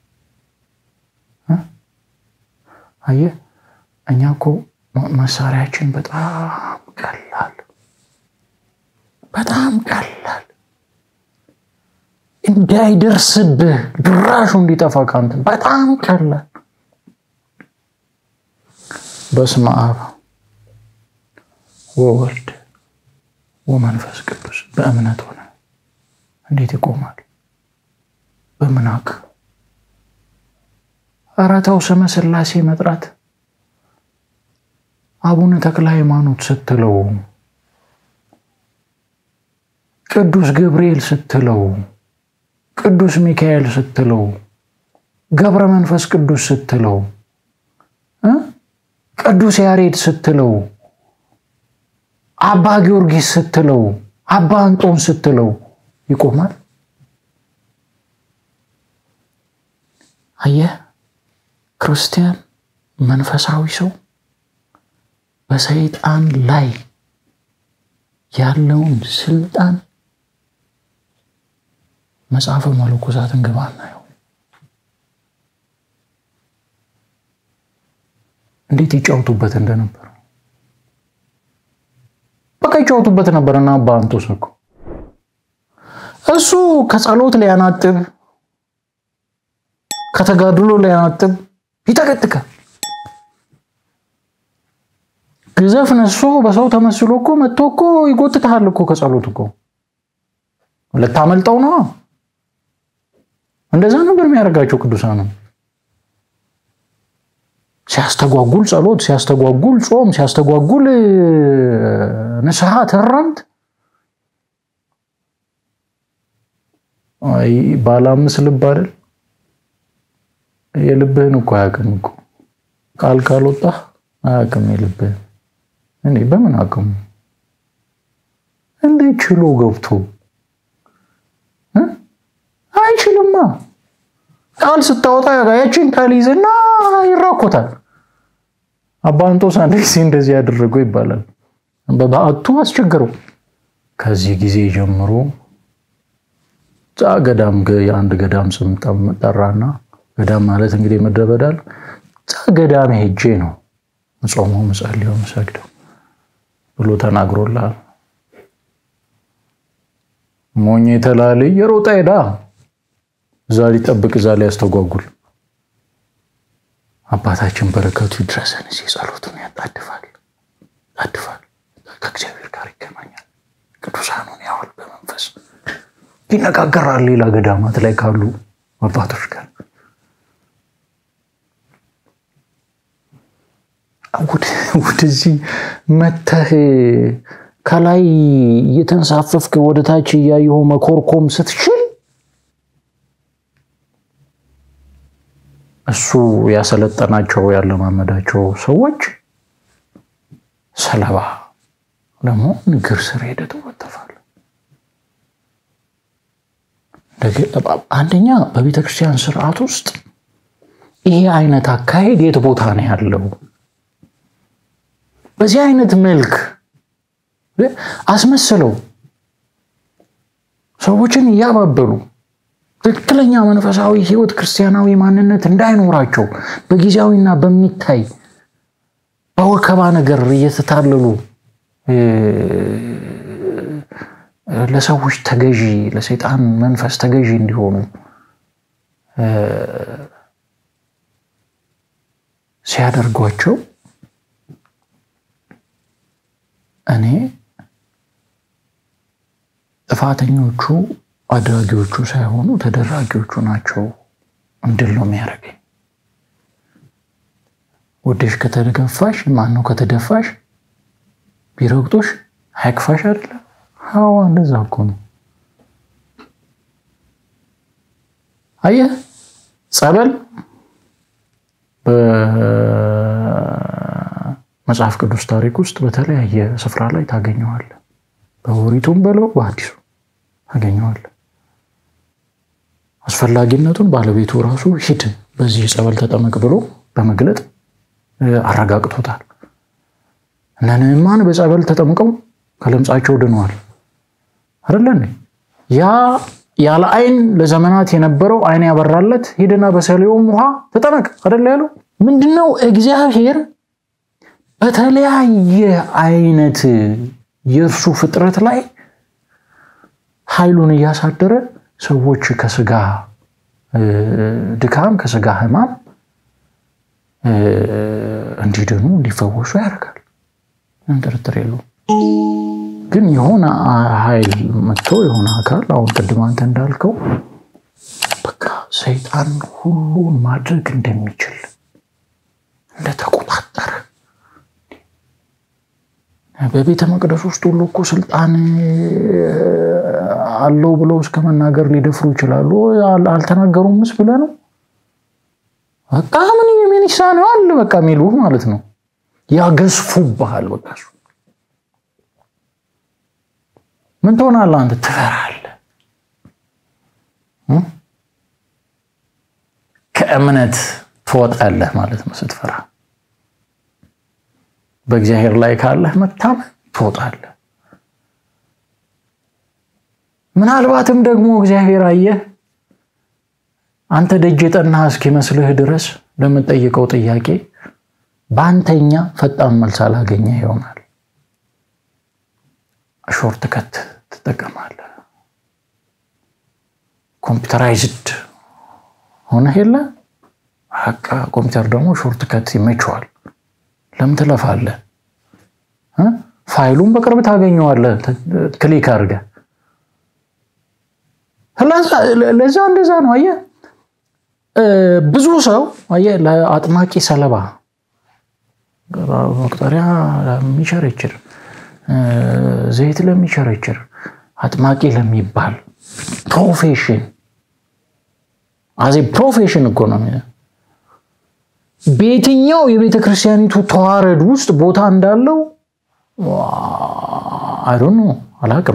አየህ እኛ እኮ መሳሪያችን በጣም ቀላል በጣም ቀላል እንዳይደርስብህ ድራሹ እንዲጠፋ ካንተ በጣም ቀላል። በስመ አብ ወወልድ ወመንፈስ ቅዱስ በእምነት ሆነ እንዴት ይቆማል? በምናክ ኧረ ተው ስመ ሥላሴ መጥራት አቡነ ተክለ ሃይማኖት ስትለው ቅዱስ ገብርኤል ስትለው ቅዱስ ሚካኤል ስትለው ገብረ መንፈስ ቅዱስ ስትለው ቅዱስ ያሬድ ስትለው አባ ጊዮርጊስ ስትለው አባ አንጦን ስትለው ይቆማል? አየህ ክርስቲያን መንፈሳዊ ሰው በሰይጣን ላይ ያለውን ስልጣን መጽሐፈ መነኮሳትን ግባ እናየው። እንዴት ይጫወቱበት እንደነበር በቃ ይጫወቱበት ነበር። እና አባ አንጦስ እኮ እሱ ከጸሎት ሊያናጥብ ከተጋድሎ ሊያናጥብ ይጠቀጥቃል። ግዘፍ ነሶ በሰው ተመስሎ እኮ መጥቶ እኮ ይጎትትሃል እኮ ከጸሎት እኮ ልታመልጠው ነው። እንደዛ ነበር የሚያደርጋቸው ቅዱሳኑ። ሲያስተጓጉል ጸሎት፣ ሲያስተጓጉል ጾም፣ ሲያስተጓጉል ንስሐ ተረምት ባለ አምስት ልብ አይደል? የልብህን እኮ አያውቅም እኮ ቃል ካልወጣ አያውቅም የልብህን። እኔ በምን አቅሙ እንዴት ችሎ ገብቶ አይችልማ። ቃል ስታወጣ ያችን ቃል ይዝና ይራኮታል። አባ አንጦስ አንድ ጊዜ እንደዚህ ያደረገው ይባላል። በበዓቱ አስቸገረው። ከዚህ ጊዜ ጀምሮ ዛ ገዳም የአንድ ገዳም ስም ጠራና ገዳም ማለት እንግዲህ ምድረ በዳ ዛ ገዳም ሄጄ ነው ምጾመው ምጸልየው ምሰግደው ብሎ ተናግሮላል። ሞኝ የተላለ የሮጣ ሄዳ እዛ ሊጠብቅ እዛ ላይ ያስተጓጉል። አባታችን በረከቱ ይድረሰን። እዚህ ጸሎቱን ያጣድፋል ያጣድፋል፣ ከእግዚአብሔር ጋር ይገናኛል። ቅዱሳኑን ያዋል በመንፈስ ይነጋገራል። ሌላ ገዳማት ላይ ካሉ አባቶች ጋር ወደዚህ መተህ ከላይ እየተንሳፈፍክ ወደ ታች እያየሁ መኮርኮም ስትችል እሱ ያሰለጠናቸው ያለማመዳቸው ሰዎች ሰለባ ደግሞ ንግር ስር ሄደህ ትወተፋለህ። አንደኛ በቤተ ክርስቲያን ስርዓት ውስጥ ይሄ አይነት አካሄድ የት ቦታ ነው ያለው? በዚህ አይነት መልክ አስመስለው ሰዎችን እያባበሉ ትክክለኛ መንፈሳዊ ሕይወት ክርስቲያናዊ ማንነት እንዳይኖራቸው በጊዜያዊና በሚታይ በወከባ ነገር እየተታለሉ ለሰዎች ተገዢ ለሰይጣን መንፈስ ተገዢ እንዲሆኑ ሲያደርጓቸው እኔ ጥፋተኞቹ አድራጊዎቹ ሳይሆኑ ተደራጊዎቹ ናቸው እንድል ነው የሚያደርገኝ። ወደሽ ከተገፋሽ ማን ነው ከተደፋሽ ቢረግጦሽ አይክፋሽ አይደለ? ሀዋ እንደዛ እኮ ነው። አየህ ጸበል በመጽሐፍ ቅዱስ ታሪክ ውስጥ በተለያየ ስፍራ ላይ ታገኘዋለህ። በኦሪቱም በለው በአዲሱ ታገኘዋለህ። አስፈላጊነቱን ባለቤቱ ራሱ ሂድ በዚህ ጸበል ተጠመቅ ብሎ በመግለጥ አረጋግጦታል። እነ ንዕማን በጸበል ተጠምቀው ከለምጻቸው ድነዋል። አይደለ ያ ያለ አይን ለዘመናት የነበረው አይን ያበራለት ሂድና በሰሊሆም ውሃ ተጠመቅ አይደለ ያለው ምንድነው? እግዚአብሔር በተለያየ አይነት የእርሱ ፍጥረት ላይ ኃይሉን እያሳደረ ሰዎች ከስጋ ድካም ከስጋ ሕማም እንዲድኑ እንዲፈወሱ ያደርጋል። ምንም ጥርጥር የለውም። ግን የሆነ ኃይል መጥቶ የሆነ አካል አሁን ቅድም አንተ እንዳልከው በቃ ሰይጣን ሁሉን ማድረግ እንደሚችል እንደተቆጣጠረ በቤተ መቅደስ ውስጥ ሁሉ እኮ ስልጣን አለው ብለው እስከ መናገር ሊደፍሩ ይችላሉ። አልተናገሩምስ ብለህ ነው በቃ ምን ምን ይሳነዋል በቃ የሚሉ ማለት ነው። ያገዝፉብሃል። በቃ እሱ ምን ትሆናለህ አንተ? ትፈራለህ። ከእምነት ትወጣለህ ማለት ነው ስትፈራ። በእግዚአብሔር ላይ ካለህ መታመን ትወጣለህ። ምናልባትም ደግሞ እግዚአብሔር አየህ አንተ ደጅ የጠናህ እስኪመስልህ ድረስ ለምጠይቀው ጥያቄ በአንተኛ ፈጣን መልስ አላገኘ ይሆናል። ሾርት ከት ትጠቀማለህ። ኮምፒውተራይዝድ ሆነህ የለ በቃ ኮምፒውተር ደግሞ ሾርት ከት ይመችዋል። ለምን ትለፋለህ? ፋይሉን በቅርብ ታገኘዋለህ ክሊክ አድርገህ። ለዛ እንደዛ ነው። አየህ ብዙ ሰው አየህ ለአጥማቂ ሰለባ መቁጠሪያ ለሚቸረችር ዘይት ለሚቸረችር አጥማቂ ለሚባል ፕሮፌሽን አዜ ፕሮፌሽን እኮ ነው። በየትኛው የቤተ ክርስቲያኒቱ ተዋረድ ውስጥ ቦታ እንዳለው አይዶን ነው አላቅም።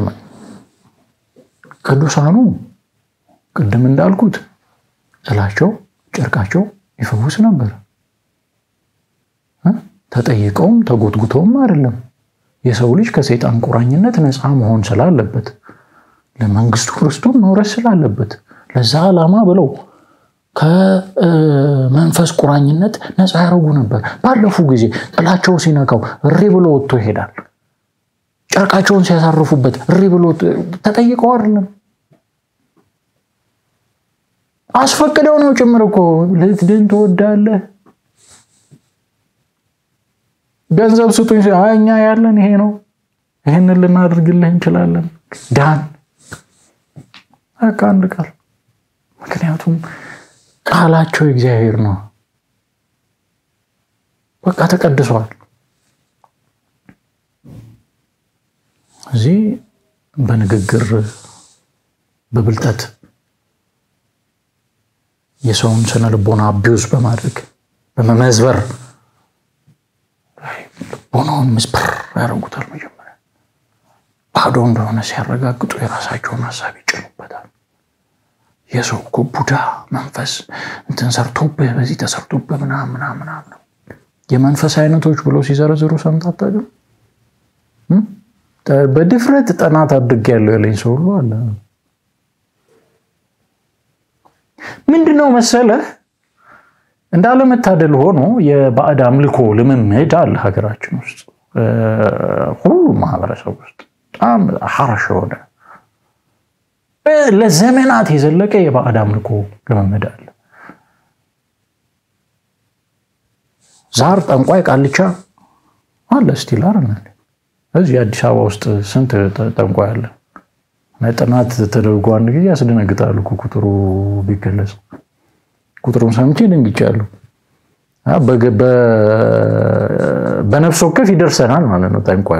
ቅዱሳኑ ቅድም እንዳልኩት ጥላቸው ጨርቃቸው ይፈውስ ነበር። ተጠይቀውም ተጎትጉተውም አይደለም። የሰው ልጅ ከሰይጣን ቁራኝነት ነፃ መሆን ስላለበት ለመንግስቱ ክርስቶን መውረስ ስላለበት ለዛ ዓላማ ብለው ከመንፈስ ቁራኝነት ነፃ ያደረጉ ነበር። ባለፉ ጊዜ ጥላቸው ሲነካው እሪ ብሎ ወጥቶ ይሄዳል። ጨርቃቸውን ሲያሳርፉበት እሪ ብሎ ተጠይቀው አይደለም አስፈቅደው ነው ጭምር እኮ ልትድን ትወዳለህ ገንዘብ ስጡኝ፣ እኛ ያለን ይሄ ነው፣ ይህንን ልናደርግልህ እንችላለን፣ ዳን በቃ አንድ ቃል። ምክንያቱም ቃላቸው እግዚአብሔር ነው። በቃ ተቀድሷል። እዚህ በንግግር በብልጠት የሰውን ስነ ልቦና አቢውዝ በማድረግ በመመዝበር ልቦናውን ምስብር ያደርጉታል። መጀመሪያ ባዶ እንደሆነ ሲያረጋግጡ የራሳቸውን ሀሳብ ይጭኑበታል። የሰው እኮ ቡዳ መንፈስ እንትን ሰርቶብህ በዚህ ተሰርቶብህ ምናምን ምናምን ምናምን ነው። የመንፈስ አይነቶች ብለው ሲዘረዝሩ ሰምተህ አታውቅም? በድፍረት ጥናት አድርጌያለሁ ያለኝ ሰው ሁሉ አለ። ምንድነው መሰለህ እንዳለመታደል ሆኖ የባዕድ አምልኮ ልምምድ አለ ሀገራችን ውስጥ ሁሉም ማህበረሰብ ውስጥ በጣም ሀርሽ የሆነ ለዘመናት የዘለቀ የባዕድ አምልኮ ልምምድ አለ። ዛር፣ ጠንቋይ፣ ቃልቻ አለ ስቲል አይደል? እዚህ አዲስ አበባ ውስጥ ስንት ጠንቋይ አለ? ጥናት ተደርጎ አንድ ጊዜ ያስደነግጣሉ ቁጥሩ ቢገለጽ ቁጥሩን ሰምቼ ደንግጫለሁ። በነፍስ ወከፍ ይደርሰናል ማለት ነው። ጠንቋዩ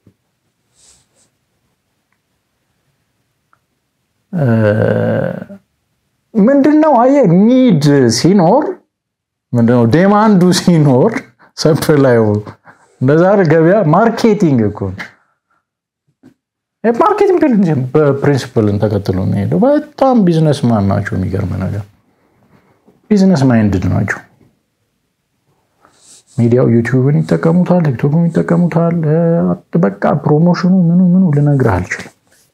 ምንድነው? አየህ ኒድ ሲኖር ምንድነው ዴማንዱ ሲኖር ሰፕላዩ እንደዛ ገበያ ማርኬቲንግ እኮ ማርኬቲንግ በፕሪንሲፕልን ተከትሎ ነው ሄደው። በጣም ቢዝነስ ማን ናቸው። የሚገርም ነገር ቢዝነስ ማይንድድ ናቸው። ሚዲያው ዩቲዩብን ይጠቀሙታል፣ ቲክቶክን ይጠቀሙታል። በቃ ፕሮሞሽኑ ምኑ ምኑ ልነግርህ አልችልም።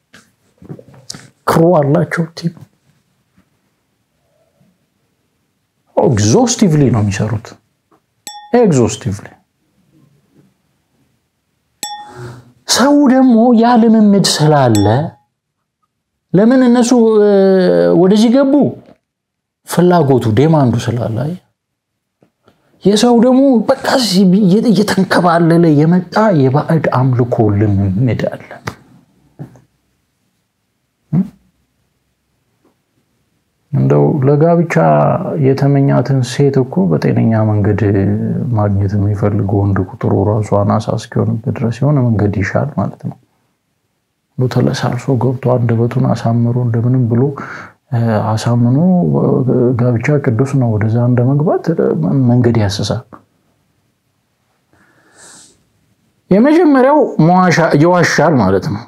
ክሩ አላቸው ቲም ኤግዞስቲቭሊ ነው የሚሰሩት። ኤግዞስቲቭሊ ሰው ደግሞ ያ ልምምድ ስላለ ለምን እነሱ ወደዚህ ገቡ? ፍላጎቱ ዴማንዱ ስላለ የሰው ደግሞ በቃ እየተንከባለለ የመጣ የባዕድ አምልኮ ልምምድ አለ። እንደው ለጋብቻ የተመኛትን ሴት እኮ በጤነኛ መንገድ ማግኘት የሚፈልግ ወንድ ቁጥሩ ራሱ አናሳ እስኪሆንበት ድረስ የሆነ መንገድ ይሻል ማለት ነው። ተለሳልሶ ገብቶ አንደበቱን አሳምሮ እንደምንም ብሎ አሳምኖ ጋብቻ ቅዱስ ነው ወደዛ እንደመግባት መንገድ ያስሳል። የመጀመሪያው ይዋሻል ማለት ነው።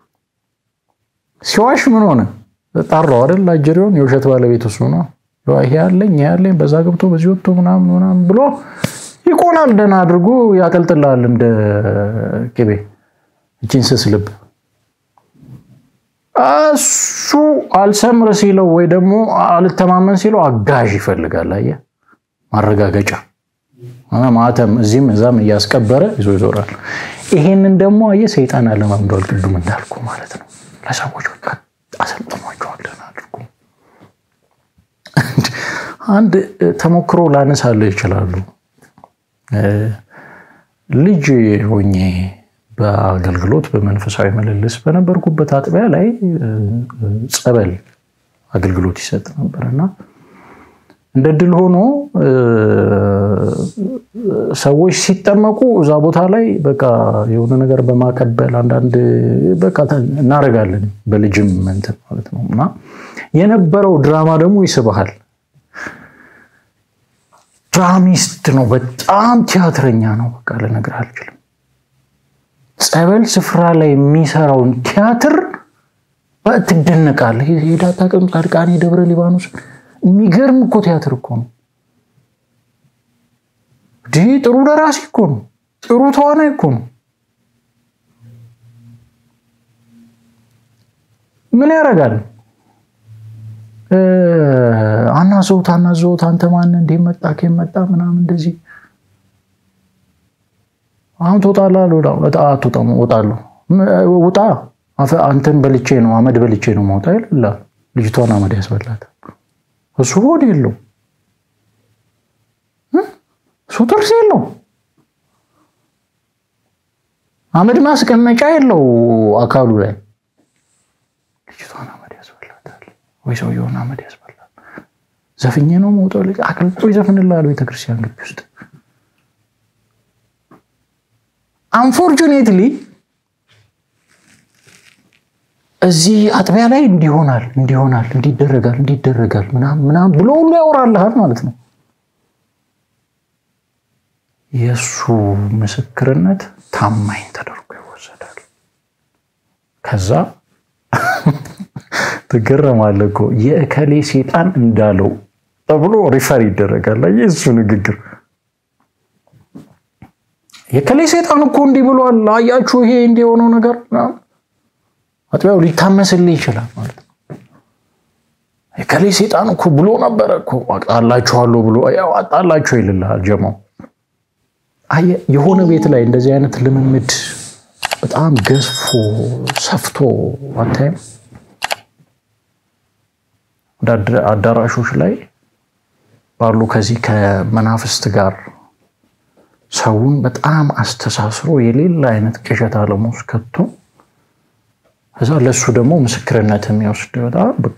ሲዋሽ ምን ሆነ? ጠራው አይደል? አጀሬውን የውሸት ባለቤት እሱ ነው። ይሄ ያለኝ ይሄ ያለኝ በዛ ገብቶ በዚህ ወጥቶ ምናምን ምናምን ብሎ ይቆላል። ደህና አድርጎ ያቀልጥልሃል እንደ ቅቤ እቺን ስስ ልብ እሱ አልሰምር ሲለው ወይ ደግሞ አልተማመን ሲለው አጋዥ ይፈልጋል። አየህ ማረጋገጫ ማተም እዚህም እዛም እያስቀበረ ይዞ ይዞራል። ይሄንን ደግሞ አየህ ሰይጣን አለማምዷል። ቅዱም እንዳልኩ ማለት ነው። ለሰዎች በቃ አሰልጥሟቸዋለን አድርጎ አንድ ተሞክሮ ላነሳልህ ይችላሉ። ልጅ ሆኜ በአገልግሎት በመንፈሳዊ ምልልስ በነበርኩበት አጥቢያ ላይ ጸበል አገልግሎት ይሰጥ ነበር እና እንደ ድል ሆኖ ሰዎች ሲጠመቁ እዛ ቦታ ላይ በቃ የሆነ ነገር በማቀበል አንዳንድ በቃ እናደርጋለን በልጅም እንትን ማለት ነው እና የነበረው ድራማ ደግሞ ይስብሃል። ድራሚስት ነው፣ በጣም ቲያትረኛ ነው። በቃ ልነግርህ አልችልም። ጸበል ስፍራ ላይ የሚሰራውን ቲያትር ትደነቃለህ። ሄዳታ ቀን ጻድቃኔ ደብረ ሊባኖስ የሚገርም እኮ ቲያትር እኮ ነው። ይህ ጥሩ ደራሲ እኮ ነው። ጥሩ ተዋናይ እኮ ነው። ምን ያደርጋል? አናዘውት አናዘውት አንተ ማነህ እንዴ መጣ ከመጣ ምናምን እንደዚህ አሁን ትወጣለህ አልወጣም አትወጣም እወጣለሁ ውጣ አንተን በልቼ ነው አመድ በልቼ ነው መውጣ ይላል ልጅቷን አመድ ያስበላት እሱ ሆድ የለው እሱ ጥርስ የለው አመድ ማስቀመጫ የለው አካሉ ላይ ልጅቷን አመድ ያስበላታል ወይ ሰውየውን አመድ ያስበላል ዘፍኜ ነው መውጣው ልጅ አቅልጦ ይዘፍንልሃል ቤተክርስቲያን ግቢ ውስጥ አንፎርቹኔትሊ እዚህ አጥቢያ ላይ እንዲሆናል እንዲሆናል እንዲደረጋል እንዲደረጋል ምናምን ብሎ ሁሉ ያወራልሃል ማለት ነው። የእሱ ምስክርነት ታማኝ ተደርጎ ይወሰዳል። ከዛ ትገረማለህ እኮ የእከሌ ሴጣን እንዳለው ተብሎ ሪፈር ይደረጋል። የእሱ ንግግር የከሌ ሴጣን እኮ እንዲህ ብሏል፣ አያችሁ ይሄ እንዲህ የሆነው ነገር አጥቢያው ሊታመስልህ ይችላል ማለት ነው። የከሌ ሴጣን እኮ ብሎ ነበረ እኮ አጣላችኋለሁ ብሎ ያው አጣላችሁ ይልልሃል ጀማው። አየህ የሆነ ቤት ላይ እንደዚህ አይነት ልምምድ በጣም ገዝፎ ሰፍቶ አታይም? ወደ አዳራሾች ላይ ባሉ ከዚህ ከመናፍስት ጋር ሰውን በጣም አስተሳስሮ የሌላ አይነት ቅዠት ዓለም ውስጥ ከቶ ከዛ ለእሱ ደግሞ ምስክርነት የሚወስድ በጣም በቃ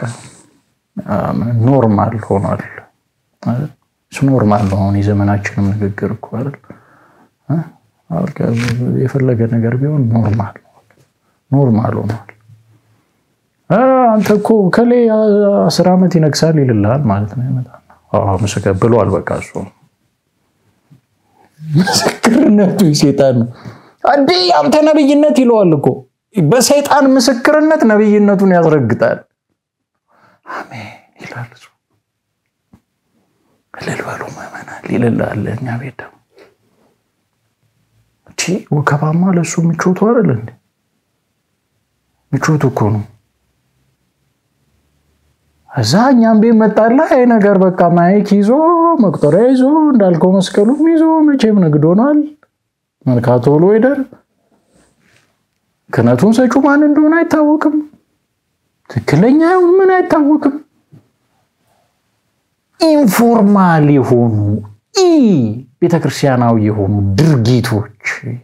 ኖርማል ሆኗል። እሱ ኖርማል ነው። አሁን የዘመናችንም ንግግር እኮ አይደል የፈለገ ነገር ቢሆን ኖርማል ኖርማል ሆኗል። አንተ እኮ ከሌ አስር ዓመት ይነግሳል ይልልሃል ማለት ነው። ይመጣል ምስክር ብሏል። በቃ እሱ ምስክርነቱ ሴጣን ነው። እንዴ አንተ ነብይነት ይለዋል እኮ በሰይጣን ምስክርነት ነብይነቱን ያስረግጣል። አሜን ይላል እሱ። እልል በሉ ምዕመናን ይልልሃል። እኛ ቤት ደግሞ እቺ ወከባማ ለእሱ ምቾቱ አይደል እንዴ? ምቾቱ እኮ ነው። እዛ እኛም ቤት መጣላ ይሄ ነገር በቃ ማይክ ይዞ መቁጠሪያ ይዞ እንዳልከው መስቀሉም ይዞ መቼም ንግድ ሆኗል። መርካቶ ብሎ ሄደር ክህነቱን ሰጩ ማን እንደሆነ አይታወቅም። ትክክለኛ ይሁን ምን አይታወቅም። ኢንፎርማል የሆኑ ኢ ቤተክርስቲያናዊ የሆኑ ድርጊቶች፣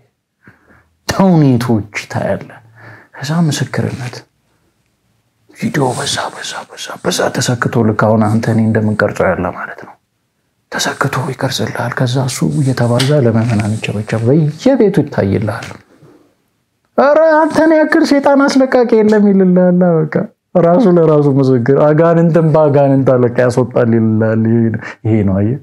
ተውኔቶች ታያለ። ከዛ ምስክርነት ቪዲዮ በዛ በዛ በዛ በዛ ተሰክቶ ልክ አሁን አንተ እኔ እንደምንቀርጸው ያለ ማለት ነው። ተሰክቶ ይቀርጽልሃል። ከዛ እሱ እየተባዛ ለምዕመናን ይቸበቸብ በየቤቱ ይታይልሃል። ኧረ አንተን ያክል ሴጣን አስለቃቂ የለም ይልልሃል። በቃ ራሱ ለራሱ ምስክር አጋንንትን በአጋንንት አለቃ ያስወጣል ይልልሃል። ይሄ ነው አየህ፣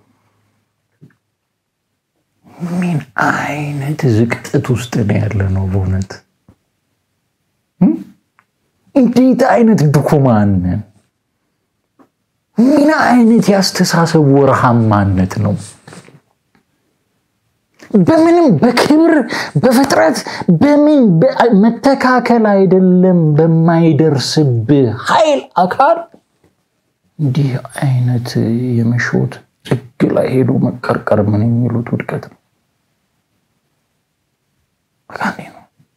ምን አይነት ዝቅጠት ውስጥ ነው ያለ ነው በእውነት እንዴት አይነት ድኩማን ነን! ምን አይነት ያስተሳሰብ ወርሃማነት ነው! በምንም በክብር በፍጥረት በምን መተካከል አይደለም በማይደርስብህ ኃይል አካል እንዲህ አይነት የመሾት ጥግ ላይ ሄዶ መቀርቀር ምን የሚሉት ውድቀት ነው። ነው።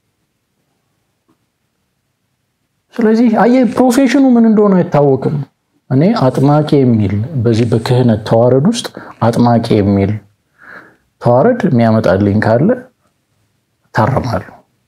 ስለዚህ አየህ ፕሮፌሽኑ ምን እንደሆነ አይታወቅም። እኔ አጥማቂ የሚል በዚህ በክህነት ተዋረድ ውስጥ አጥማቂ የሚል ተዋረድ የሚያመጣልኝ ካለ ታረማለሁ።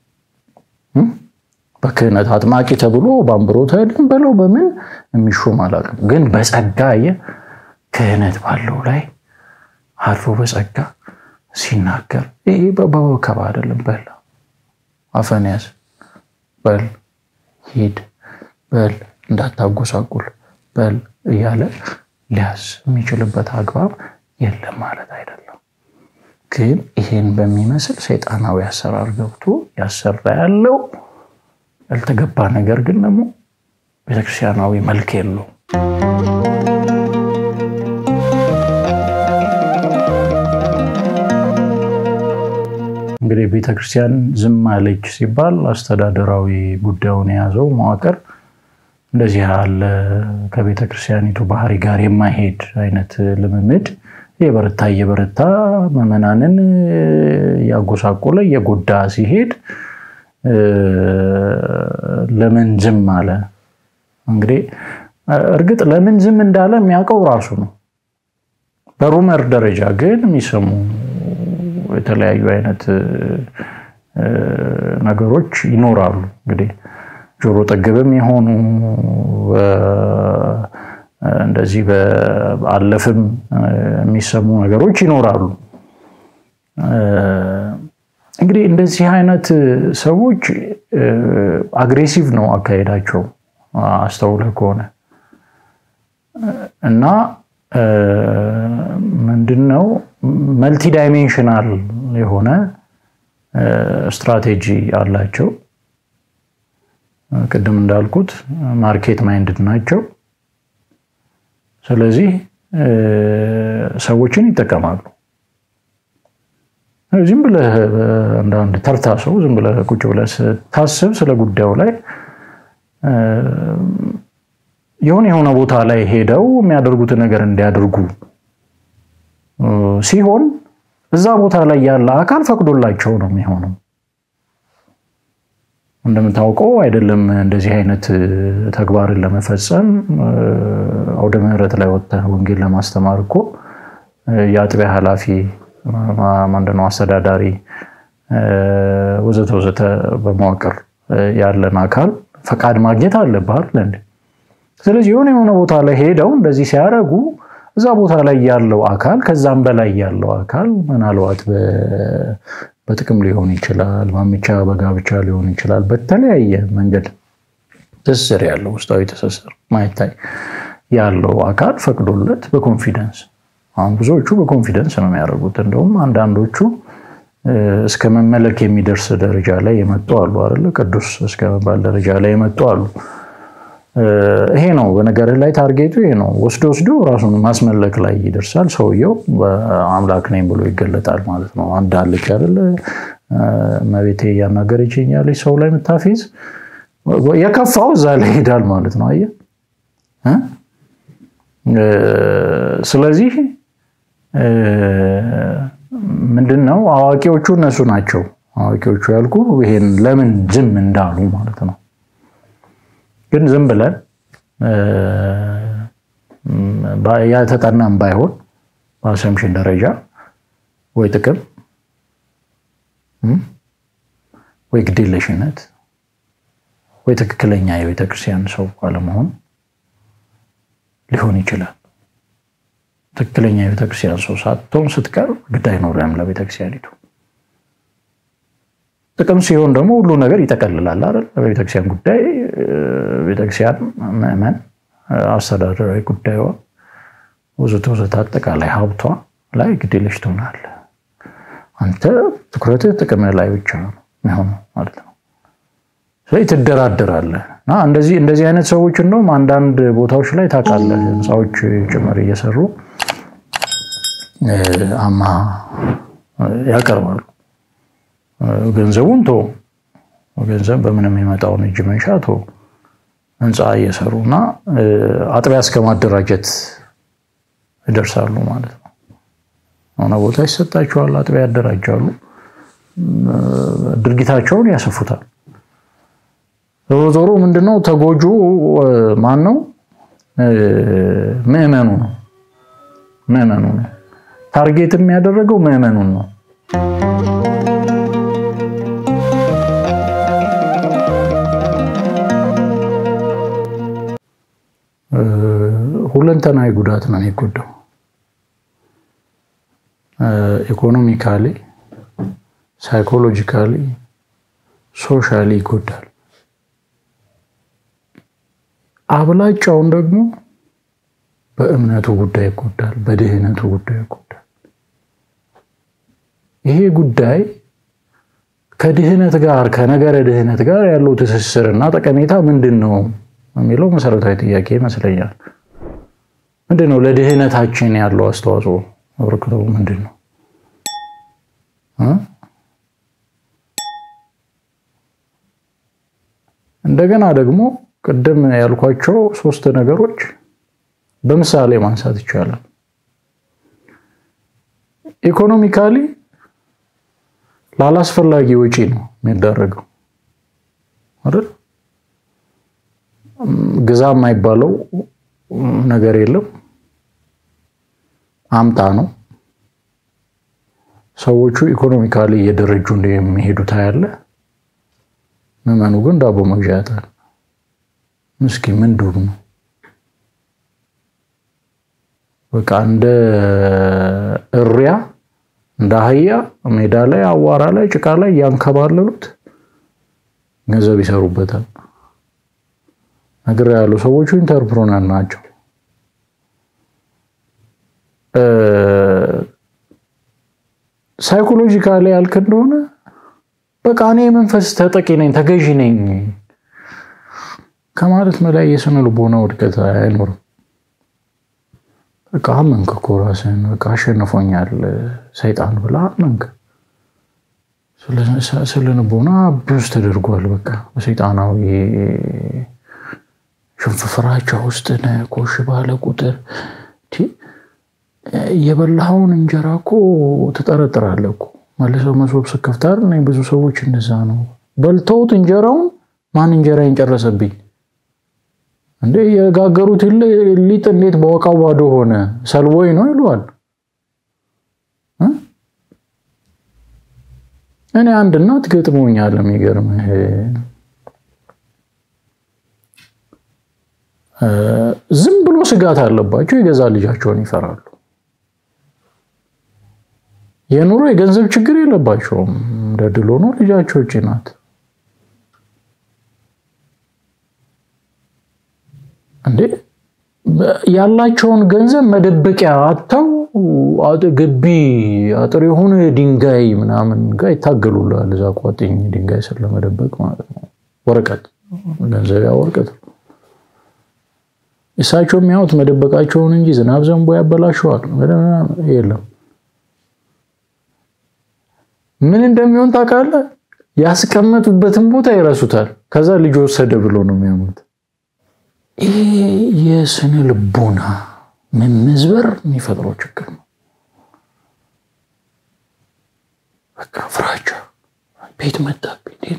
በክህነት አጥማቂ ተብሎ በአንብሮተ እድን በለው በምን የሚሾም አላውቅም። ግን በጸጋ አየህ ክህነት ባለው ላይ አርፎ በጸጋ ሲናገር ይሄ በወከባ አይደለም። በል አፈን ያዝ፣ በል ሂድ፣ በል እንዳታጎሳቁል፣ በል እያለ ሊያዝ የሚችልበት አግባብ የለም ማለት አይደለም። ግን ይሄን በሚመስል ሰይጣናዊ አሰራር ገብቶ ያሰራ ያለው ያልተገባ ነገር ግን ደግሞ ቤተክርስቲያናዊ መልክ የለው። እንግዲህ ቤተክርስቲያን ዝም አለች ሲባል አስተዳደራዊ ጉዳዩን የያዘው መዋቅር እንደዚህ ያለ ከቤተክርስቲያኒቱ ባህሪ ጋር የማይሄድ አይነት ልምምድ የበረታ እየበረታ ምዕመናንን እያጎሳቆለ እየጎዳ ሲሄድ ለምን ዝም አለ? እንግዲህ እርግጥ ለምን ዝም እንዳለ የሚያውቀው ራሱ ነው። በሩመር ደረጃ ግን የሚሰሙ የተለያዩ አይነት ነገሮች ይኖራሉ። እንግዲህ ጆሮ ጠገብም የሆኑ እንደዚህ በአለፍም የሚሰሙ ነገሮች ይኖራሉ። እንግዲህ እንደዚህ አይነት ሰዎች አግሬሲቭ ነው አካሄዳቸው አስተውለህ ከሆነ እና ምንድነው መልቲ ዳይሜንሽናል የሆነ ስትራቴጂ አላቸው። ቅድም እንዳልኩት ማርኬት ማይንድድ ናቸው። ስለዚህ ሰዎችን ይጠቀማሉ። ዝም ብለህ አንዳንድ ተርታ ሰው ዝም ብለህ ቁጭ ብለህ ስታስብ ስለ ጉዳዩ ላይ የሆነ የሆነ ቦታ ላይ ሄደው የሚያደርጉትን ነገር እንዲያደርጉ ሲሆን እዛ ቦታ ላይ ያለ አካል ፈቅዶላቸው ነው የሚሆነው። እንደምታውቀው አይደለም እንደዚህ አይነት ተግባርን ለመፈጸም አውደ ምሕረት ላይ ወጥተህ ወንጌል ለማስተማር እኮ የአጥቢያ ኃላፊ ምንድነው አስተዳዳሪ ወዘተ ወዘተ በመዋቅር ያለን አካል ፈቃድ ማግኘት አለብህ አይደል? ስለዚህ የሆነ የሆነ ቦታ ላይ ሄደው እንደዚህ ሲያደርጉ እዛ ቦታ ላይ ያለው አካል ከዛም በላይ ያለው አካል ምናልባት በጥቅም ሊሆን ይችላል፣ ማምቻ በጋብቻ ሊሆን ይችላል። በተለያየ መንገድ ትስስር ያለው ውስጣዊ ትስስር ማይታይ ያለው አካል ፈቅዶለት በኮንፊደንስ አሁን ብዙዎቹ በኮንፊደንስ ነው የሚያደርጉት። እንደውም አንዳንዶቹ እስከ መመለክ የሚደርስ ደረጃ ላይ የመጡ አሉ አይደለ? ቅዱስ እስከ መባል ደረጃ ላይ የመጡ አሉ። ይሄ ነው በነገርህ ላይ ታርጌቱ ይሄ ነው። ወስዶ ወስዶ ራሱን ማስመለክ ላይ ይደርሳል። ሰውየው አምላክ ነኝ ብሎ ይገለጣል ማለት ነው። አንድ አለች አይደለ? መቤቴ እያናገረችኝ ያለች ሰው ላይ የምታፌዝ የከፋው እዛ ላይ ይሄዳል ማለት ነው። አየህ። ስለዚህ ምንድን ነው አዋቂዎቹ እነሱ ናቸው። አዋቂዎቹ ያልኩ ይሄን ለምን ዝም እንዳሉ ማለት ነው። ግን ዝም ብለን የተጠናም ባይሆን በአሰምሽን ደረጃ ወይ ጥቅም ወይ ግዴለሽነት ወይ ትክክለኛ የቤተክርስቲያን ሰው አለመሆን ሊሆን ይችላል። ትክክለኛ የቤተክርስቲያን ሰው ሳትሆን ስትቀር ግድ አይኖርም ለቤተክርስቲያኒቱ። ጥቅም ሲሆን ደግሞ ሁሉ ነገር ይጠቀልላል አይደል? በቤተክርስቲያን ጉዳይ ቤተክርስቲያን ምዕመን፣ አስተዳደራዊ ጉዳዩ ወዘተ ወዘተ አጠቃላይ ሀብቷ ላይ ግዴለሽ ትሆናለህ። አንተ ትኩረትህ ጥቅም ላይ ብቻ ነው የሚሆነው ማለት ነው። ስለዚህ ትደራደራለህ እና እንደዚህ እንደዚህ አይነት ሰዎች እንደውም አንዳንድ ቦታዎች ላይ ታውቃለህ፣ ህንፃዎች ጭምር እየሰሩ አማ ያቀርባሉ። ገንዘቡን ቶ ገንዘብ በምንም የመጣውን እጅ መንሻ ቶ ህንፃ እየሰሩ እና አጥቢያ እስከ ማደራጀት ይደርሳሉ ማለት ነው። ሆነ ቦታ ይሰጣቸዋል፣ አጥቢያ ያደራጃሉ፣ ድርጊታቸውን ያሰፉታል። ዞሮ ዞሮ ምንድነው ተጎጁ ማን ነው? ምዕመኑ ነው። ምዕመኑ ነው። ታርጌት የሚያደረገው ምዕመኑን ነው። ሁለንተናዊ ጉዳት ነው የሚጎዳው። ኢኮኖሚካሊ፣ ሳይኮሎጂካሊ፣ ሶሻሊ ይጎዳል። አብላጫውን ደግሞ በእምነቱ ጉዳይ ይጎዳል፣ በድህነቱ ጉዳይ ይጎዳል። ይሄ ጉዳይ ከድህነት ጋር ከነገረ ድህነት ጋር ያለው ትስስርና ጠቀሜታ ምንድን ነው የሚለው መሰረታዊ ጥያቄ ይመስለኛል። ምንድን ነው ለድህነታችን ያለው አስተዋጽኦ አበርክቶ ምንድን ነው? እንደገና ደግሞ ቅድም ያልኳቸው ሶስት ነገሮች በምሳሌ ማንሳት ይቻላል። ኢኮኖሚካሊ ላላስፈላጊ ወጪ ነው የሚዳረገው አይደል? ግዛ የማይባለው ነገር የለም። አምጣ ነው። ሰዎቹ ኢኮኖሚካሊ እየደረጁ እንደሚሄዱ ታያለ። ምዕመኑ ግን ዳቦ መግዣ ያጣል። ምስኪ ምን ዱር ነው በቃ እንደ እሪያ እንደ አህያ ሜዳ ላይ አዋራ ላይ ጭቃ ላይ ያንከባለሉት ገንዘብ ይሰሩበታል። ነገር ያሉ ሰዎቹ ኢንተርፕሮነር ናቸው። ሳይኮሎጂካሊ ያልክ እንደሆነ በቃ እኔ የመንፈስ ተጠቂ ነኝ ተገዢ ነኝ ከማለት በላይ የስነ ልቦና ውድቀት አይኖርም። በቃ አመንክ እኮ ራስህን በቃ አሸንፎኛል ሰይጣን ብላ አመንክ። ስለ ልቦና ብዙ ተደርጓል። በቃ በሰይጣናዊ ሽንፍፍራቻ ውስጥ ነህ። ኮሽ ባለ ቁጥር የበላኸውን እንጀራ እኮ ትጠረጥራለህ እኮ መልሰው መሶብ ስከፍት አይደል? ብዙ ሰዎች እንደዛ ነው። በልተውት እንጀራውን ማን እንጀራዬን ጨረሰብኝ እንዴ? የጋገሩት ሊጥ እንዴት በወቃው ባዶ ሆነ? ሰልቦይ ነው ይለዋል። እኔ አንድ እናት ገጥሞኛል። የሚገርምህ ዝም ብሎ ስጋት አለባቸው። የገዛ ልጃቸውን ይፈራሉ። የኑሮ የገንዘብ ችግር የለባቸውም። እንደ ድሎ ነው። ልጃቸው እቺ ናት እንዴ ያላቸውን ገንዘብ መደበቂያ አጥተው ግቢ አጥር የሆነ ድንጋይ ምናምን ጋር ይታገሉላል። እዛ ቋጥኝ ድንጋይ ስር ለመደበቅ ማለት ነው። ወረቀት ገንዘቢያ ወረቀት እሳቸው የሚያዩት መደበቃቸውን እንጂ ዝናብ ዘንቦ ያበላሸዋል የለም። ምን እንደሚሆን ታውቃለህ? ያስቀመጡበትን ቦታ ይረሱታል። ከዛ ልጅ ወሰደ ብሎ ነው የሚያሙት። ይህ የስነ ልቦና መመዝበር የሚፈጥረው ችግር ነው። በቃ ፍራቻ፣ ቤት መጣብኝ፣ እንዴት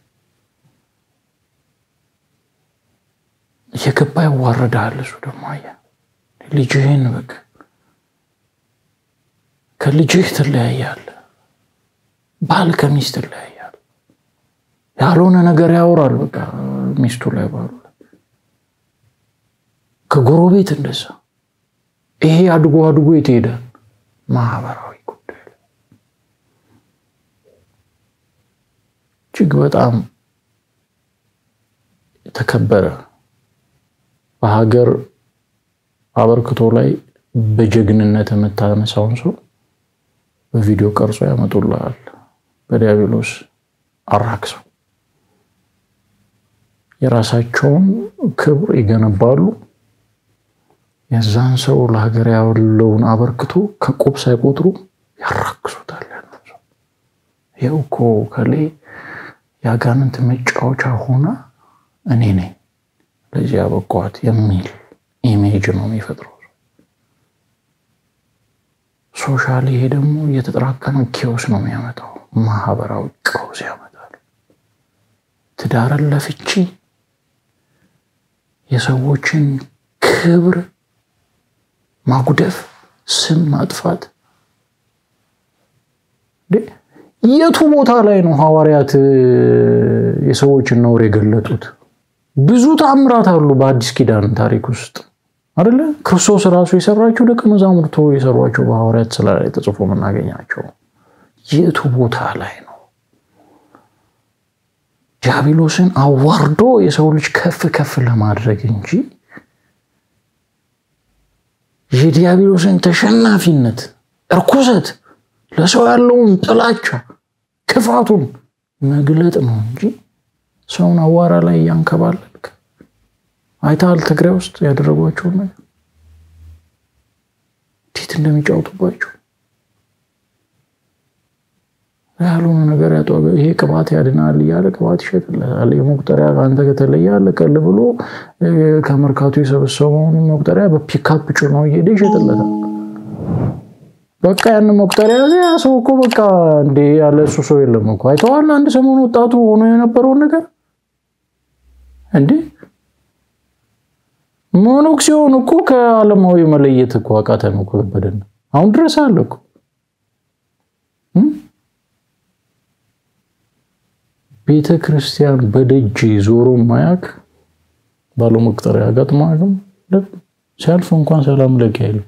እየገባ ያዋረዳል። እሱ ደግሞ አየህ ልጅህን በቃ ከልጅህ ትለያያለህ። ባል ከሚስት ትለያያለህ። ያልሆነ ነገር ያወራል በቃ ሚስቱ ላይ ባሉ ከጎረቤት እንደዛ። ይሄ አድጎ አድጎ የት ይሄዳል? ማህበራዊ ጉዳይ ላይ እጅግ በጣም የተከበረ በሀገር አበርክቶ ላይ በጀግንነት የምታነሳውን ሰው በቪዲዮ ቀርጾ ያመጡልሃል። በዲያብሎስ አራክሰው የራሳቸውን ክብር ይገነባሉ። የዛን ሰው ለሀገር ያለውን አበርክቶ ከቁብ ሳይቆጥሩ ያራክሱታል። ይኸው እኮ ከሌ የአጋንንት መጫወቻ ሆና እኔ ነኝ ለዚህ ያበቋት የሚል ኢሜጅ ነው የሚፈጥረው። ሶሻል ይሄ ደግሞ እየተጠራቀመ ኬዎስ ነው የሚያመጣው። ማህበራዊ ቀውስ ያመጣል። ትዳርን ለፍቺ የሰዎችን ክብር ማጉደፍ፣ ስም ማጥፋት የቱ ቦታ ላይ ነው ሐዋርያት የሰዎችን ነውር የገለጡት? ብዙ ተአምራት አሉ በአዲስ ኪዳን ታሪክ ውስጥ አይደለ? ክርስቶስ ራሱ የሰራቸው ደቀ መዛሙርቱ የሰሯቸው በሐዋርያት ስራ ላይ ተጽፎ የምናገኛቸው የቱ ቦታ ላይ ነው? ዲያብሎስን አዋርዶ የሰው ልጅ ከፍ ከፍ ለማድረግ እንጂ የዲያብሎስን ተሸናፊነት፣ እርኩሰት፣ ለሰው ያለውን ጥላቻ፣ ክፋቱን መግለጥ ነው እንጂ ሰውን አዋራ ላይ እያንከባለልክ አይተሃል። ትግራይ ውስጥ ያደረጓቸውን ነገር እንዴት እንደሚጫወቱባቸው ያልሆነ ነገር ያጧ ይሄ ቅባት ያድናል እያለ ቅባት ይሸጥለታል። የመቁጠሪያ ከአንተ ከተለየ አለቀል ብሎ ከመርካቶ የሰበሰበውን መቁጠሪያ በፒካፕ ጭኖ እየሄደ ይሸጥለታል። በቃ ያን መቁጠሪያ ያ ሰው እኮ በቃ እንዴ ያለ እሱ ሰው የለም እኮ አይተዋል። አንድ ሰሞን ወጣቱ ሆኖ የነበረውን ነገር እንዴ ሞኖክሲዮን እኮ ከዓለማዊ መለየት እኮ አቃተን እኮ ከበደን። አሁን ድረስ አለ እኮ ቤተ ክርስቲያን በደጅ ዞሮ ማያክ ባለው መቁጠሪያ አጋጥሟልም ሲያልፍ እንኳን ሰላም ለኪ አይልም።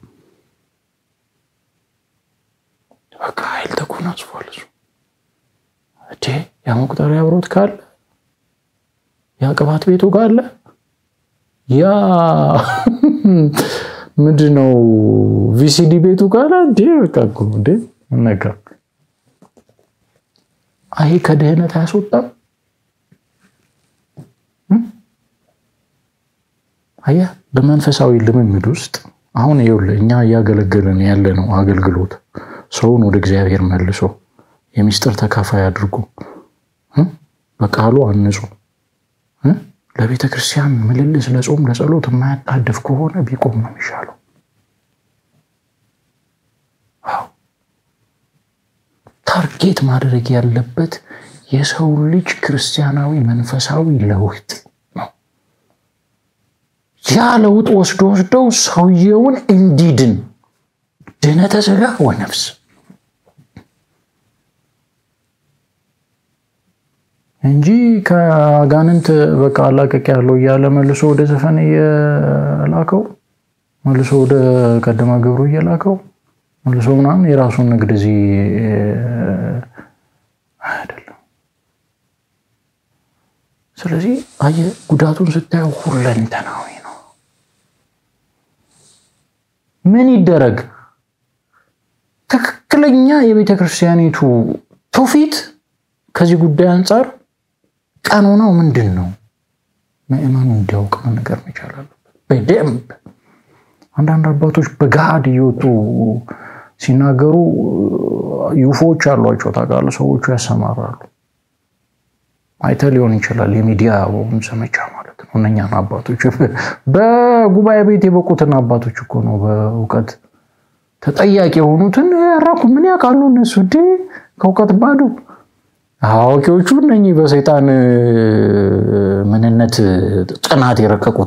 በቃ ኃይል ተጎናጽፏል እሱ እቴ ያ መቁጠሪያ አብሮት ካለ ያ ቅባት ቤቱ ካለ ያ ምንድነው ቪሲዲ ቤቱ ካለ እንዴ በቃ እኮ እንዴ ነጋ አይ ከድህነት አያስወጣም። አየህ በመንፈሳዊ ልምምድ ውስጥ አሁን ይኸውልህ እኛ እያገለገልን ያለ ነው አገልግሎት ሰውን ወደ እግዚአብሔር መልሶ የሚስጥር ተካፋይ አድርጎ በቃሉ አንጹ ለቤተ ክርስቲያን ምልልስ ለጾም ለጸሎት የማያጣድፍ ከሆነ ቢቆም ነው የሚሻለው። ታርጌት ማድረግ ያለበት የሰው ልጅ ክርስቲያናዊ መንፈሳዊ ለውጥ ነው። ያ ለውጥ ወስዶ ወስደው ሰውየውን እንዲድን ድነተ ሥጋ ወነፍስ እንጂ ከአጋንንት በቃ አላቀቅ ያለው እያለ መልሶ ወደ ዘፈን እየላከው መልሶ ወደ ቀደማ ግብሩ እየላከው መልሶ ምናምን የራሱን ንግድ እዚህ አይደለም። ስለዚህ አየህ ጉዳቱን ስታየው ሁለንተናዊ ነው። ምን ይደረግ? ትክክለኛ የቤተ ክርስቲያኒቱ ትውፊት ከዚህ ጉዳይ አንጻር ቀኖናው ምንድን ነው? ምዕመኑ እንዲያውቅ መነገር መቻል አለበት በደንብ። አንዳንድ አባቶች በገሃድ እየወጡ ሲናገሩ ዩፎዎች አሏቸው ታውቃለህ። ሰዎቹ ያሰማራሉ። አይተህ ሊሆን ይችላል። የሚዲያ ዘመቻ ማለት ነው። እነኛን አባቶች በጉባኤ ቤት የበቁትን አባቶች እኮ ነው በእውቀት ተጠያቂ የሆኑትን ያራኩ ምን ያውቃሉ እነሱ እንዴ ከእውቀት ባዶ አዋቂዎቹ እነኚህ በሰይጣን ምንነት ጥናት የረቀቁት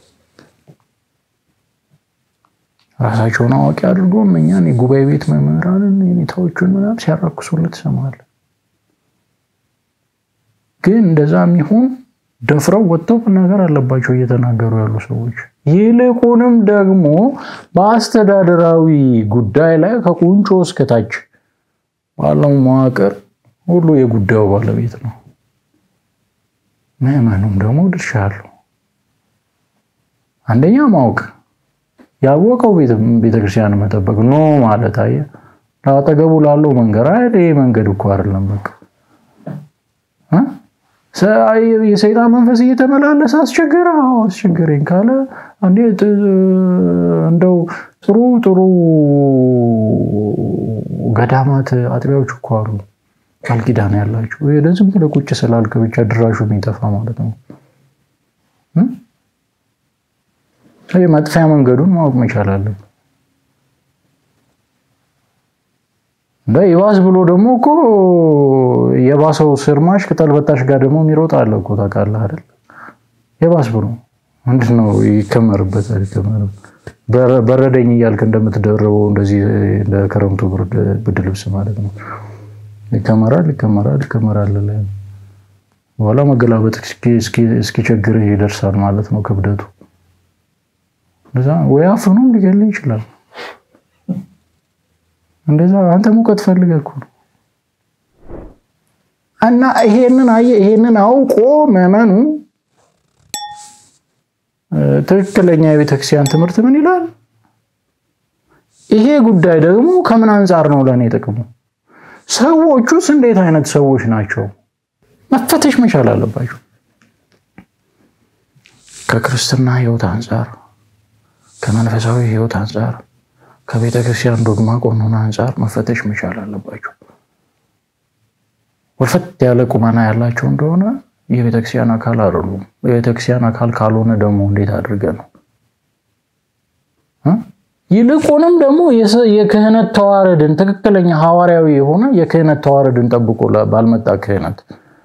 ራሳቸውን አዋቂ አድርጎ እኛን የጉባኤ ቤት መምህራንን የኔታዎቹን ምናምን ሲያራክሱለት ትሰማለህ። ግን እንደዛ የሚሆን ደፍረው ወጥተው መናገር አለባቸው እየተናገሩ ያሉ ሰዎች። ይልቁንም ደግሞ በአስተዳደራዊ ጉዳይ ላይ ከቁንጮ እስከታች ባለው መዋቅር ሁሉ የጉዳዩ ባለቤት ነው። ምዕመኑም ደግሞ ድርሻ አለው። አንደኛ ማወቅ ያወቀው ቤተክርስቲያን መጠበቅ ኖ ማለት አየህ፣ ለአጠገቡ ላለው መንገድ አይደል? ይሄ መንገድ እኮ አይደለም። በቃ የሰይጣን መንፈስ እየተመላለሰ አስቸገረ፣ አስቸገረኝ ካለ እንደው ጥሩ ጥሩ ገዳማት አጥቢያዎች እኮ አሉ። ቃል ኪዳን ያላቸው ዝም ብለህ ቁጭ ስላልክ ብቻ ድራሹ የሚጠፋ ማለት ነው። መጥፊያ መንገዱን ማወቅ መቻል አለብን። ይባስ ብሎ ደግሞ እኮ የባሰው ስርማሽ ቅጠል በጣሽ ጋር ደግሞ የሚሮጥ አለ እኮ ታውቃለህ አይደል? የባስ ብሎ ምንድን ነው ይከመርበታል። ይከመር በረደኝ እያልክ እንደምትደርበው እንደዚህ እንደ ክረምቱ ብርድ ልብስ ማለት ነው። ይከመራል ይከመራል ይከመራል። በኋላ መገላበጥ እስኪቸግርህ ይደርሳል ማለት ነው ክብደቱ። ወይ አፍኖም ሊገልህ ይችላል። እንደዛ አንተ ሙቀት ፈልገህ እኮ ነው። እና ይሄንን አየህ፣ ይሄንን አውቆ መመኑ ትክክለኛ የቤተክርስቲያን ትምህርት ምን ይላል? ይሄ ጉዳይ ደግሞ ከምን አንጻር ነው ለእኔ ጥቅሙ? ሰዎቹስ እንዴት አይነት ሰዎች ናቸው? መፈተሽ መቻል አለባቸው። ከክርስትና ሕይወት አንጻር፣ ከመንፈሳዊ ሕይወት አንጻር፣ ከቤተ ክርስቲያን ዶግማ ቀኖና አንጻር መፈተሽ መቻል አለባቸው። ወልፈት ያለ ቁመና ያላቸው እንደሆነ የቤተክርስቲያን አካል አይደሉም። የቤተክርስቲያን አካል ካልሆነ ደግሞ እንዴት አድርገ ነው? ይልቁንም ደግሞ የክህነት ተዋረድን ትክክለኛ ሐዋርያዊ የሆነ የክህነት ተዋረድን ጠብቆ ባልመጣ ክህነት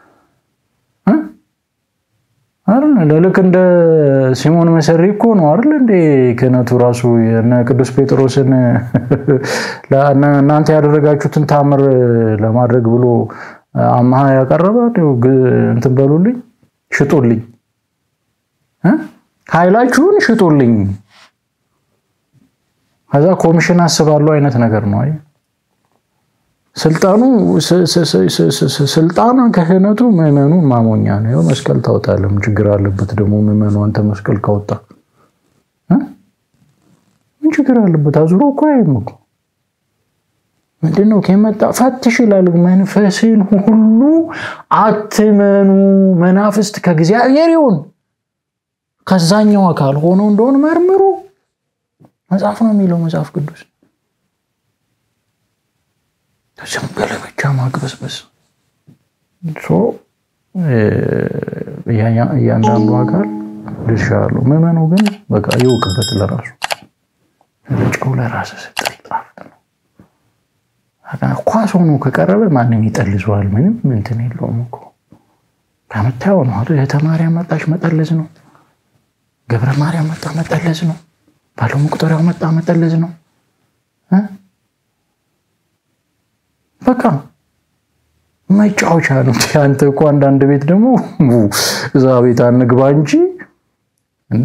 ልክ እንደ ሲሞን መሰሪ እኮ ነው አይደል እንዴ? ክህነቱ ራሱ እነ ቅዱስ ጴጥሮስን እናንተ ያደረጋችሁትን ታምር ለማድረግ ብሎ አማሃ ያቀረበ እንትን በሉልኝ፣ ሽጡልኝ፣ ኃይላችሁን ሽጡልኝ፣ ከዛ ኮሚሽን አስባለሁ አይነት ነገር ነው። አይ ስልጣኑ ስልጣን ክህነቱ ምዕመኑን ማሞኛ ነው። ይኸው መስቀል ታወጣለህ። ምን ችግር አለበት ደግሞ ምዕመኑ አንተ መስቀል ካወጣ ምን ችግር አለበት? አዙሮ እኮ አይም እኮ ምንድን ነው ከመጣ ፈትሽ ይላል። መንፈስን ሁሉ አትመኑ፣ መናፍስት ከእግዚአብሔር ይሁን ከዛኛው አካል ሆኖ እንደሆን መርምሩ። መጽሐፍ ነው የሚለው መጽሐፍ ቅዱስ። ዝም ብለህ ብቻ ማግበስበስ እያንዳንዱ አካል ድርሻ አለው። ምዕመኑ ግን በቃ ይወቅበት ለራሱ ጨው ለራስ ስጥል ጣፍጥ ነው። ኳስ ሆኖ ከቀረበ ማንም ይጠልዘዋል። ምንም እንትን የለውም እኮ ከምታየው ነው። እህተ ማርያም መጣች መጠለዝ ነው። ገብረ ማርያም መጣ መጠለዝ ነው። ባለው መቁጠሪያው መጣ መጠለዝ ነው። በቃ መጫወቻ ነው። አንተ እኮ አንዳንድ ቤት ደግሞ እዛ ቤት አንግባ እንጂ እንዴ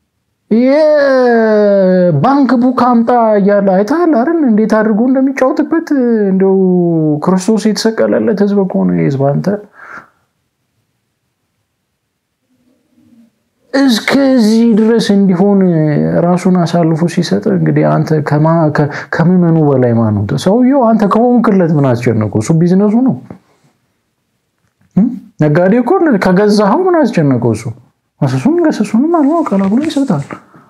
የባንክ ቡክ አምጣ እያለ አይተሃል አይደል? እንዴት አድርጎ እንደሚጫወትበት እንደው ክርስቶስ የተሰቀለለት ህዝብ እኮ ነው ህዝብ። አንተ እስከዚህ ድረስ እንዲሆን ራሱን አሳልፎ ሲሰጥ እንግዲህ አንተ ከምዕመኑ በላይ ማን ነው? ሰውየው አንተ ከሆንክለት ምን አስጨነቀው? እሱ ቢዝነሱ ነው። ነጋዴ እኮ ከገዛኸው ምን አስጨነቀው? እሱ መስሱን ገሰሱንም አልሆ ቀላቅሎ ይሰጣል።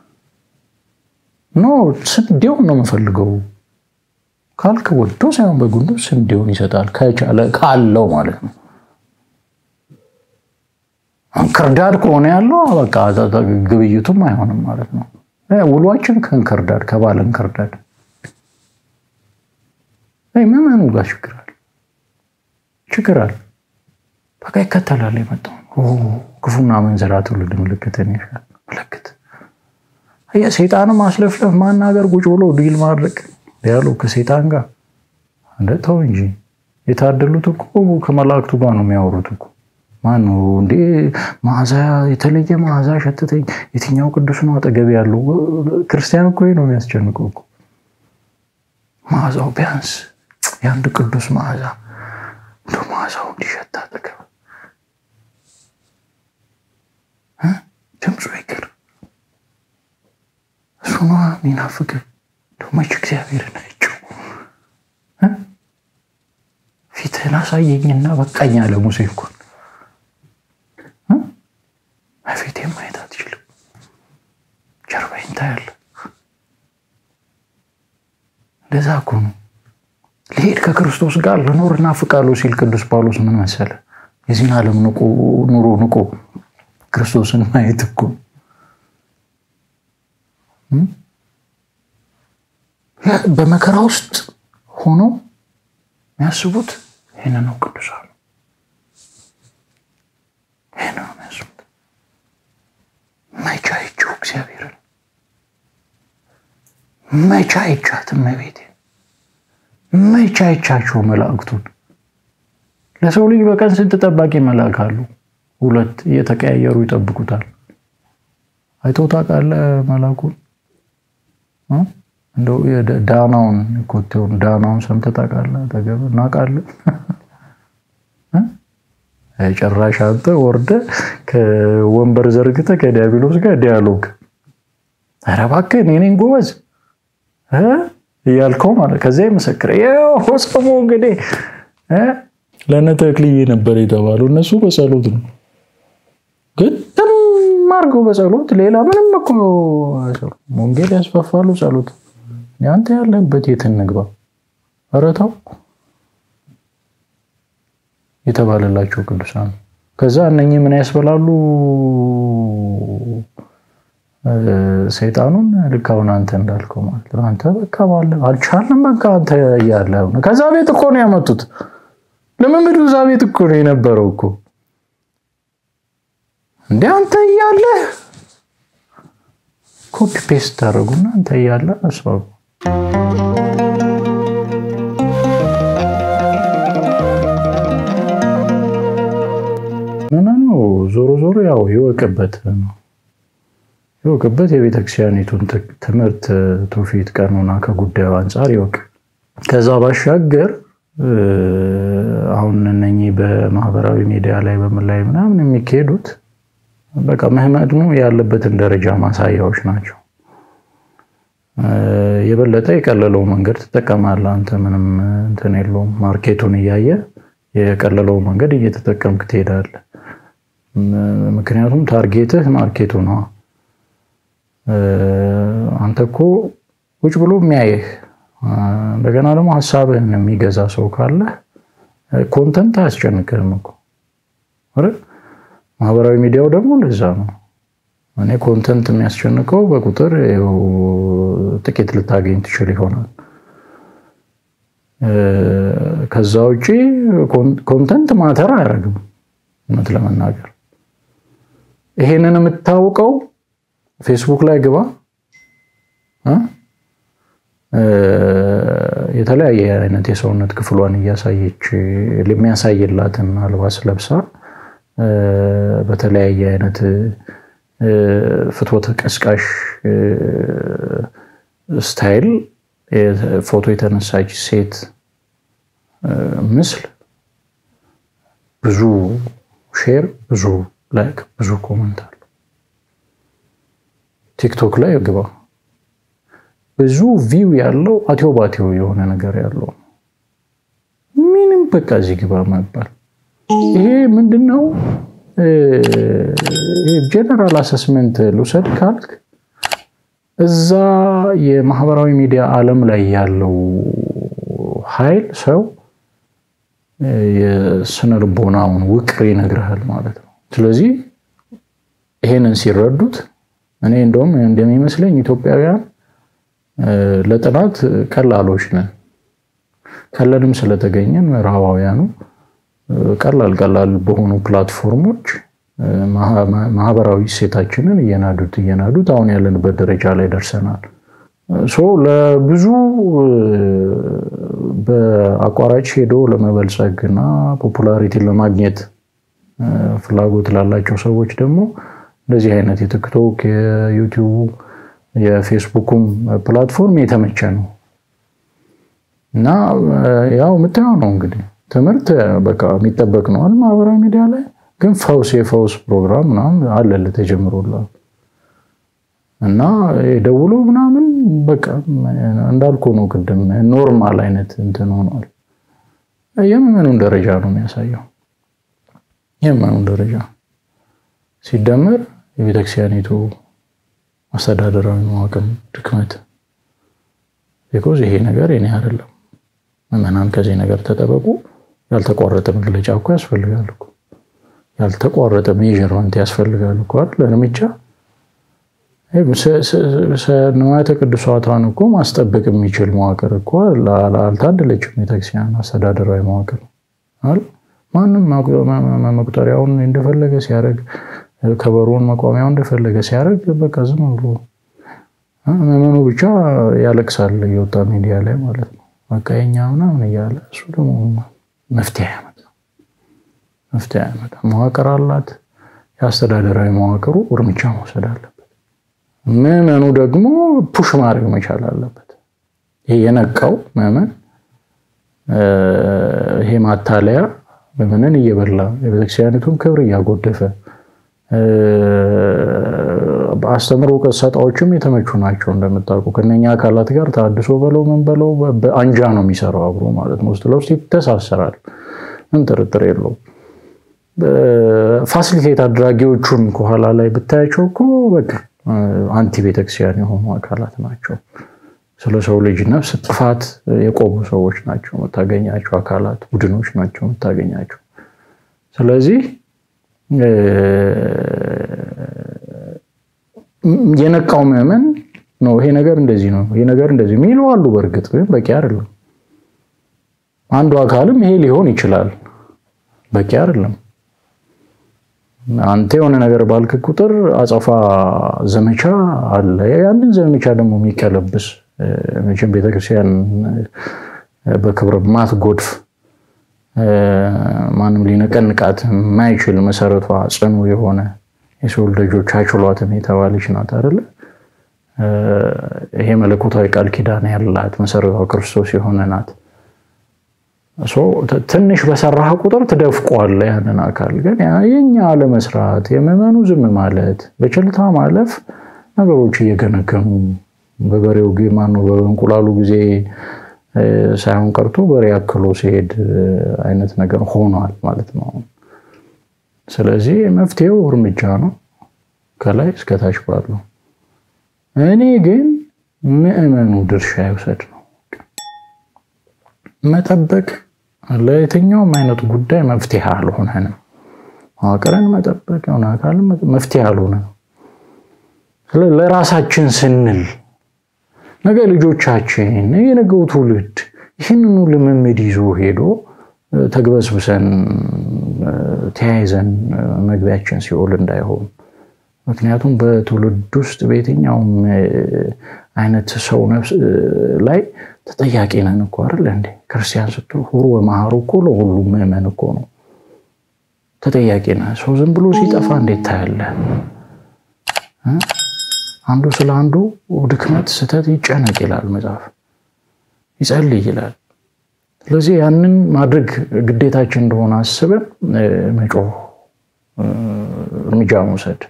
ኖ ስንዴውን ነው የምፈልገው ካልክ ወዶ ሳይሆን በጉንዶ ስንዴውን ይሰጣል። ከቻለ ካለው ማለት ነው። እንክርዳድ ከሆነ ያለው በቃ ግብይቱም አይሆንም ማለት ነው። ውሏችን ከእንክርዳድ ከባለ እንክርዳድ ምዕመኑ ጋር ችግር አለ ችግር አለ። በቃ ይከተላል የመጣው ክፉና መንዘራ ትውልድ ምልክትን ይሻል ምልክት ሰይጣንም ማስለፍለፍ ማናገር ቁጭ ብሎ ዲል ማድረግ ያሉ ከሰይጣን ጋር እንደ ተው እንጂ የታደሉት እኮ ከመላእክቱ ጋር ነው የሚያወሩት እኮ ማን ነው እንዴ? መዓዛ የተለየ መዓዛ ሸተተኝ። የትኛው ቅዱስ ነው አጠገብ ያለው? ክርስቲያን እኮ ነው የሚያስጨንቀው እኮ መዓዛው ቢያንስ የአንድ ቅዱስ መዓዛ እንደ መዓዛው እንዲሸት አጠገብ ድምፁ ይቅር እሱ ነዋ የሚናፍቅ መች እግዚአብሔር ናቸው። ፊትህን አሳየኝና በቃኝ አለ ሙሴ እንኳን ፊቴን ማየት አትችልም፣ ጀርባዬን ታያለህ። እንደዛ እኮ ነው። ልሄድ ከክርስቶስ ጋር ልኖር እናፍቃለሁ ሲል ቅዱስ ጳውሎስ ምን መሰለ? የዚህን ዓለም ኑሮ ንቆ ክርስቶስን ማየት እኮ በመከራ ውስጥ ሆነው የሚያስቡት ይህን ነው። ቅዱሳኑ ይህን ነው የሚያስቡት። መቻ አይቼው እግዚአብሔርን መቻ አይቻት እመቤቴ መቻ አይቻቸው መላእክቱን። ለሰው ልጅ በቀን ስንት ጠባቂ መልአክ አሉ? ሁለት እየተቀያየሩ ይጠብቁታል። አይተው ታውቃለህ መልአኩን? እንደው ዳናውን ኮቴውን ዳናውን ሰምተህ ታውቃለህ? ተገብ እናውቃለን። ጭራሽ አንተ ወርደህ ከወንበር ዘርግተህ ከዲያብሎስ ጋር ዲያሎግ ኧረ እባክህ እኔ ነኝ ጎበዝ እያልከው ማለት ከዚያ ይመሰክረ ሆሰሞ እንግዲህ ለእነ ተክልዬ ነበር የተባለው። እነሱ በጸሎት ነው ግጥም አድርገው በጸሎት ሌላ ምንም እኮ ወንጌል ያስፋፋሉ ጸሎት። አንተ ያለህበት የት እንግባ? ኧረ ተው የተባለላቸው ቅዱሳን ከዛ እነኚህ ምን ያስበላሉ ሰይጣኑን ልክ አሁን አንተ እንዳልከው ማለት ነው። አንተ በቃ ባለ አልቻልንም በቃ አንተ እያለ ከዛ ቤት እኮ ነው ያመጡት። ልምምዱ እዛ ቤት እኮ ነው የነበረው እኮ እንደ አንተ እያለ ኮፒ ፔስት ታደረጉና አንተ እያለ አስባቡ። ምን ነው ዞሮ ዞሮ ያው ይወቅበት ነው ይወቅበት የቤተክርስቲያኒቱን ትምህርት፣ ትውፊት፣ ቀኖና ከጉዳዩ አንጻር ይወቅ። ከዛ ባሻገር አሁን እነኚህ በማህበራዊ ሚዲያ ላይ በምን ላይ ምናምን የሚካሄዱት በቃ መህመድኑ ያለበትን ደረጃ ማሳያዎች ናቸው። የበለጠ የቀለለው መንገድ ትጠቀማለህ አንተ ምንም እንትን የለውም። ማርኬቱን እያየ የቀለለው መንገድ እየተጠቀምክ ትሄዳለህ። ምክንያቱም ታርጌትህ ማርኬቱ ነው። አንተ እኮ ውጭ ብሎ የሚያይህ እንደገና ደግሞ ሀሳብህን የሚገዛ ሰው ካለ ኮንተንት አያስጨንቅህም እኮ አይደል? ማህበራዊ ሚዲያው ደግሞ እንደዛ ነው። እኔ ኮንተንት የሚያስጨንቀው በቁጥር ጥቂት ልታገኝ ትችል ይሆናል። ከዛ ውጭ ኮንተንት ማተር አያደርግም። እውነት ለመናገር ይሄንን የምታውቀው ፌስቡክ ላይ ግባ የተለያየ አይነት የሰውነት ክፍሏን እያሳየች የሚያሳይላትን አልባስ ለብሳ በተለያየ አይነት ፍትወተ ቀስቃሽ ስታይል ፎቶ የተነሳች ሴት ምስል ብዙ ሼር፣ ብዙ ላይክ፣ ብዙ ኮመንት አለ። ቲክቶክ ላይ ግባ ብዙ ቪው ያለው አቴዎ ባቴዎ የሆነ ነገር ያለው ምንም በቃ እዚህ ግባ መባል ይሄ ምንድን ነው? ጀነራል አሰስመንት ልውሰድ ካልክ እዛ የማህበራዊ ሚዲያ ዓለም ላይ ያለው ኃይል ሰው የስነ ልቦናውን ውቅር ይነግርሃል ማለት ነው። ስለዚህ ይሄንን ሲረዱት እኔ እንደውም እንደሚመስለኝ ኢትዮጵያውያን ለጥናት ቀላሎች ነን። ቀለልም ስለተገኘን ምዕራባውያኑ ቀላል ቀላል በሆኑ ፕላትፎርሞች ማህበራዊ እሴታችንን እየናዱት እየናዱት አሁን ያለንበት ደረጃ ላይ ደርሰናል። ለብዙ በአቋራጭ ሄዶ ለመበልጸግ እና ፖፑላሪቲን ለማግኘት ፍላጎት ላላቸው ሰዎች ደግሞ እንደዚህ አይነት የቲክቶክ የዩቲዩቡ የፌስቡኩም ፕላትፎርም የተመቸ ነው እና ያው የምታየው ነው እንግዲህ ትምህርት በቃ የሚጠበቅ ነዋል። ማህበራዊ ሚዲያ ላይ ግን ፈውስ የፈውስ ፕሮግራም ምናምን አለልህ ተጀምሮላል እና ደውሎ ምናምን በቃ እንዳልኩ ነው ቅድም ኖርማል አይነት እንትን ሆኗል። የምኑን ደረጃ ነው የሚያሳየው? የምኑን ደረጃ ሲደመር የቤተክርስቲያኒቱ አስተዳደራዊ መዋቅር ድክመት። ቢኮዝ ይሄ ነገር የኔ አይደለም ምዕመናን ከዚህ ነገር ተጠበቁ። ያልተቋረጠ መግለጫ እኮ ያስፈልጋል እኮ ያልተቋረጠ ሜዥርመንት ያስፈልጋል እኮ አይደል? እርምጃ ንዋያተ ቅዱሳቷን እኮ ማስጠበቅ የሚችል መዋቅር እኮ አልታደለችም። ቤተክርስቲያን አስተዳደራዊ መዋቅር ማንም መቁጠሪያውን እንደፈለገ ሲያደርግ፣ ከበሮን መቋሚያው እንደፈለገ ሲያደርግ፣ በቃ ዝም ብሎ ምዕመኑ ብቻ ያለቅሳል እየወጣ ሚዲያ ላይ ማለት ነው። በቃ የኛ ምናምን እያለ እሱ ደግሞ መፍትሄ ያመጣ መፍትሄ ያመጣ መዋቅር አላት። የአስተዳደራዊ መዋቅሩ እርምጃ መውሰድ አለበት። ምዕመኑ ደግሞ ፑሽ ማድረግ መቻል አለበት። ይሄ የነቃው ምዕመን ይሄ ማታለያ ምዕመንን እየበላ የቤተክርስቲያኒቱን ክብር እያጎደፈ በአስተምሮ ቀሳጣዎችም የተመቹ ናቸው። እንደምታውቁ ከነኛ አካላት ጋር ታድሶ በለው ምን በለው በአንጃ ነው የሚሰራው አብሮ ማለት ነው። ውስጥ ለውስጥ ይተሳሰራል። ምን ጥርጥር የለውም። ፋሲሊቴት አድራጊዎቹን ከኋላ ላይ ብታያቸው እኮ በቃ አንቲ ቤተክርስቲያን የሆኑ አካላት ናቸው። ስለ ሰው ልጅ ነፍስ ጥፋት የቆሙ ሰዎች ናቸው የምታገኛቸው አካላት፣ ቡድኖች ናቸው የምታገኛቸው። ስለዚህ የነቃው ምዕመን ነው ይሄ ነገር እንደዚህ ነው ይሄ ነገር እንደዚህ የሚሉ አሉ። በእርግጥ ግን በቂ አይደለም። አንዱ አካልም ይሄ ሊሆን ይችላል፣ በቂ አይደለም። አንተ የሆነ ነገር ባልክ ቁጥር አጸፋ ዘመቻ አለ። ያንን ዘመቻ ደግሞ የሚቀለብስ መቼም ቤተክርስቲያን በክብረ ማትጎድፍ ማንም ሊነቀንቃት የማይችል መሰረቷ ጽኑ የሆነ የሰው ልጆች አይችሏትም የተባለች ናት አይደለ? ይሄ መለኮታዊ ቃል ኪዳን ያላት መሰረቷ ክርስቶስ የሆነ ናት። ትንሽ በሰራህ ቁጥር ትደፍቋለህ ያንን አካል። ግን የኛ አለመስራት፣ የምዕመኑ ዝም ማለት፣ በቸልታ ማለፍ ነገሮች እየገነገኑ በበሬው ማነው በእንቁላሉ ጊዜ ሳይሆን ቀርቶ በሬ አክሎ ሲሄድ አይነት ነገር ሆኗል ማለት ነው። ስለዚህ መፍትሄው እርምጃ ነው ከላይ እስከታች ባለው። እኔ ግን ምዕመኑ ድርሻ ይውሰድ ነው መጠበቅ ለየትኛውም አይነት ጉዳይ መፍትሄ አልሆነንም። መዋቅርን መጠበቅ የሆነ አካል መፍትሄ አልሆነም። ለራሳችን ስንል ነገ ልጆቻችን የነገው ትውልድ ይህንኑ ልምምድ ይዞ ሄዶ ተግበስብሰን ተያይዘን መግቢያችን ሲኦል እንዳይሆን ምክንያቱም በትውልድ ውስጥ በየትኛውም አይነት ሰው ነፍስ ላይ ተጠያቂ ነን እኮ አይደል እንዴ? ክርስቲያን ስትሆን ሁሩ ወመሃሩ እኮ ለሁሉም ምዕመን እኮ ነው ተጠያቂ ነህ። ሰው ዝም ብሎ ሲጠፋ እንዴት ታያለህ? አንዱ ስለ አንዱ ድክመት፣ ስህተት ይጨነቅ ይላል መጽሐፍ፣ ይጸልይ ይላል። ስለዚህ ያንን ማድረግ ግዴታችን እንደሆነ አስበን መጮህ፣ እርምጃ መውሰድ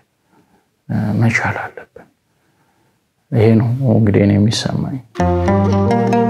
መቻል አለብን። ይሄ ነው እንግዲህ እኔ የሚሰማኝ።